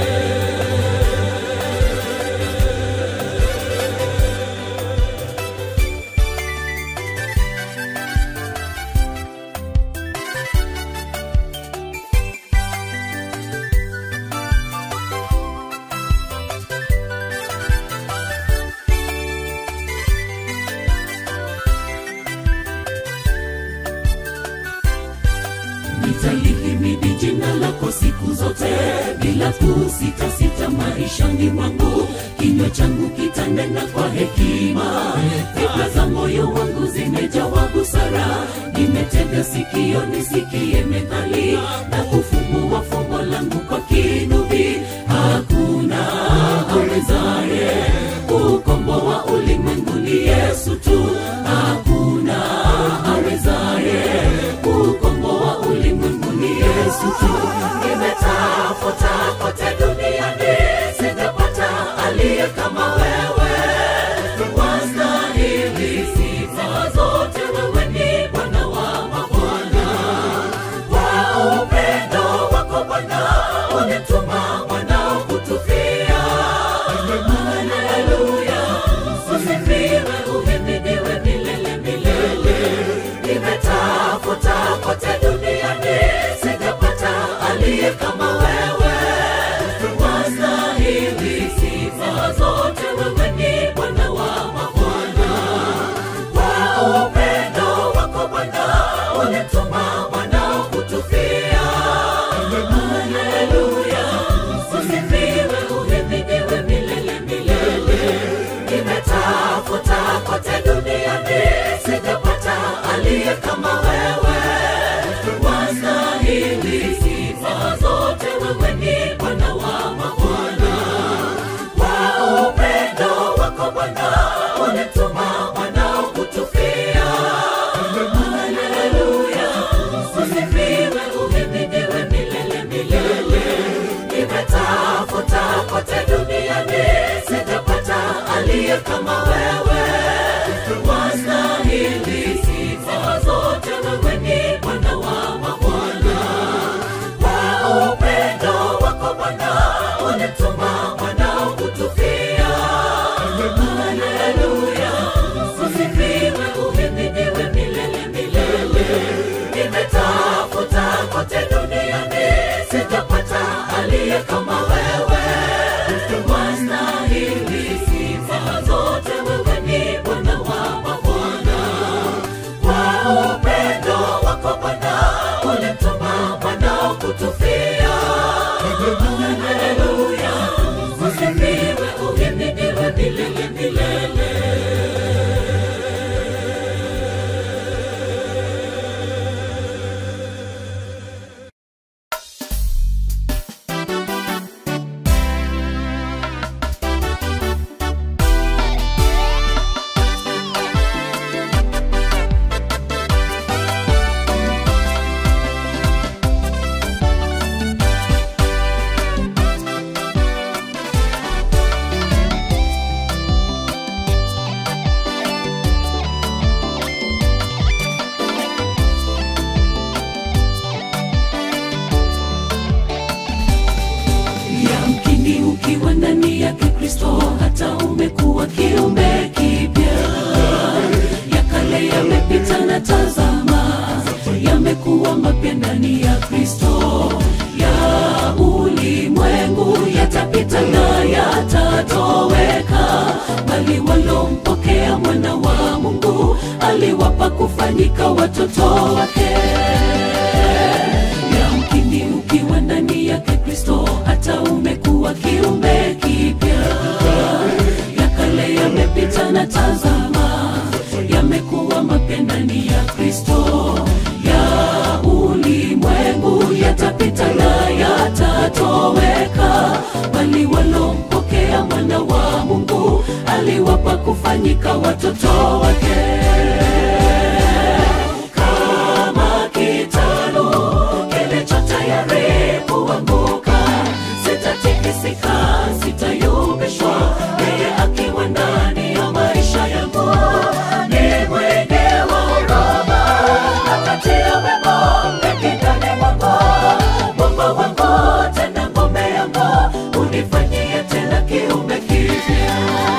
nitalihimidi jina lako siku zote bila kusitasita maishani mwangu kinywa changu kitanena kwa hekima fikra za moyo wangu zimejawa busara nimetega sikio nisikie methali na kufumbua fumbo langu kwa kinubi hakuna awezaye kukomboa ulimwengu ni yesu tu hakuna awezaye kukomboa ulimwengu ni yesu tu nimetafuta kote duniani sijapata aliye kama wewe wastahili sifa zote wewe ni bwana wa mabwana kwa upendo kama wewe wastahili sifa zote wewe ni bwana wa mabwana kwa upendo wako bwana ulituma mwanao kutufia haleluya usifiwe uhimidiwe milele milele nimetafuta kote duniani sitapata aliye kama wewe wastahili sifa zote wewe ni bwana wa mabwana kwa upendo wako bwana ulimtuma mwanao kutufia haleluya usifiwe uhimidiwe milele milele yamkini ukiwa ndani yake kristo hata umekuwa kiumbe kipya ya kale yamepita na tazama yamekuwa mapya ndani ya kristo ya ulimwengu yatapita na yatatoweka bali walompokea mwana wa mungu aliwapa kufanyika watoto wake yamkini ukiwa ndani yake kristo hata umekuwa kiumbe kipya ya kale yamepita na tazama yamekuwa mapya ndani ya kristo ya ulimwengu yatapita na yatatoweka bali walompokea mwana wa mungu aliwapa kufanyika watoto wake kama kitalu kilicho tayari kuanguka sitatikisika sitayumbishwa yeye akiwa ndani ya maisha yangu ni mwenge wa huruma akatia wema mengi ndani mwangu mwamba wangu tena ngome yangu unifanyie tena kiumbe kipya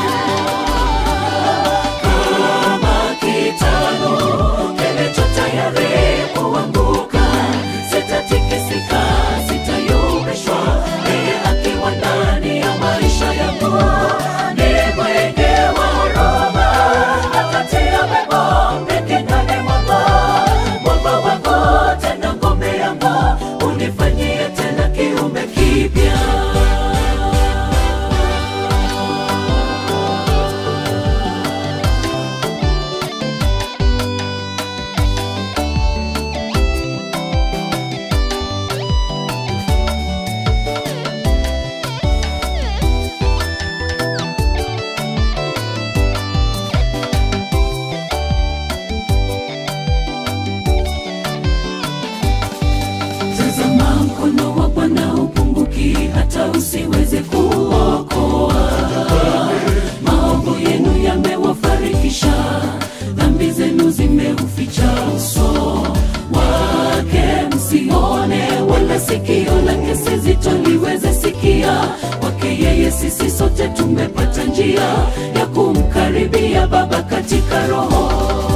kama kitalu kilicho tayari kuanguka sitatikisika sitayumbishwa yeye akiwa ndani ya maisha yangu ni mwenge wa huruma akatia wema mengi ndani mwangu mwamba wangu tena ngome yangu unifanyie tena kiumbe kipya tazama mkono wa bwana upunguki hata usiweze kuokoa maovu yenu yamewafarikisha dhambi zenu zimeuficha uso wake msione wala sikio lake sizitoliweze sikia kwake yeye sisi sote tumepata njia ya kumkaribia baba katika roho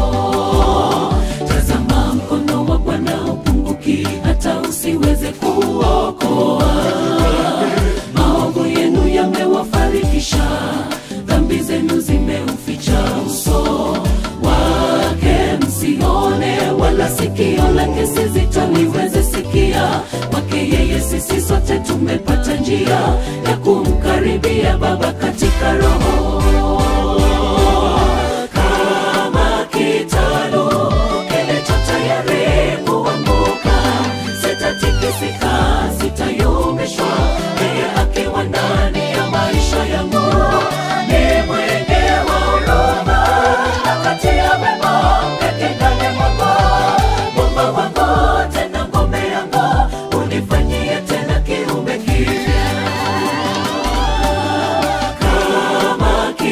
tazama mkono wa bwana upunguki hata usiweze kuokoa maovu yenu yamewafarikisha dhambi zenu zimeuficha uso wake msione wala sikio lake sizitoliweze sikia kwake yeye sisi sote tumepata njia ya kumkaribia baba katika roho kama kitalu kilicho tayari kuanguka sitatikisika sitayumbishwa yeye akiwa ndani ya maisha yangu ni mwenge wa huruma akatia wema peke ndani mwangu mwamba wangu tena ngome yangu unifanyie tena kiumbe kipya kama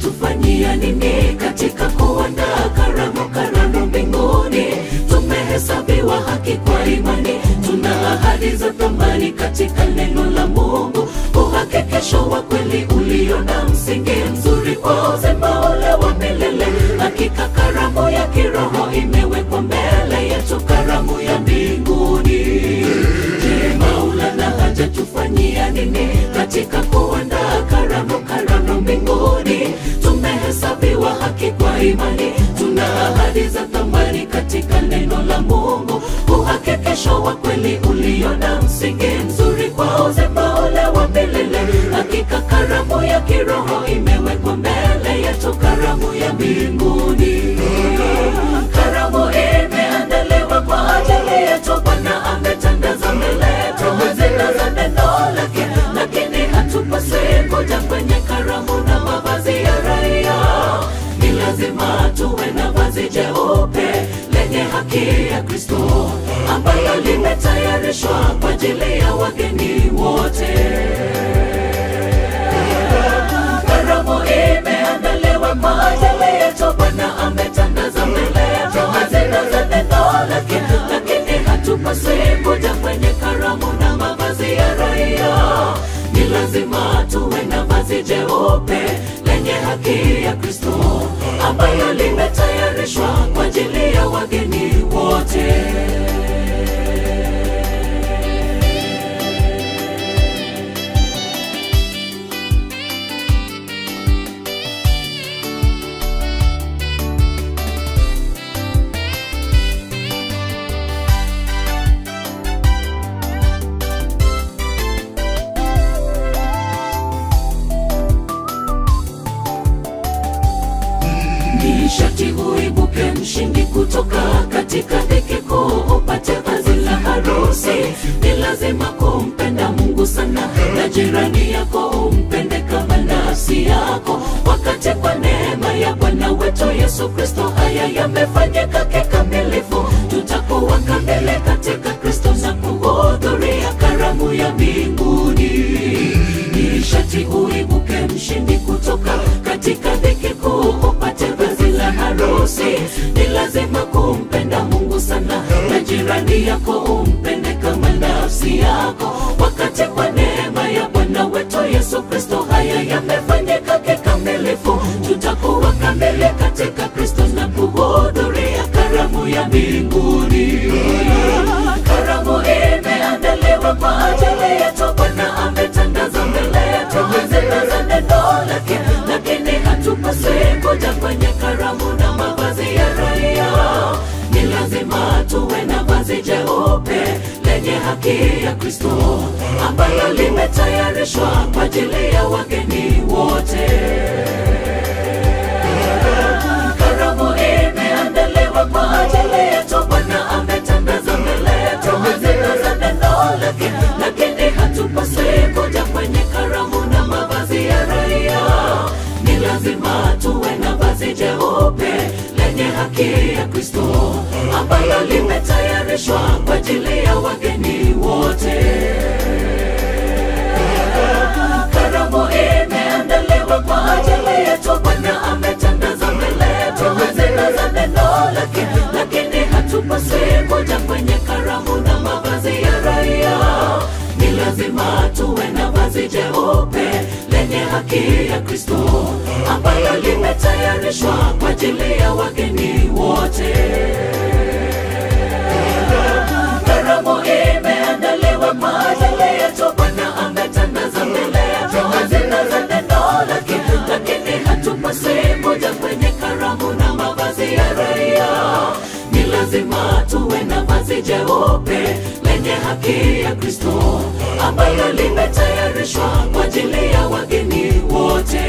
tufanyia nini katika kuandaa karamu karamu mbinguni tumehesabiwa haki kwa imani tuna ahadi za thamani katika neno la mungu uhakikisho wa kweli ulio na msingi mzuri kwa uzima ule wa milele hakika karamu ya kiroho imewekwa mbele yetu karamu ya mbinguni je maulana haja tufanyia nini katika kuandaa karamu karamu mbinguni tumehesabiwa haki kwa imani tuna ahadi za thamani katika neno la mungu uhakikisho wa kweli ulio na msingi mzuri kwa uzima ule wa milele hakika karamu ya kiroho imewekwa mbele yetu karamu ya mbinguni karamu imeandaliwa kwa ajili yetu bwana ametangaza mbele yetu hazina za neno lake lakini hatupaswi kuja kwenye karamu na mavazi ya raia ni lazima tuwe na vazi jeupe lenye haki ya kristo ambayo limetayarishwa kwa ajili ya wageni wote karamu imeandaliwa kwa ajili yetu bwana ametangaza mbele yetu hazina za neno lake lakini hatupaswi kuja kwenye karamu na mavazi ya raia ni lazima tuwe na vazi jeupe lenye haki ya kristo ambayo limetayarishwa kwa ajili ya wageni wote ni shati uibuke mshindi kutoka katika dhiki kuu upate vazi la harusi ni lazima kumpenda mungu sana na jirani yako umpende kama nafsi yako wakati kwa neema ya bwana wetu yesu kristo haya yamefanyika kikamilifu tutakuwa kamili katika kristo na kuhudhuria karamu ya mbinguni ni shati uibuke mshindi kutoka katika dhiki kuu upate vazi la harusi ni lazima kumpenda mungu sana na jirani yako umpende kama nafsi yako wakati kwa neema ya bwana wetu yesu kristo haya yamefanyika kikamilifu tutakuwa kamili katika kristo na kuhudhuria karamu ya mbinguni karamu imeandaliwa kwa ajili yetu bwana ametangaza mbele yetu hazina za neno lake lakini hatupaswi kuja kwenye karamu na mavazi ya raia ni lazima tuwe na vazi jeupe lenye haki ya kristo ambalo limetayarishwa kwa ajili ya wageni wote karamu imeandaliwa kwa ajili yetu bwana ametangaza mbele yetu hazina za neno lake lakini hatupaswi kuja kwenye karamu na mavazi ya raia ni lazima tuwe na vazi jeupe lenye haki ya kristo ambalo limetayarishwa kwa ajili ya wageni wote karamu imeandaliwa kwa ajili yetu bwana ametangaza mbele yetu hazina za neno lake lakini hatupaswi kuja kwenye karamu na mavazi ya raia ni lazima tuwe na vazi jeupe lenye haki ya kristo ambalo limetayarishwa kwa ajili ya wageni wote karamu imeandaliwa kwa ajili yetu bwana ametangaza mbele yetu hazina za neno lake lakini hatupaswi kuja kwenye karamu na mavazi ya raia ni lazima tuwe na vazi jeupe lenye haki ya kristo ambalo limetayarishwa kwa ajili ya wageni wote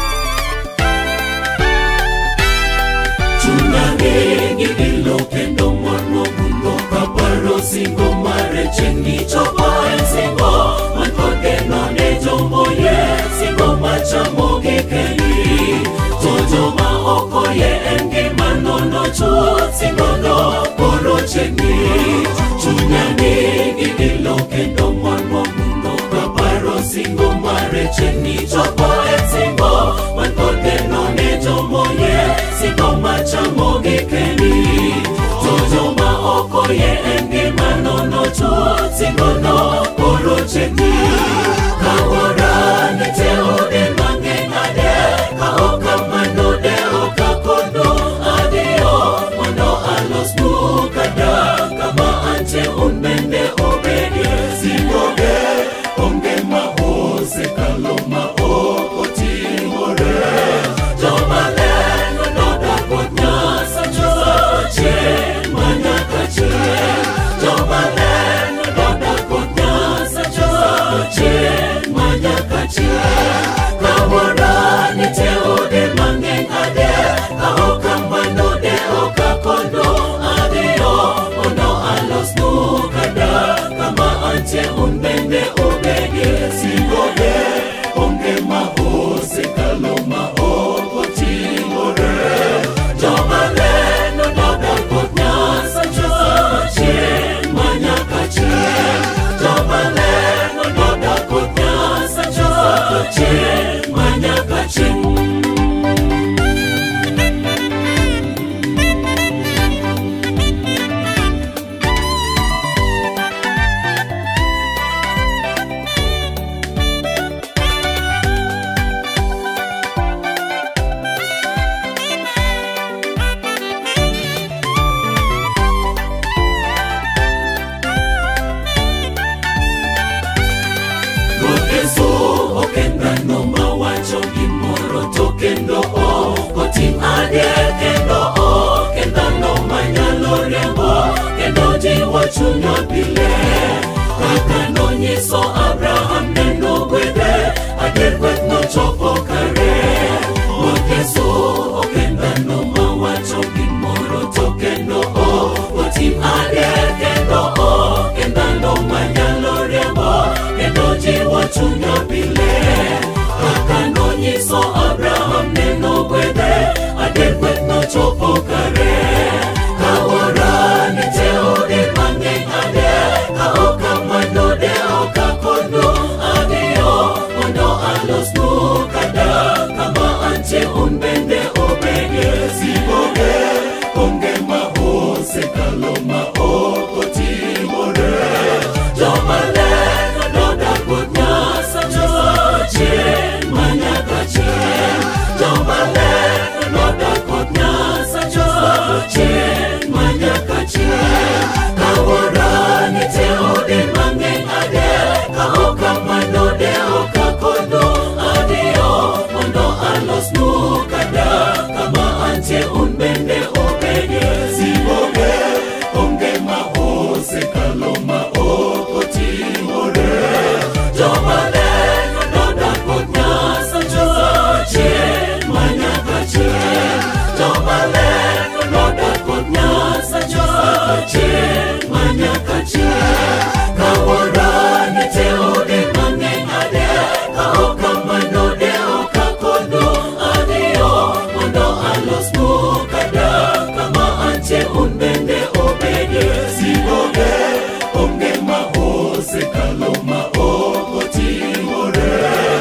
tuna mengi ilo pendo okoye en ngima nono chuth singono koro chiegni chunya nigi ilo kendo mon momuno kaparo singo mare chiegni chopo e singo man kod geno ne jomoye singo machamo gi kendi to joma okoye en ngima nono chuth singono koro chiegni kawora ne te ode mang'eny ade ka ok kamano de ok akono adhiyo mondo alosnu kada kama antie un bende obedie singoge onge ma osekalo ma ok otimore jomaler nonodak kod nyasachoche manyaka chieng jomaler nonodak kod nyasachoche manyaka chieng kawora nitie ode mang'eny ade ka ok kamano de ok akono adhiyo mondo alosnu kada kama antie un bende obedie singoge onge ma osekalo ma ok otimore jomaler nonodak kod nyasachoche manyaka chieng jomaler nonodak kod nyasachoche manyaka chieng Ruoth Yesu ok en dhano mawacho gimoro to kendo ok otim adier kendo ok en dhano manyalo riembo kendo jiwo chunya pile kaka nonyiso Abraham neno gwedhe adier gweth nochopo kare Ruoth Yesu ok en dhano mawacho gimoro to kendo ok otim adier kendo ok en dhano manyalo riembo kendo jiwo chunya pile kaka nonyiso Abraham neno gwedhe adier gweth nochopo kare kawora nitie ode mang'eny ade ka ok kamano de ok akono adhiyo mondo alosnu kada kama antie un bende obedie siboge onge ma osekalo ma ok otimore jomaler nonodak kod nyasachoche manyaka chieng jomaler nonodak kod nyasachoche manyaka chieng kawora nitie ode mang'eny ade ka ok kamano de ok akono adhiyo mondo alosnu kada kama antie un bende obedie siboge onge ma osekalo ma ok otimore jomaler nonodak kod nyasachoche manyaka chieng jomaler nonodak kod nyasachoche manyaka chieng kawora nitie ode mang'eny ade ka ok kamano de ok akono adhiyo mondo alosnu kada kama antie un bende obedie siboge onge ma osekalo ma ok otimore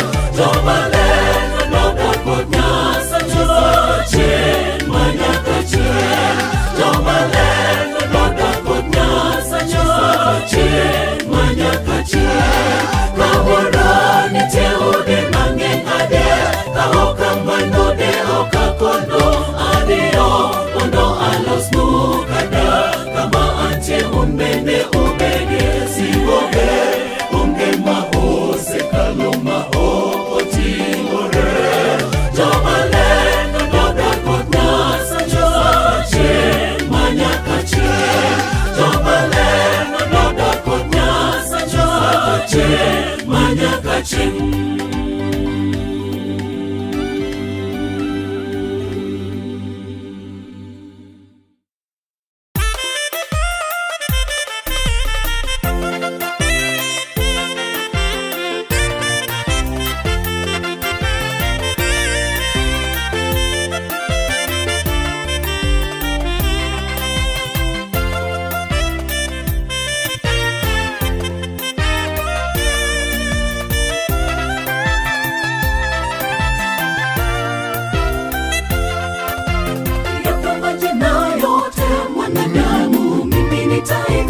jomaler nonodak kod nyasachoche manyaka chieng jomaler nonodak kod nyasachoche manyaka chieng kawora nitie ode mang'eny ade ka ok kamano de ok akono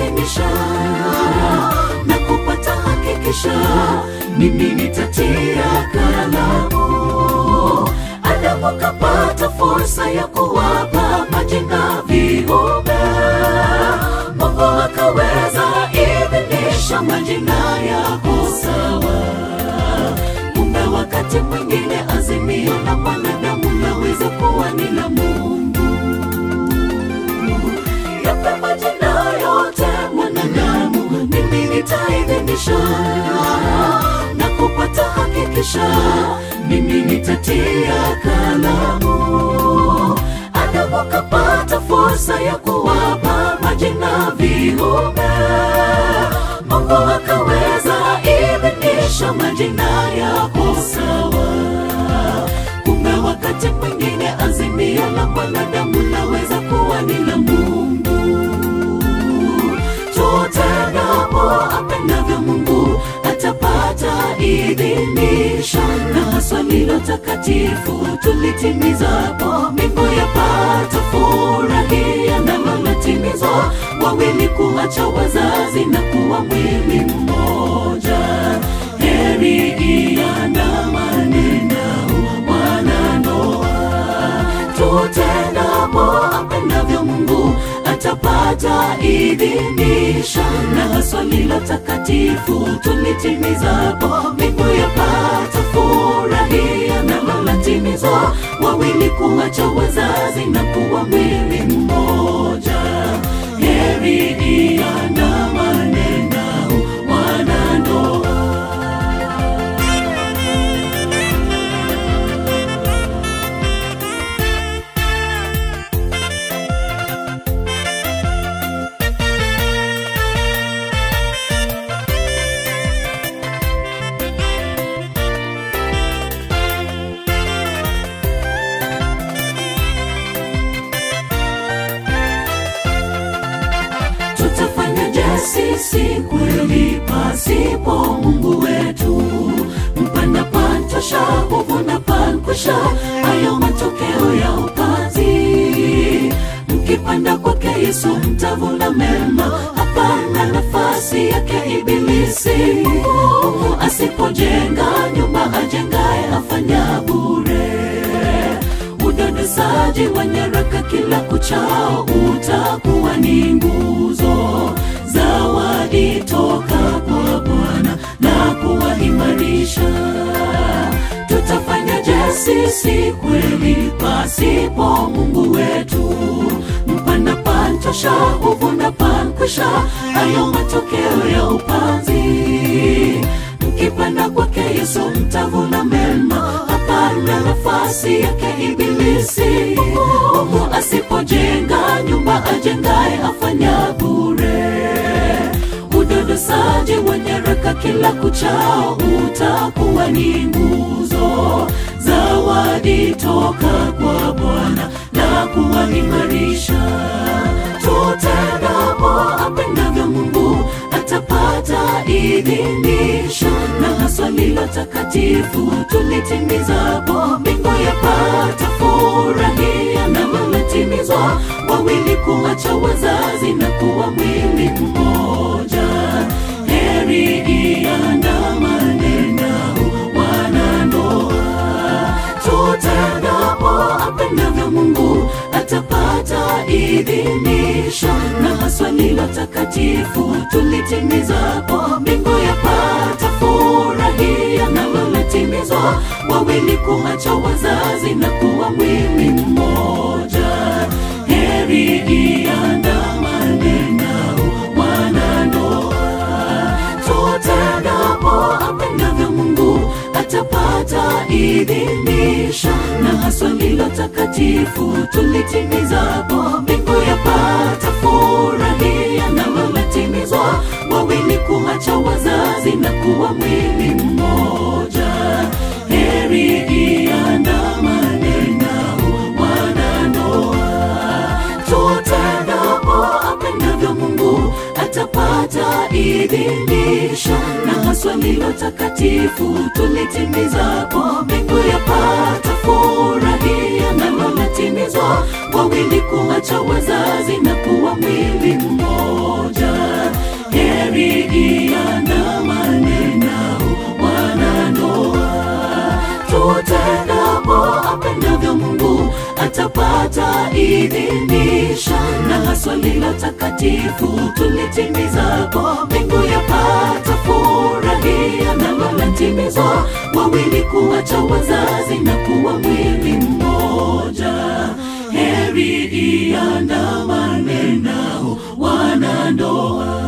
nitaidhinisha na kupata hakikisha mimi nitatia kalamu adamu kapata fursa ya kuwapa majina viumbe mungu akaweza idhinisha majina yako sawa kumbe wakati mwingine azimio la mwanadamu laweza kuwa ni la mungu yape majina yote mwanadamu mimi nitaidhinisha na kupata hakikisha mimi nitatia kalamu adamu kapata fursa ya kuwapa majina viumbe mungu akaweza idhinisha majina yako sawa kumbe wakati mwingine azimio la mwanadamu laweza kuwa ni la mungu tutendapo apendavyo mungu atapata idhinisha na haswa lilo takatifu tulitimizapo mbingu yapata furahia nalolatimizwa wawili kuacha wazazi na kuwa mwili mmoja heri iandamane nao wanandoa tutendapo apendavyo mungu atapata idhinisha na haswa lilo takatifu tulitimizapo mbingu yapata furahia nalolatimizwa wawili kuacha wazazi na kuwa mwili mmoja heri iandamane nao wanandoa tutafanyaje sisi kweli pasipo mungu wetu mpanda pantosha huvuna pankwisha hayo matokeo ya upanzi mkipanda kwake yesu mtavuna mema hapana nafasi yake ibilisi mungu asipojenga nyumba ajengaye afanya bure udodosaji wa nyaraka kila kuchao utakuwa ni nguzo zawadi toka kwa bwana na kuwaimarisha tutafanyaje sisi kweli pasipo mungu wetu mpanda pantosha huvuna pankwisha hayo matokeo ya upanzi mkipanda kwake yesu mtavuna mema hapana nafasi yake ibilisi mungu asipojenga nyumba ajengaye afanya bure udodosaji wa nyaraka kila kuchao utakuwa ni nguzo zawadi toka kwa bwana na kuwaimarisha tutendapo apendavyo mungu atapata idhinisho na haswa lilo takatifu tulitimizapo mbingu yapata furahia na lolotimizwa wawili kuacha wazazi na kuwa mwili mmoja heri iandamane nao wanandoa tutendapo apendavyo mungu atapata idhinisho na haswa lilo takatifu tulitimizapo mbingu yapata furahia na lolotimizwa wawili kuacha wazazi na kuwa mwili mmoja heri iandamane nao wanandoa tutendapo apendavyo mungu atapata idhinisho na haswa lilo takatifu tulitimizapo mbingu yapata furahia na lolotimizwa wawili kuacha wazazi na kuwa mwili mmoja heri iandamane nao wanandoa tutendapo apendavyo mungu atapata idhinisho na haswa lilo takatifu tulitimizapo mbingu yapata furahia na lolotimizwa wawili kuacha wazazi na kuwa mwili mmoja heri iandamane nao wanandoa tutendapo apendavyo mungu atapata idhinisha na haswa lilo takatifu tulitimizapo mbingu yapata furahia nalo latimizwa wawili kuwacha wazazi na kuwa mwili mmoja heri iandamane nao wanandoa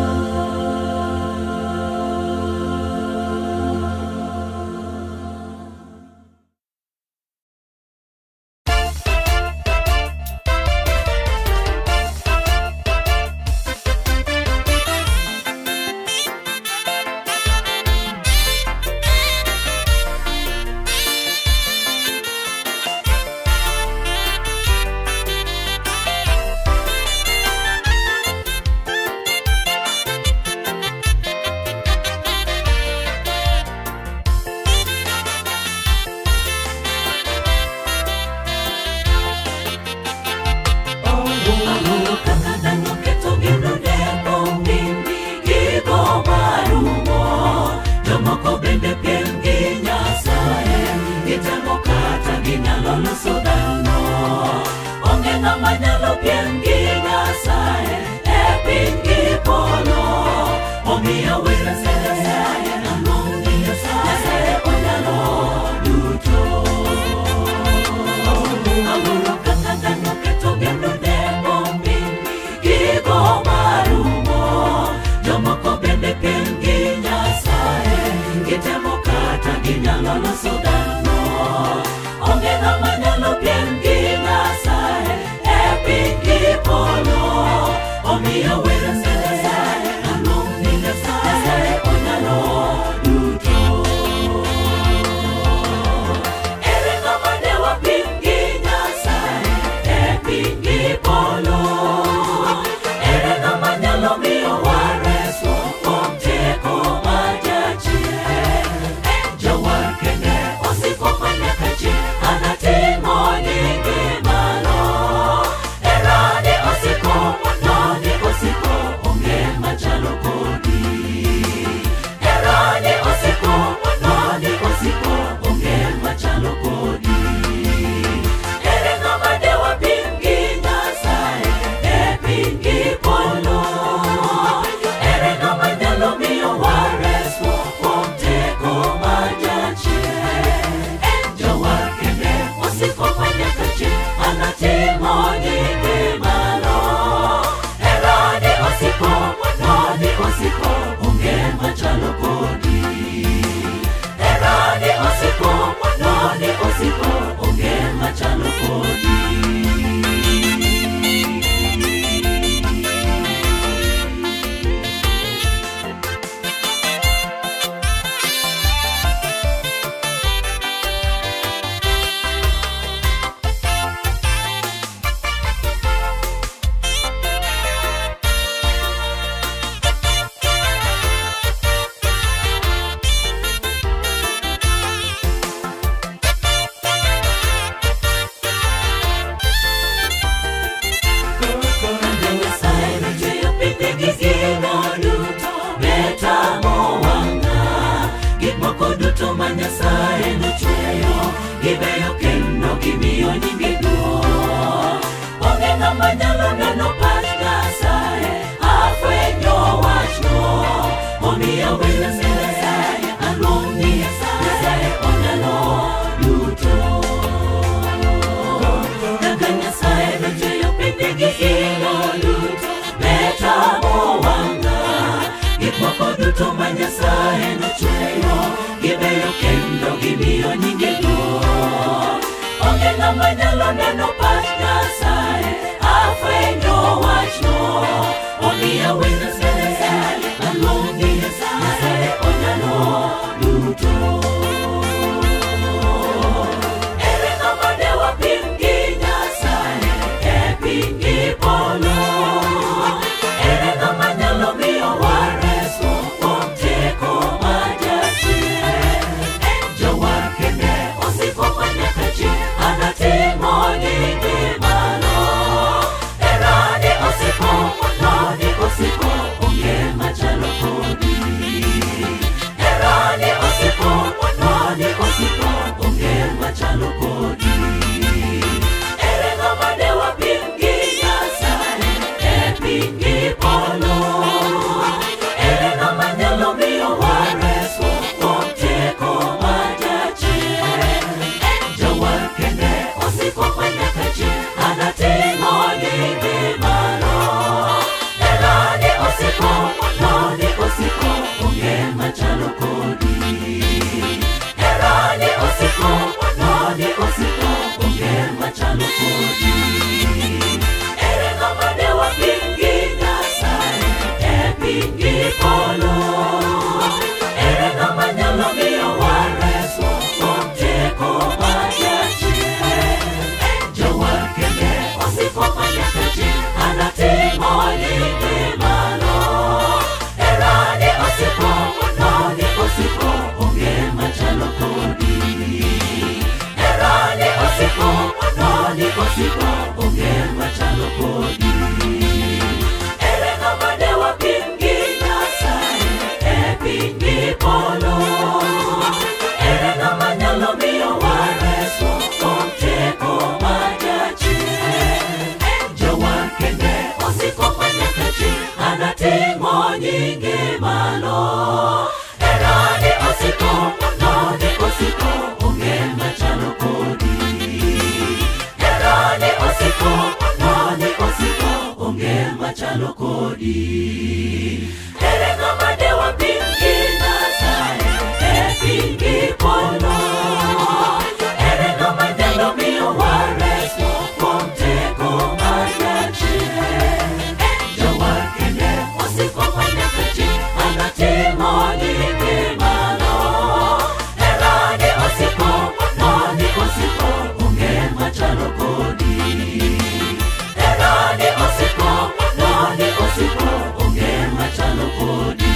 Erani osiko, mononi osiko, onge machalo kodi. onge machalo kodi ere ng'ama ne wapingi nyasaye e pingi polo ere ng'ama nyalo miyo wareso kuom teko majachien en jowa kende osiko manyaka chi anating'o nyinge malo herani osiko noni osiko onge machalo kodi herani osiko noni osiko onge machalo kodi ere ng'ama de wapingi nyasaye e pingi polo ere ng'ama nyalo miyo wareso kuom teko majachien en jowar kende osiko manyaka chi anatimo nyinge malo herani osiko noni osiko onge machalo kodi herani osiko noni osiko onge machalo kodi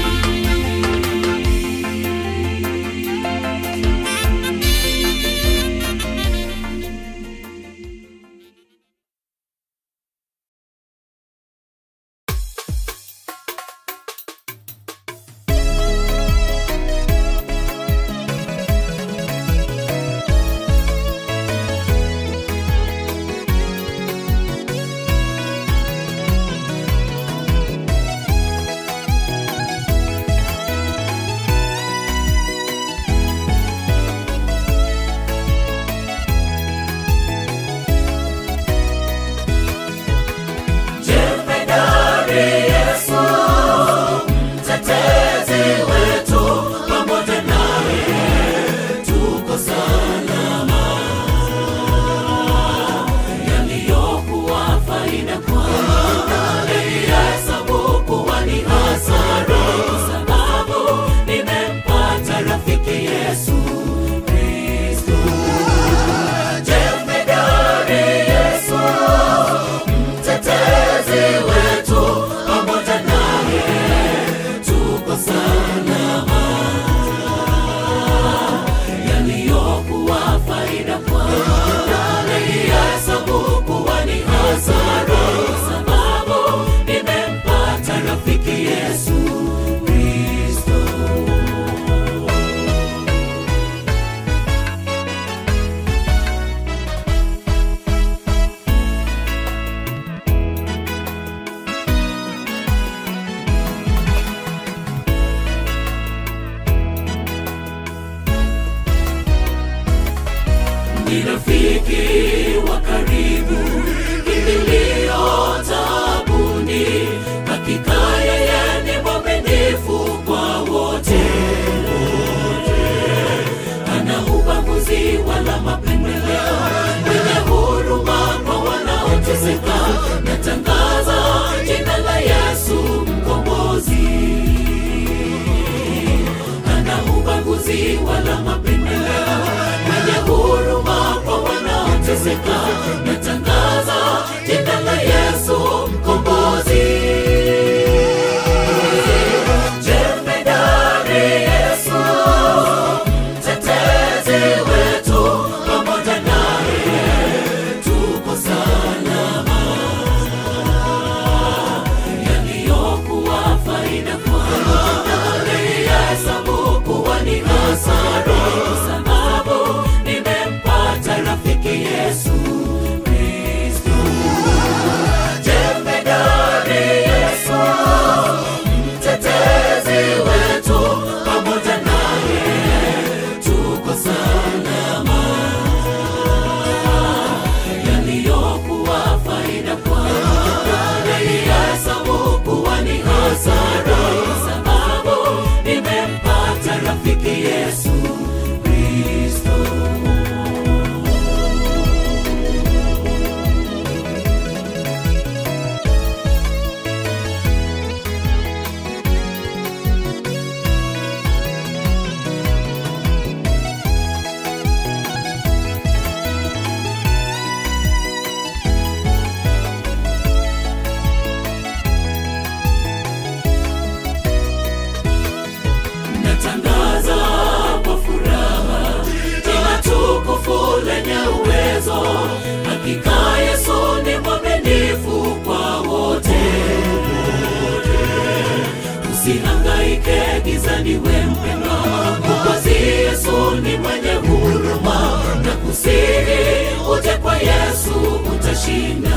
utashinda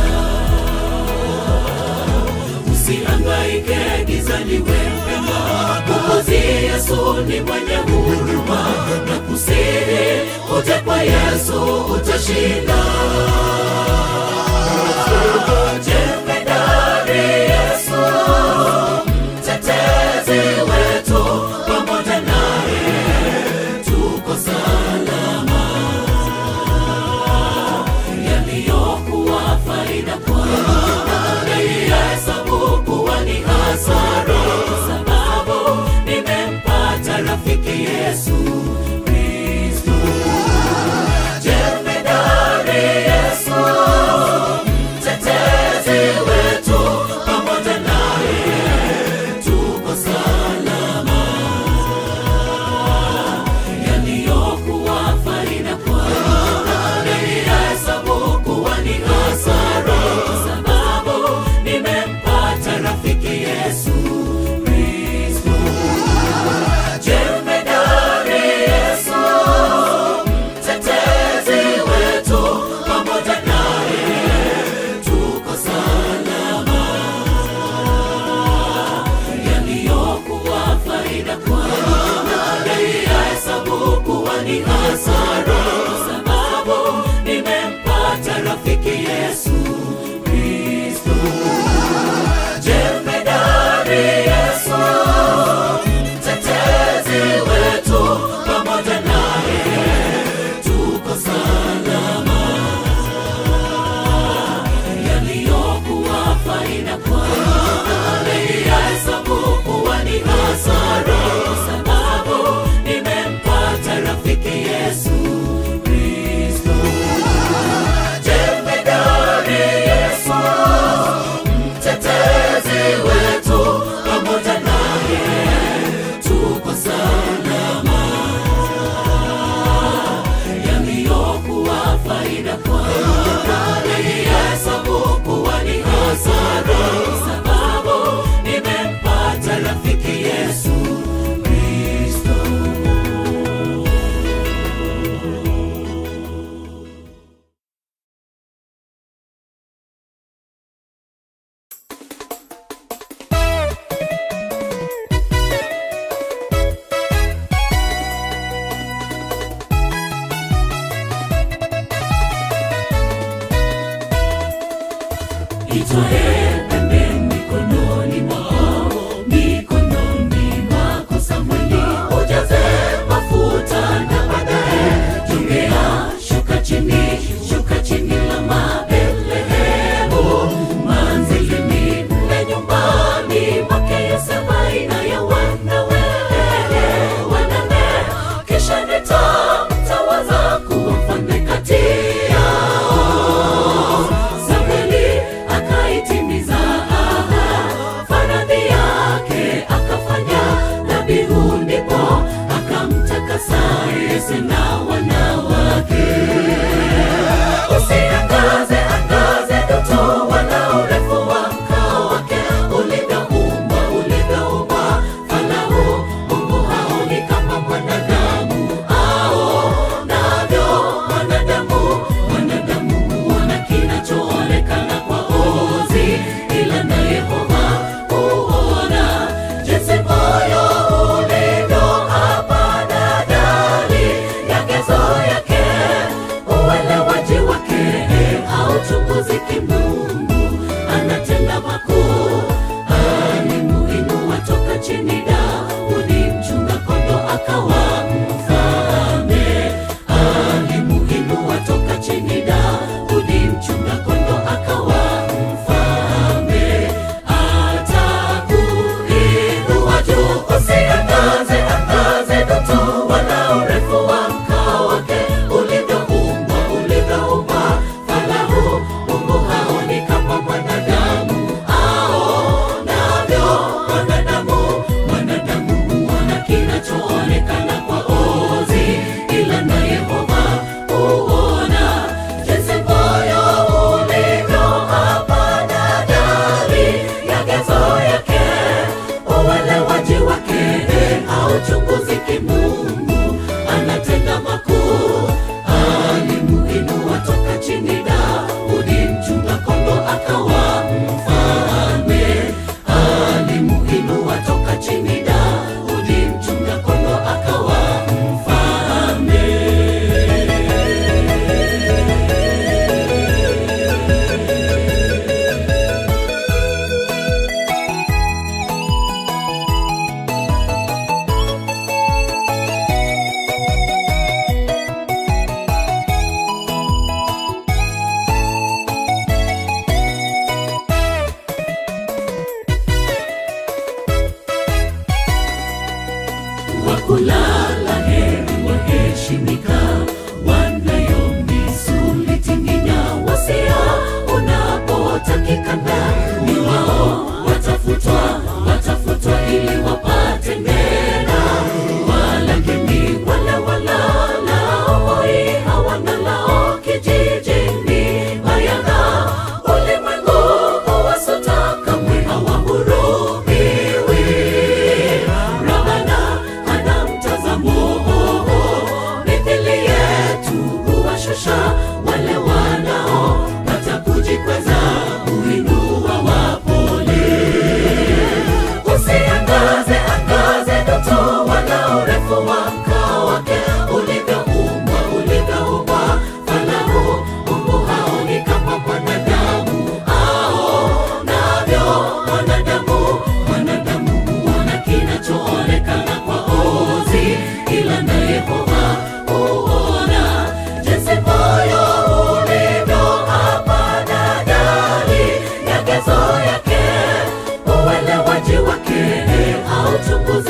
usihangaike gizani wempema mwokozi yesu ni mwenye huruma na kusihi uje kwa yesu utashinda jemedari yesu mtetezi wetu pamoja naye tuko salama yaliyokuwa faida kwangu naihesabu kuwa ni hasara sababu nimempata rafiki yesu kristo jemedari yesu mtetezi wetu pamoja naye tuko salama yaliyokuwa faida kwangu naihesabu kuwa ni hasara sababu nimempata rafiki yesu kristo jemedari yesu mtetezi wetu pamoja naye tuko salama yaliyokuwa faida kwangu naihesabu kuwa ni hasara sababu nimempata rafiki yesu kristo jemedari yesu mtetezi wetu pamoja naye tuko salama yaliyokuwa faida kwangu naihesabu kuwa ni hasara sababu nimempata rafiki yesu kristo jemedari yesu mtetezi wetu pamoja naye tuko salama yaliyokuwa faida kwangu naihesabu kuwa ni hasara sababu nimempata rafiki yesu kristo itwae pembe mikononi mwako mikononi mwako samweli ujaze mafuta na baadaye jongea shuka chini shuka chini la mabelehemu manzilini mle nyumbani mwake yesebaina ya wanawe wanane kisha nitamtawaza kuwa mfalme kati yao Samueli akaitimiza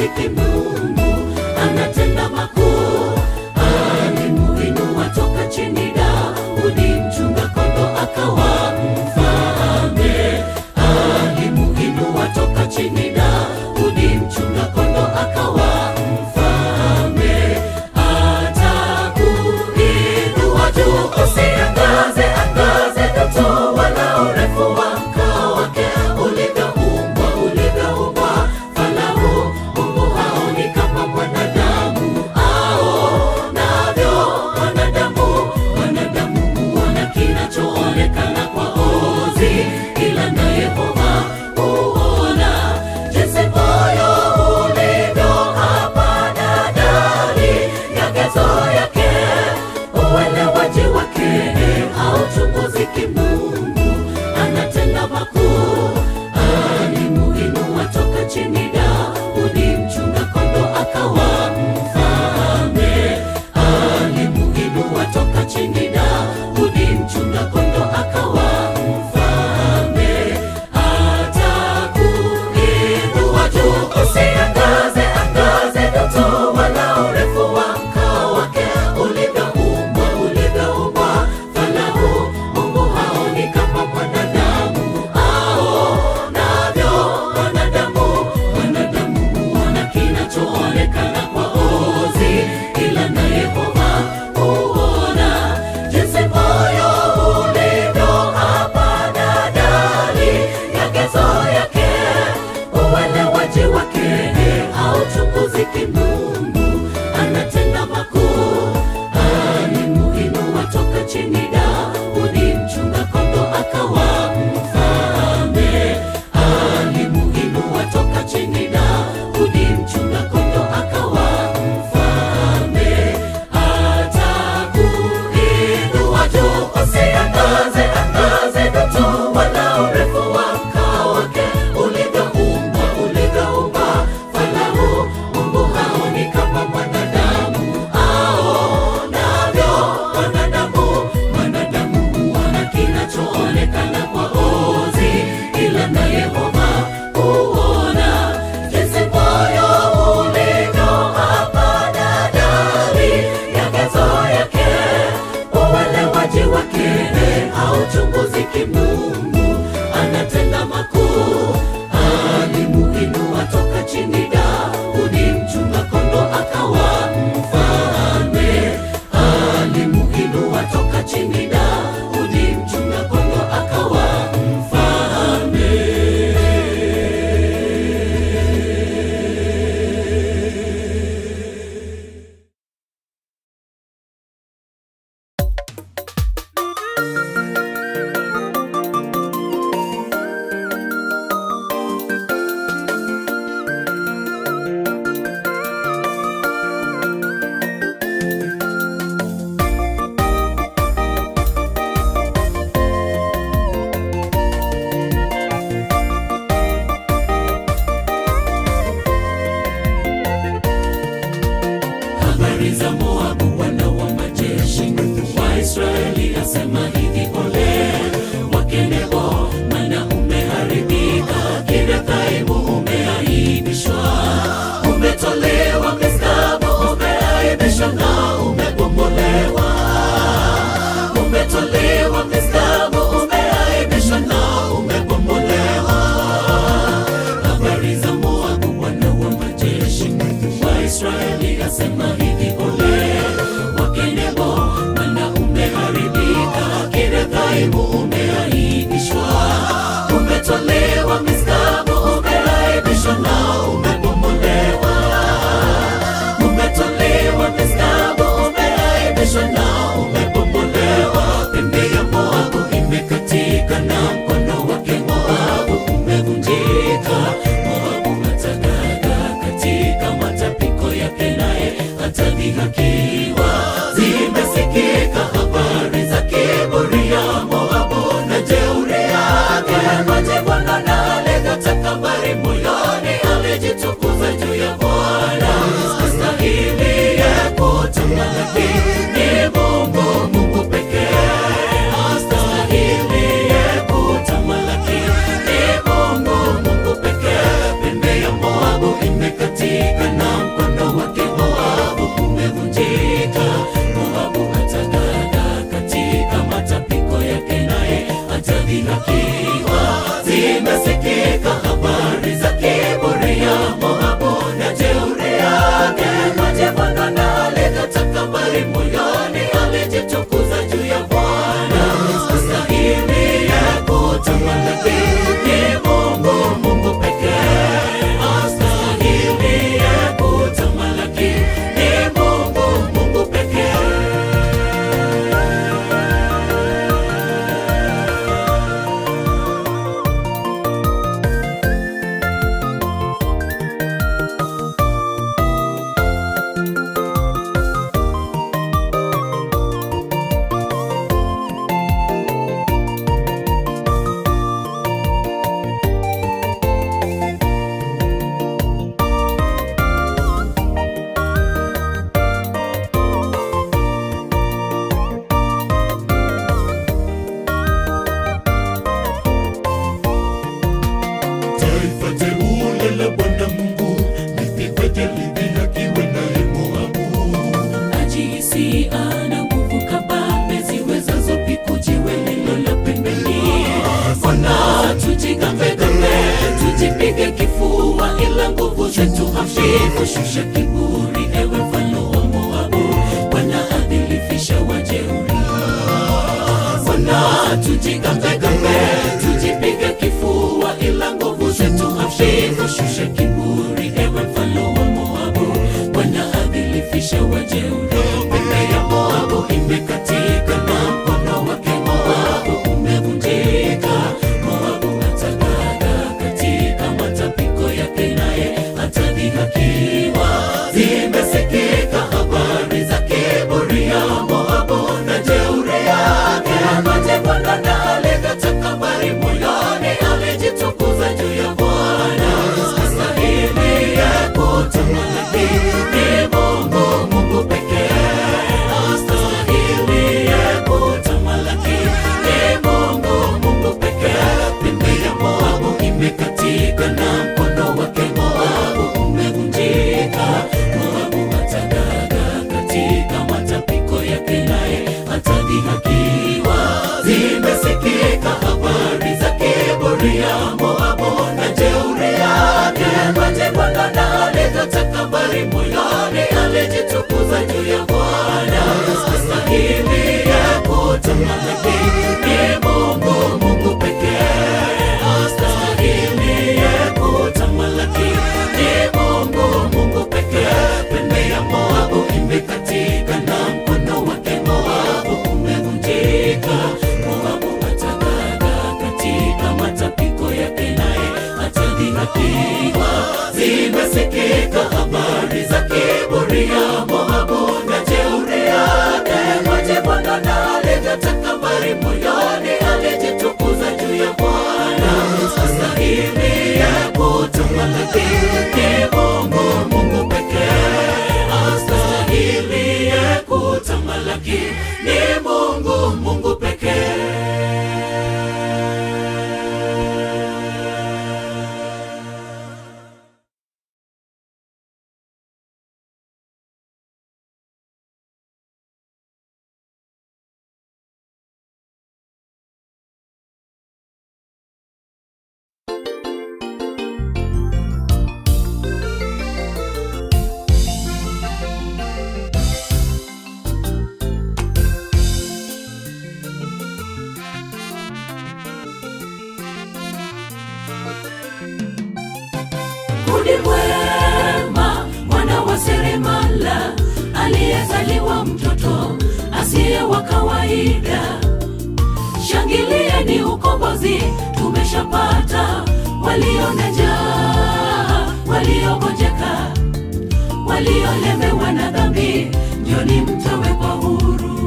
muziki mungu anatenda makuu alimuinua toka chini daudi mchunga kondo akawa mfalme alimuinua toka chini daudi mchunga kondo akawa mfalme atakuinua juu usiangaze angaze ndoto wala urefu wa mkao wake ulivyoumbwa ulivyoumbwa falahu mungu haoni kama mwanadamu aonavyo mwanadamu mwanadamu huona kinachoonekana kwa ozi ila na yehova huona jinsi moyo ulivyo hapana dali yagezo yake uelewaji wake hauchunguziki mungu anatenda makuu alimuinua toka chini daudi mchunga kondo akawa mfalme alimuinua toka chini daudi mchunga kondo akawa mfalme atakuinua juu usiangaze angaze ndoto wala urefu wa mkao wake ulivyoumbwa ulivyoumbwa falahu mungu haoni kama mwanadamu aonavyo mwanadamu mwanadamu huona kinachoonekana kwa ozi ila na yehova huona jinsi moyo ulivyo hapana dali yagezo yake uelewaji wake hauchunguziki mungu anatenda makuu alimuinua toka chini daudi mchunga kondo akawa mfalme alimuinua toka chini daudi mchunga kondo akawa mfalme atakuinua juu usiangaze angaze ndoto wala urefu wa mkao wake ulivyoumbwa ulivyoumbwa falahu mungu haoni kama mwanadamu aonavyo mwanadamu mwanadamu huona kinachoonekana kwa ozi ila na yehova huona jinsi moyo ulivyo hapana dali yagezo yake uelewaji wake hauchunguziki mungu anatenda makuu alimuinua toka chini daudi mchunga kondo akawa mfalme alimuinua toka chini daudi mchunga kondo akawa mfalme habari za moabu wana wa majeshi waisraeli asema hivi ole wakenebo mana umeharibika kirathaimu umeaibishwa umetolewa miskabu umeaibishwa na umebomolewa umetolewa miskabu umeaibishwa na umebomolewa habari za moabu wana wa majeshi waisraeli asema hivi ole wakenebo mana umeharibika kirathaimu umeaibishwa umetolewa miskabu umeaibishwa na umebomolewa umetolewa miskabu umeaibishwa na umebomolewa pembe ya moabu imekatika na mkono wake moabu umevunjika moabu atagaga katika matapiko yake naye atadhihakiwa zimesikika habari za kiburi ya moabu na jeuri yake majibwana na alega takabari moyoni alijitukuza juu ya bwana astahili ya kutamalaki ni mungu mungu pekee astahili ya kutamalaki ni mungu mungu pekee pembe ya moabu imekatika zimesikika habari za kiburi ya Moabu na jeuri yake. Majivuno na aleta takabari moyoni, alijitukuza juu ya Bwana. Astahili ya kutamalaki ni Mungu, Mungu pekee. Astahili ya kutamalaki ni Mungu, Mungu pekee. Taifa teule la Bwana Mungu lipigweje lidhihakiwe naye Moabu. ajihisi ana nguvu kabambe ziwezazo piku jiwe lilo la pembeni. Mbona tujigambegambe, tujipige kifua, ila nguvu zetu hafifu. Shusha kiburi, ewe mfalme wa Moabu, Bwana adhilifisha wajeuri. Mbona tujigambegambe, tujipige kifua, ila nguvu zetu hafifu. Shusha kiburi, ewe mfalme wa Moabu, Bwana adhilifisha wajeuri. Pembe ya Moabu imekatika na mkono wake Moabu umevunjika. Moabu atagaga katika matapiko yake, naye atadhihakiwa. Zimesikika habari za kiburi ya Moabu na jeuri yake. Majivuno na aleta takabari moyoni, alijitukuza juu ya Bwana. Astahili ya kutamalaki ni Mungu, Mungu pekee. Astahili ya kutamalaki ni Mungu, Mungu pekee. Pembe ya Moabu imekatika na mkono wake Moabu umevunjika. Moabu atagaga katika matapiko yake, naye atadhihakiwa. Zimesikika habari za kiburi ya Moabu na jeuri yake. Majivuno na aleta takabari moyoni, alijitukuza juu ya Bwana. Astahili ya kutamalaki ni Mungu, Mungu pekee. Astahili ya kutamalaki ni Mungu, Mungu pekee. Pembe ya Moabu imekatika na mkono wake Moabu umevunjika. Moabu atagaga katika matapiko yake, naye atadhihakiwa. Zimesikika habari za kiburi ya Moabu na jeuri yake. Majivuno na aleta takabari moyoni, alijitukuza juu ya Bwana. Astahili ya kutamalaki ni Mungu, Mungu pekee. Astahili ya kutamalaki ni Mungu, Mungu pekee. Rudi mwema, mwana wa seremala, aliyezaliwa mtoto asiye wa kawaida. Shangilieni ukombozi tumeshapata, walio na njaa, waliogonjeka, waliolemewa na dhambi, njoni mtawekwa huru.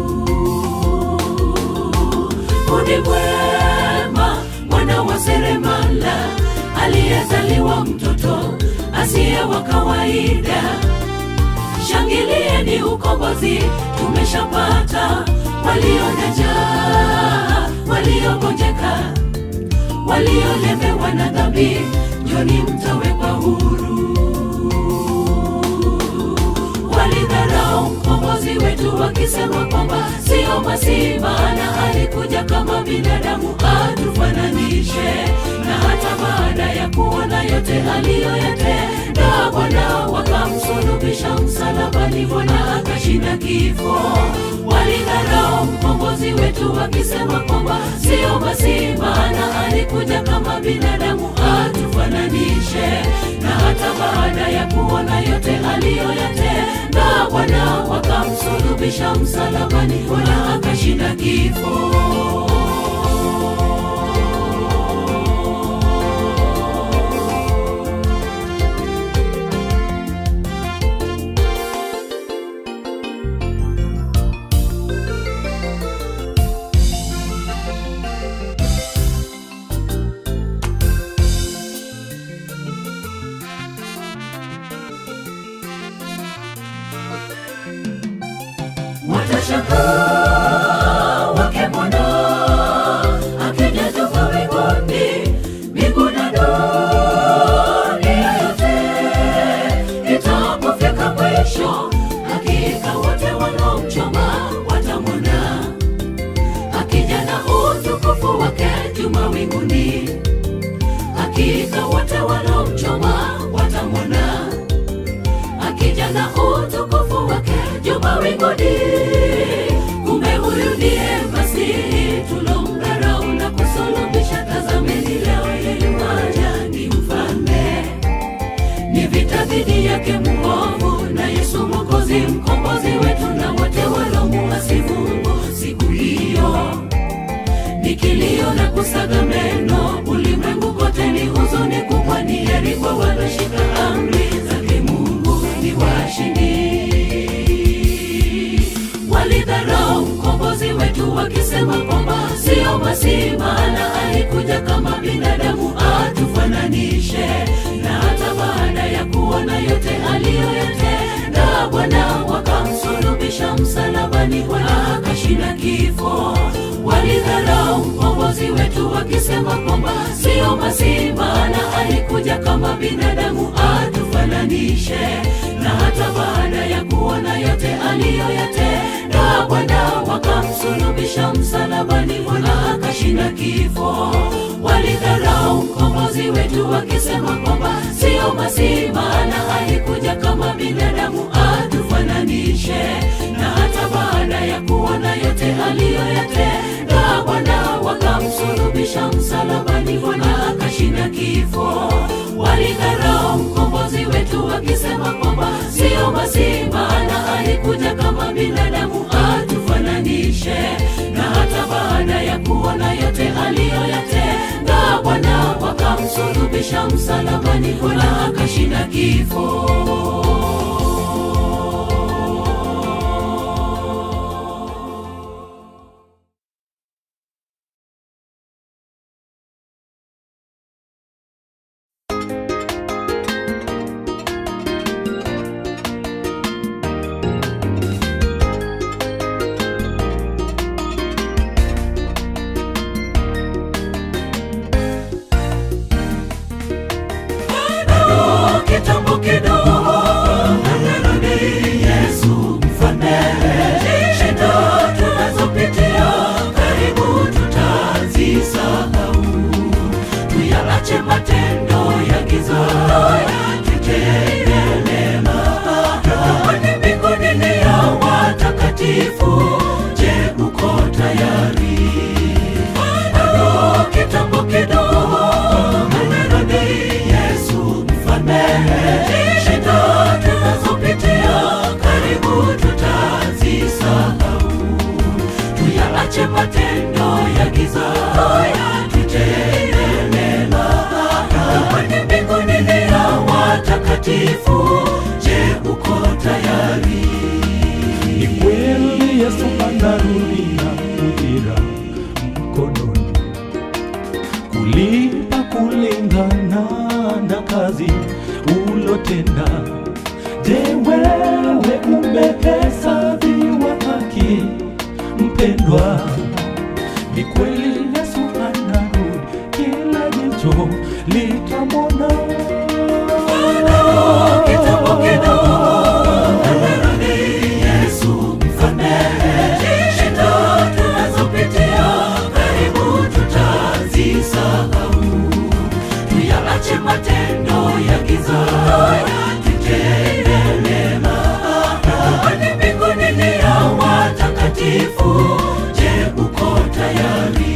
Rudi mwema, mwana wa seremala, aliyezaliwa mtoto asiye wa kawaida. Shangilieni ukombozi tumeshapata, walio na njaa, waliogonjeka, waliolemewa na dhambi, njoni mtawekwa huru. Walidharau mkombozi wetu wakisema kwamba sio Masihi, maana alikuja kama binadamu atufananishe. akashinda kifo walidharau mkombozi wetu wakisema kwamba sio basi maana alikuja kama binadamu atufananishe na hata baada ya kuona yote aliyoyatenda bwana wakamsulubisha msalabani bwana akashinda kifo watashangaa wakimwona akija juu mawinguni mbingu na dunia yote itapofika mwisho hakika wote wanaomchoma watamwona akija na utukufu wake juu mawinguni hakika wote wanaomchoma watamwona akija na utukufu wake juu mawinguni. Kumbe huyu ndiye Masihi tulomdharau na kusulubisha. Tazameni leo yeye yuaja, ni mfalme. Ni vita dhidi yake muovu, na Yesu Mwokozi, mkombozi wetu, na wote walomuasi Mungu siku hiyo ni kilio na kusaga meno, ulimwengu kote ni huzuni kubwa, ni heri kwa waloshika amri zake Mungu ni washindi. Walidharau mkombozi wetu wakisema kwamba sio Masihi, maana alikuja kama binadamu atufananishe, na hata baada ya kuona yote aliyoyatenda Bwana wakamsulubisha msalabani, Bwana akashinda kifo walidharau mkombozi wetu wakisema kwamba sio Masihi, maana alikuja kama binadamu atufananishe, na hata baada ya kuona yote aliyoyatenda Bwana wakamsulubisha msalabani, Bwana akashinda kifo. Walidharau mkombozi wetu wakisema kwamba sio Masihi, maana alikuja kama binadamu atufananishe, na hata baada ya kuona yote aliyoyatenda Bwana wakamsulubisha msalabani, Bwana akashinda kifo. Walidharau mkombozi wetu wakisema kwamba sio Masihi, maana alikuja kama binadamu atufananishe, na hata baada ya kuona yote aliyoyatenda Bwana wakamsulubisha msalabani, Bwana akashinda kifo. Bado kitambo kidogo anarudi Yesu mfalme. Shida tunazopitia karibu tutazisahau, tuyaache matendo ya giza, tutende mema. Kwani mbinguni ni ya watakatifu. Je, uko tayari? Bado kitambo kidogo amerudi Yesu mfalme. Shida tunazopitia karibu tutazisahau, tuyaache matendo ya giza, tutende mema. Kwani mbinguni ni ya watakatifu. Je, uko tayari? Ni kweli Yesu anarudi na ujira mkononi kulipa kulingana na kazi ulotenda. Je, wewe umehesabiwa haki mpendwa? Ni kweli Yesu anarudi, kila jicho litamwona. Kitambo kidogo amerudi Yesu mfalme. Shida tunazopitia karibu tutazisahau, tuyaache matendo ya giza, tutende mema. Kwani mbinguni ni mtakatifu je uko tayari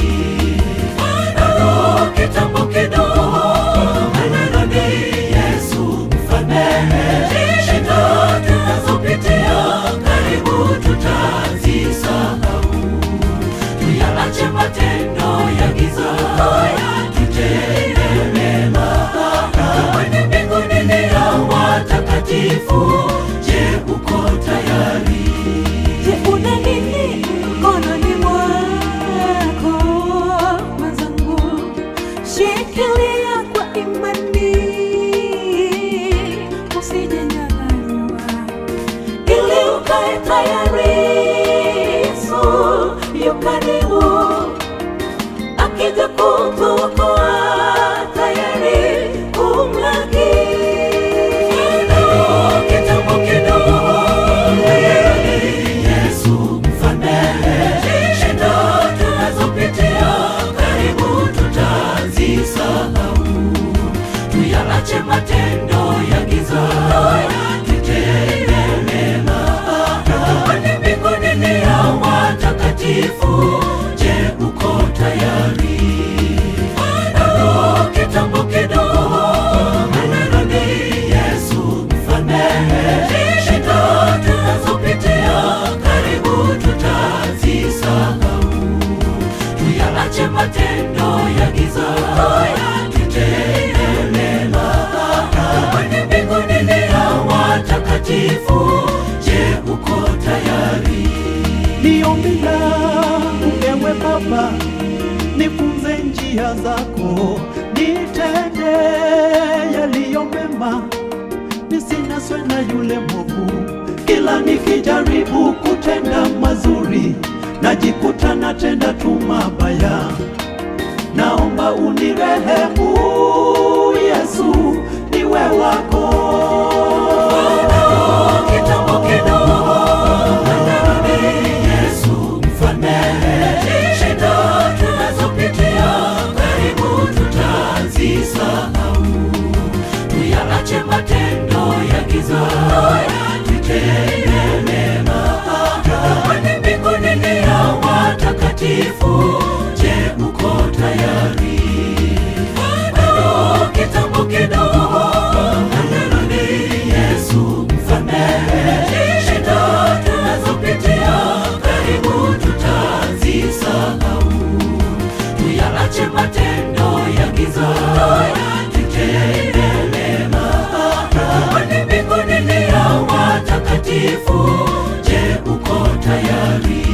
bado kitambo kidogo maneno ni yesu mfalme shida tunazopitia karibu tutazisahau tuyaache matendo ya giza tutende mema kwenye mbinguni ni ya watakatifu je uko tayari Je, una nini mkononi mwako mwenzangu? Shikilia kwa imani, usijenyang'anywa, ili ukae tayari. Yesu yu karibu, akija kukuokoa, tayari kumlaki. kitambo kidogo yesu mfalme shida tunazopitia karibu tutazisahau tuyaache matendo ya giza tutende mema kwani mbinguni ni ya watakatifu je uko tayari bado kitambo kidogo maneno ni yesu mfalme shida tunazopitia karibu tutazisahau tuyaache matendo ya giza tutende mema kwani mbinguni ni ya watakatifu je uko tayari ni ombi langu ewe Baba, nifunze njia zako, nitende yaliyo mema, nisinaswe na yule mwovu. Kila nikijaribu kutenda mazuri, najikuta natenda tu mabaya. Naomba unirehemu Yesu, niwe wako. kitambo kidogo manarudi yesu mfalme shida tunazopitia karibu tutazisahau tuyaache matendo ya giza tutende mema kwani mbinguni ni ya watakatifu je uko tayari bado kitambo kidogo manarudi yesu mfalme shida tunazopitia karibu tutazisahau tuyaache matendo ya giza tutende mema kwani mbinguni ni ya watakatifu je uko tayari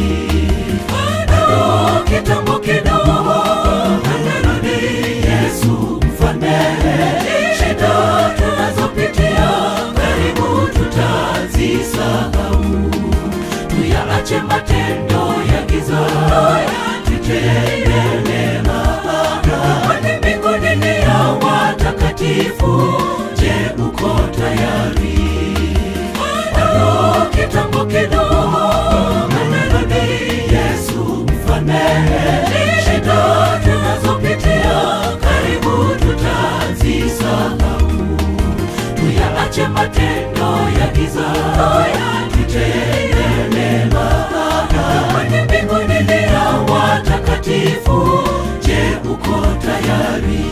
bado kitambo kidogo manarudi yesu mfalme shida tunazopitia karibu tutazisahau tuyaache matendo ya giza tutende mema kwani mbinguni ni ya watakatifu je uko tayari bado kitambo kidogo manarudi yesu mfalme shida tunazopitia karibu tutazisahau tuyaache matendo ya giza tutende mema kwani mbinguni ni ya watakatifu je uko tayari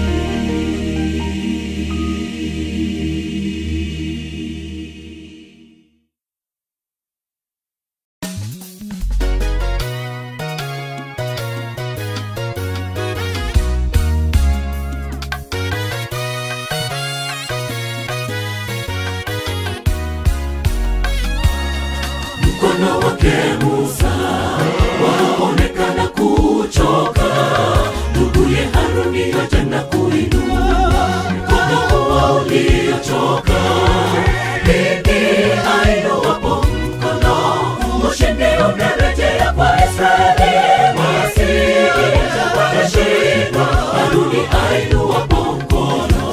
mkono wake Musa waonekana kuchoka, nduguye Haruni yote na kuinua mkono huo uliochoka. Bibi ainuwapo mkono, ushindi unarejea kwa Israeli, wasije wakashindwa. Haruni ainuwapo mkono,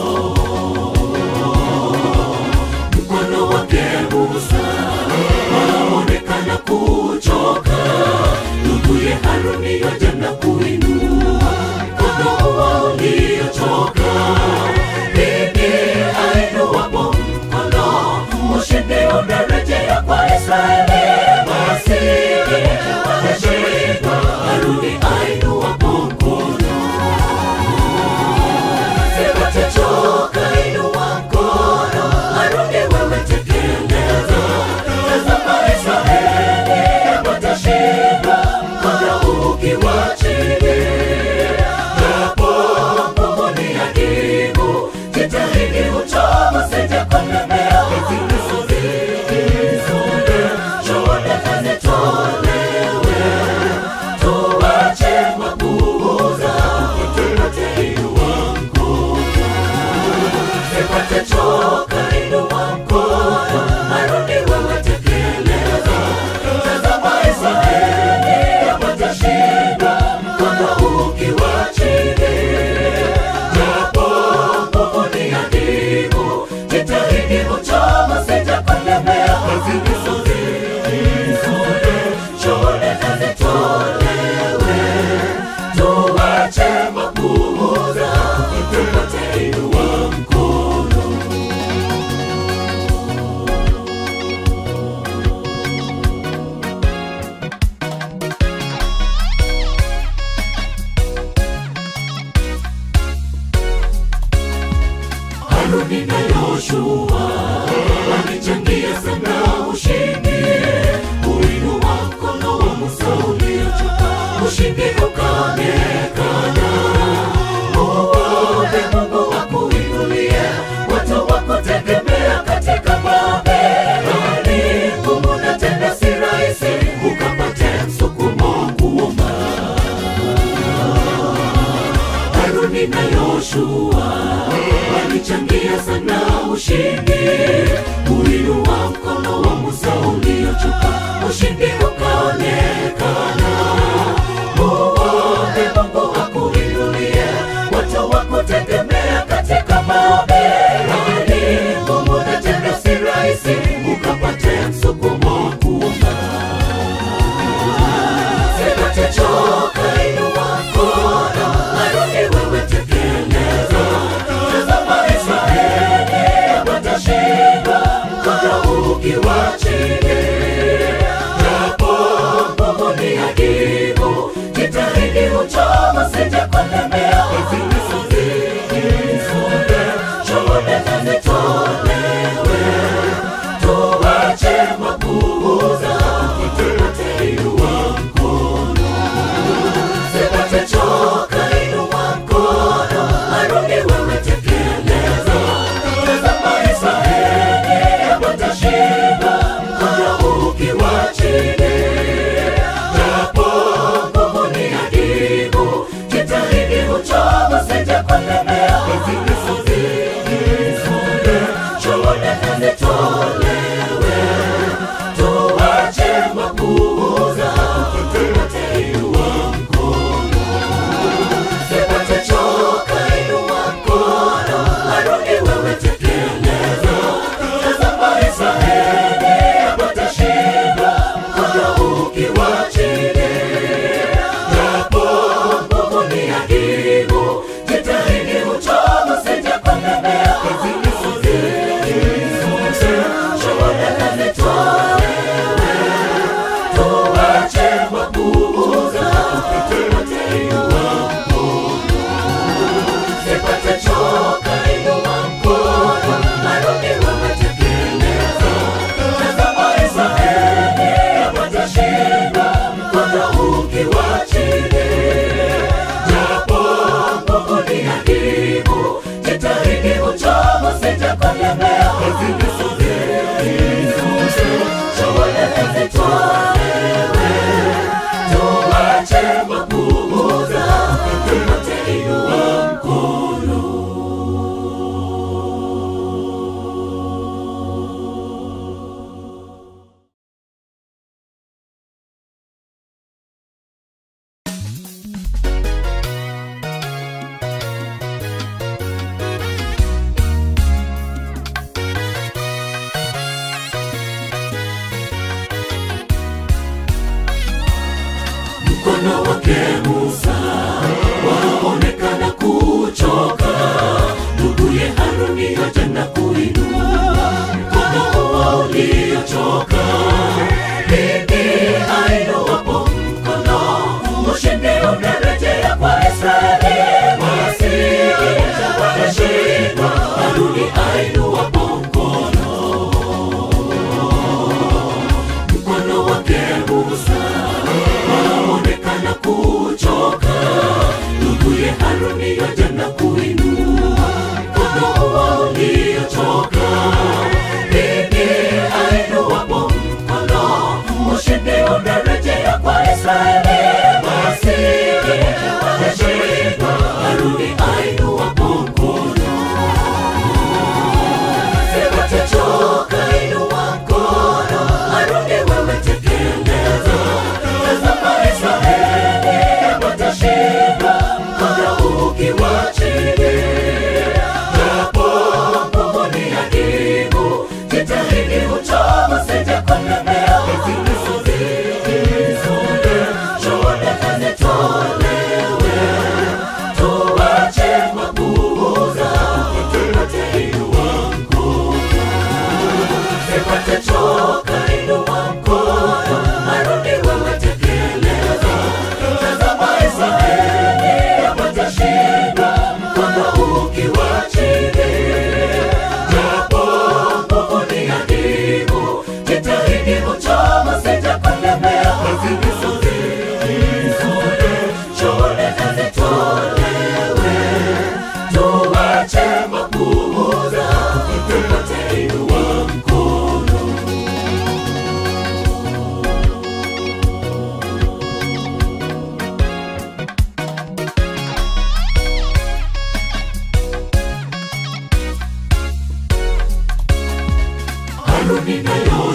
mkono wake Musa waonekana kuchoka, nduguye Haruni yote na kuinua mkono huo uliochoka. Bibi ainuwapo mkono, ushindi unarejea kwa Israeli, wasije Haruni na Yoshua walichangia sana ushindi, kuinua mkono wa Musa uliochoka, ushindi ukaonekana. Muombe Mungu akuinulie watu wa kutegemea katika Babeli. Ngumu na tena si rahisi, ukapate msukumo kuuma. Haruni na Yoshua walichangia sana ushindi, kuinua mkono wa Musa uliochoka, ushindi ukaonekana. Muombe Mungu akuinulie watu wa kutegemea katika Babeli. Ngumu na tena si rahisi, ukapate msukumo kuuma. Sitachoka, inua mkono, Haruni wewe tekeleza. Tazama Israeli watashinda, mkono ukiwa chini. Japo nguvu ni adimu, jitahidi uchoma, sije kulemea. Zisonge, shuhuda na zitolewe, tuache mapuuza, tupate inua mkono. Sitachoka, inua mkono, Haruni wewe tekeleza. Tazama Israeli watashinda, mkono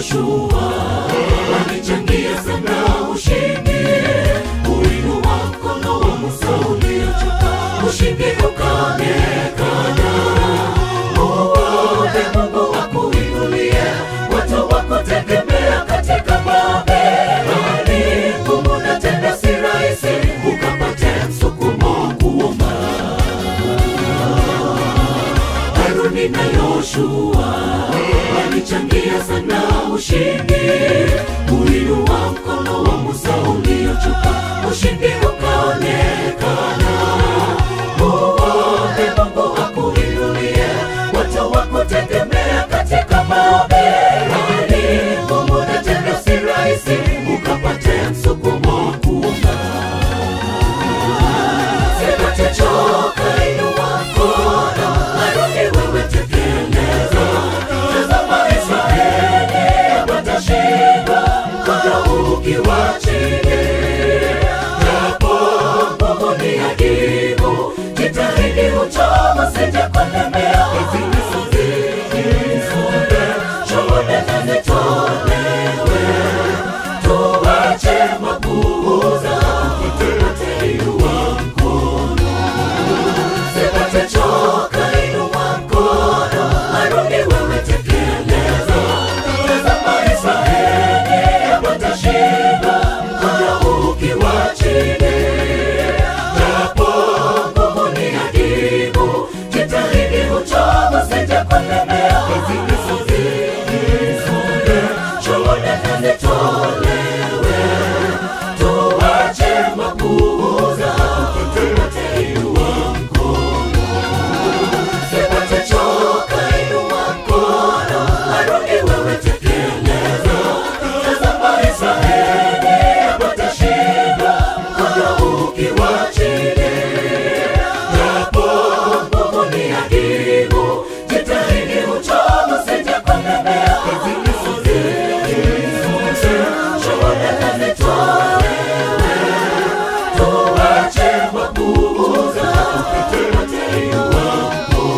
Yoshua walichangia sana ushindi, uinua mkono wa Musa uliochoka, ushindi ukaonekana. Muombe Mungu akuinulie watu wakutegemea katika Babeli. Ngumu na tena si rahisi, ukapate msukumo kuomba. Haruni na Yoshua walichangia sana ushindi, uinua mkono wa Musa uliochoka, ushindi ukaonekana. Muombe Mungu akuinulie watu wakutegemea katika Babeli. Ngumu na tena si rahisi, ukapate msukumo kuomba. Sitachoka, inua mkono, Haruni wewe tekeleza. Tazama Israeli watashinda, mkono ukiwa chini. Japo nguvu ni adimu, jitahidi uchoma, sije kulemea. Hizi ni sunde, shuhuda na zitolewe. Tuache mapuuza, tupate inua mkono. Sipate choka, inua mkono, Haruni wewe tekeleza. Tazama Israeli watashinda, mkono ukiwa chini. Japo nguvu ni adimu, jitahidi uchoma, sije kulemea. Hizi ni sunde, shuhuda na zitolewe. Tuache mapuuza, tupate inua mkono. Sipate choka, inua mkono, Haruni wewe tekeleza. Tazama Israeli watashinda, mkono ukiwa chini. Japo nguvu ni adimu, jitahidi uchoma, sije kulemea. Hizi ni sunde, shuhuda na zitolewe. Tuache mapuuza, tupate inua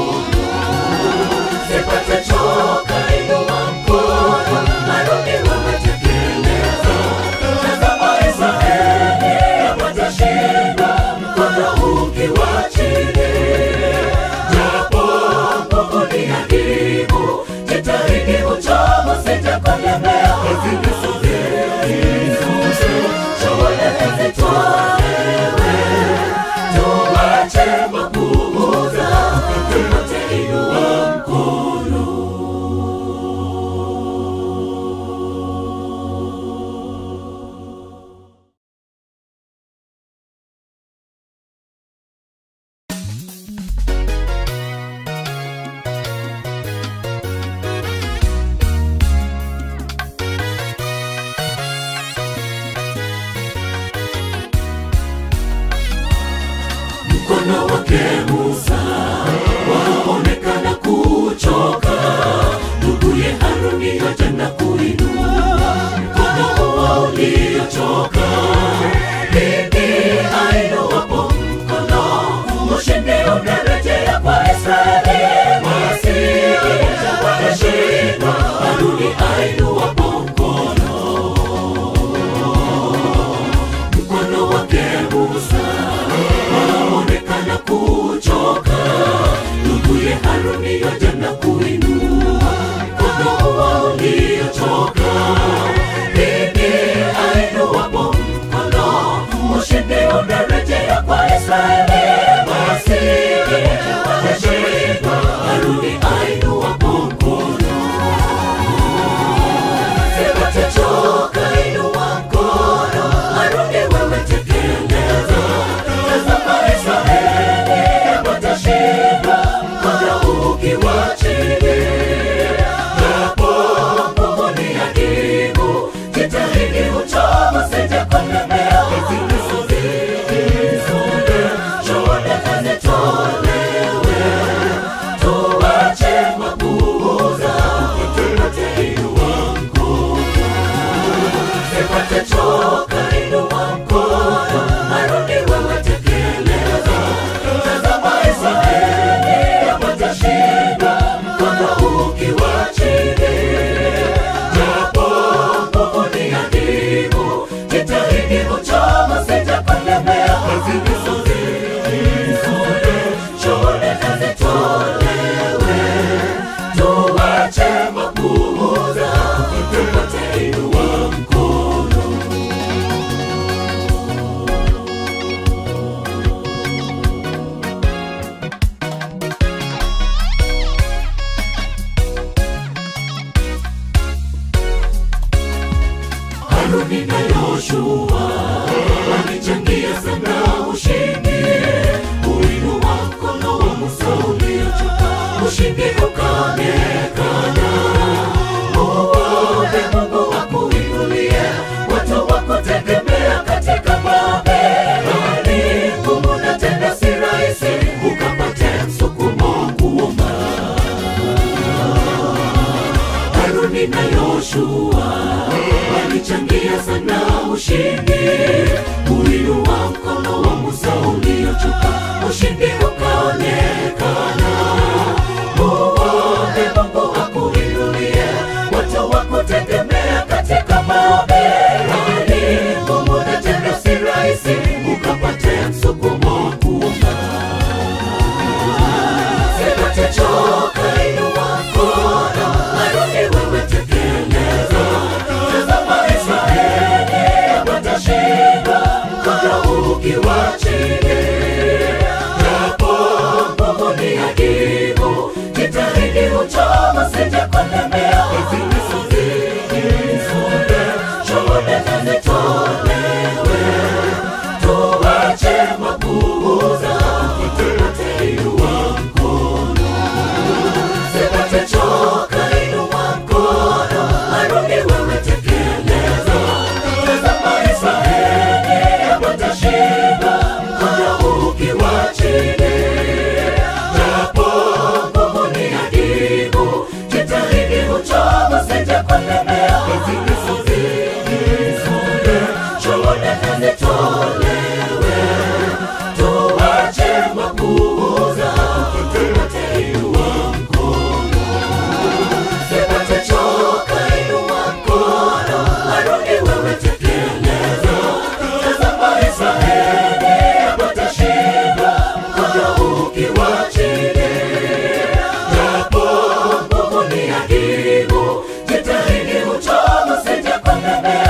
Sipate choka, inua mkono, Haruni wewe tekeleza. Tazama Israeli watashinda, mkono ukiwa chini. Japo nguvu ni adimu, jitahidi uchoma, sije kulemea. Hizi ni sunde, shuhuda na zitolewe. Tuache mapuuza, tupate inua mkono. mkono wake Musa waonekana kuchoka, nduguye Haruni yote na kuinua mkono huo uliochoka. Bibi ainuwapo mkono, ushindi unarejea kwa Israeli. Wasije wakashindwa, Haruni ainuwapo mkono, mkono wake Musa waonekana kuchoka, nduguye Haruni yote na kuinua mkono huo uliochoka. Bibi ainuwapo mkono, ushindi unarejea kwa Israeli. Wasije wakashindwa, Haruni ainuwapo mkono Sitachoka, inua mkono, Haruni wewe tekeleza. Tazama Israeli watashinda, mkono ukiwa chini. Japo nguvu ni adimu, jitahidi uchoma, sije kulemea. Hizi ni sunde, shuhuda na zitolewe. Tuache mapuuza, tupate inua mkono. Sipate choka, inua mkono, Haruni wewe tekeleza. Tazama Israeli ukaonekana muombe mungu akuinulie watu wakutegemea katika babeli ngumu na tena si rahisi ukapate msukumo kuomba haruni na yoshua walichangia sana ushindi kuinua mkono wa musa uliochuka ushindi ukaonekana muombe mungu akuinulie watu wakutegemea katika babeli ngumu na tena si rahisi ukapate msukumo kuomba Sitachoka inua mkono, Haruni wewe tekeleza. Tazama Israeli watashinda, mkono ukiwa chini. Japo nguvu ni adimu, jitahidi uchoma sije kulemea. Zisonge, shuhuda na zitolewe. Tuache mapuuza, tuteinua Sitachoka inua mkono, Haruni wewe tekeleza. Tazama Israeli watashinda, mkono ukiwa chini. Japo nguvu ni adimu, jitahidi uchoma sije kulemea. Zisonge, shuhuda na zitolewe. Tuache mapuuza, tuteinua Sitachoka inua mkono, Haruni wewe tekeleza. Tazama Israeli watashinda, mkono ukiwa chini. Japo nguvu ni adimu, jitahidi uchoma sije kulemea.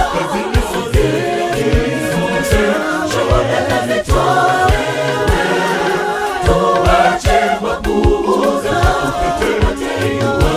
Shuhuda na zitolewe, tuache mapuuza, tuteinua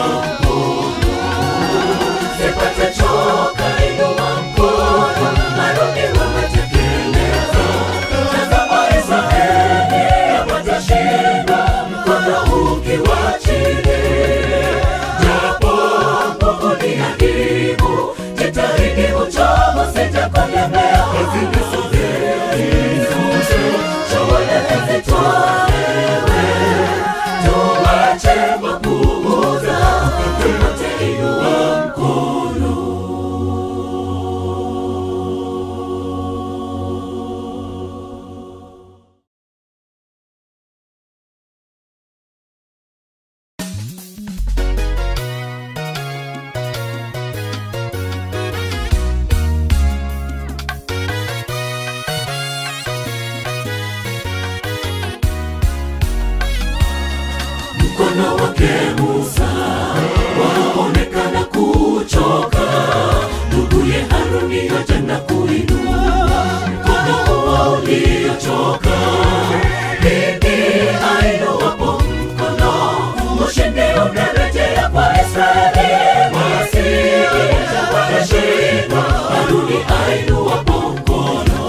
Sitachoka inua mkono, Haruni wewe tekeleza. Tazama Israeli watashinda, mkono ukiwa chini. Japo nguvu ni adimu, jitahidi uchoma sije kulemea. Shuhuda zitolewe, tuache mapuuza, tuteinua mkono wake Musa waonekana kuchoka, nduguye Haruni yote na kuinua mkono huo uliochoka. Bibi ainuwapo mkono, ushindi unarejea kwa Israeli, wasije wakashindwa. Haruni ainuwapo mkono,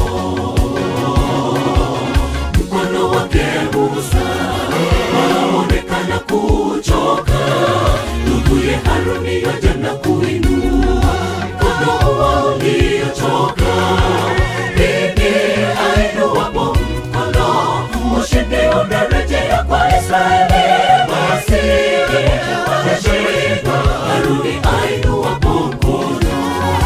mkono wake Musa waonekana kuchoka, nduguye Haruni yote na kuinua mkono huo uliochoka. Bibi ainuwapo mkono, ushindi unarejea kwa Israeli, wasije wakashindwa. Haruni ainuwapo mkono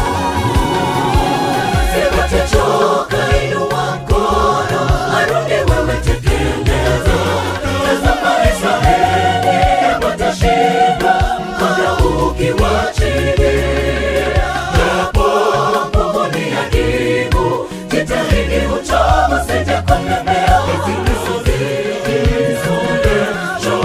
Sitachoka inua mkono, Haruni wewe tekeleza. Tazama Israeli watashinda, mkono ukiwa chini. Japo nguvu ni adimu, jitahidi uchoma sije kulemea. Zisonge,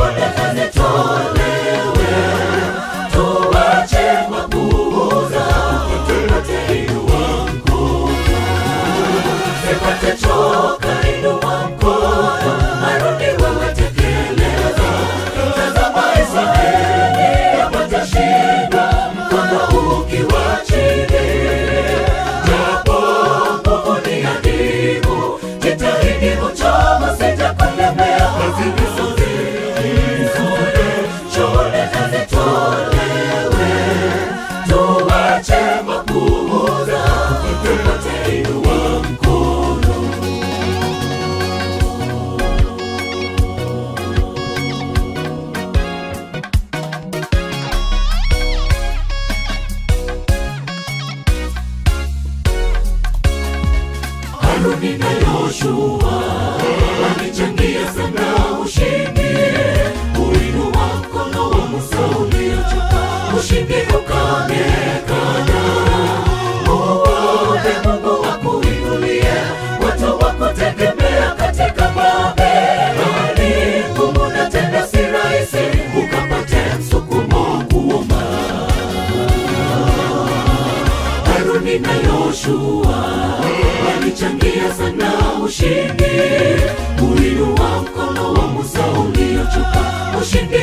ushindi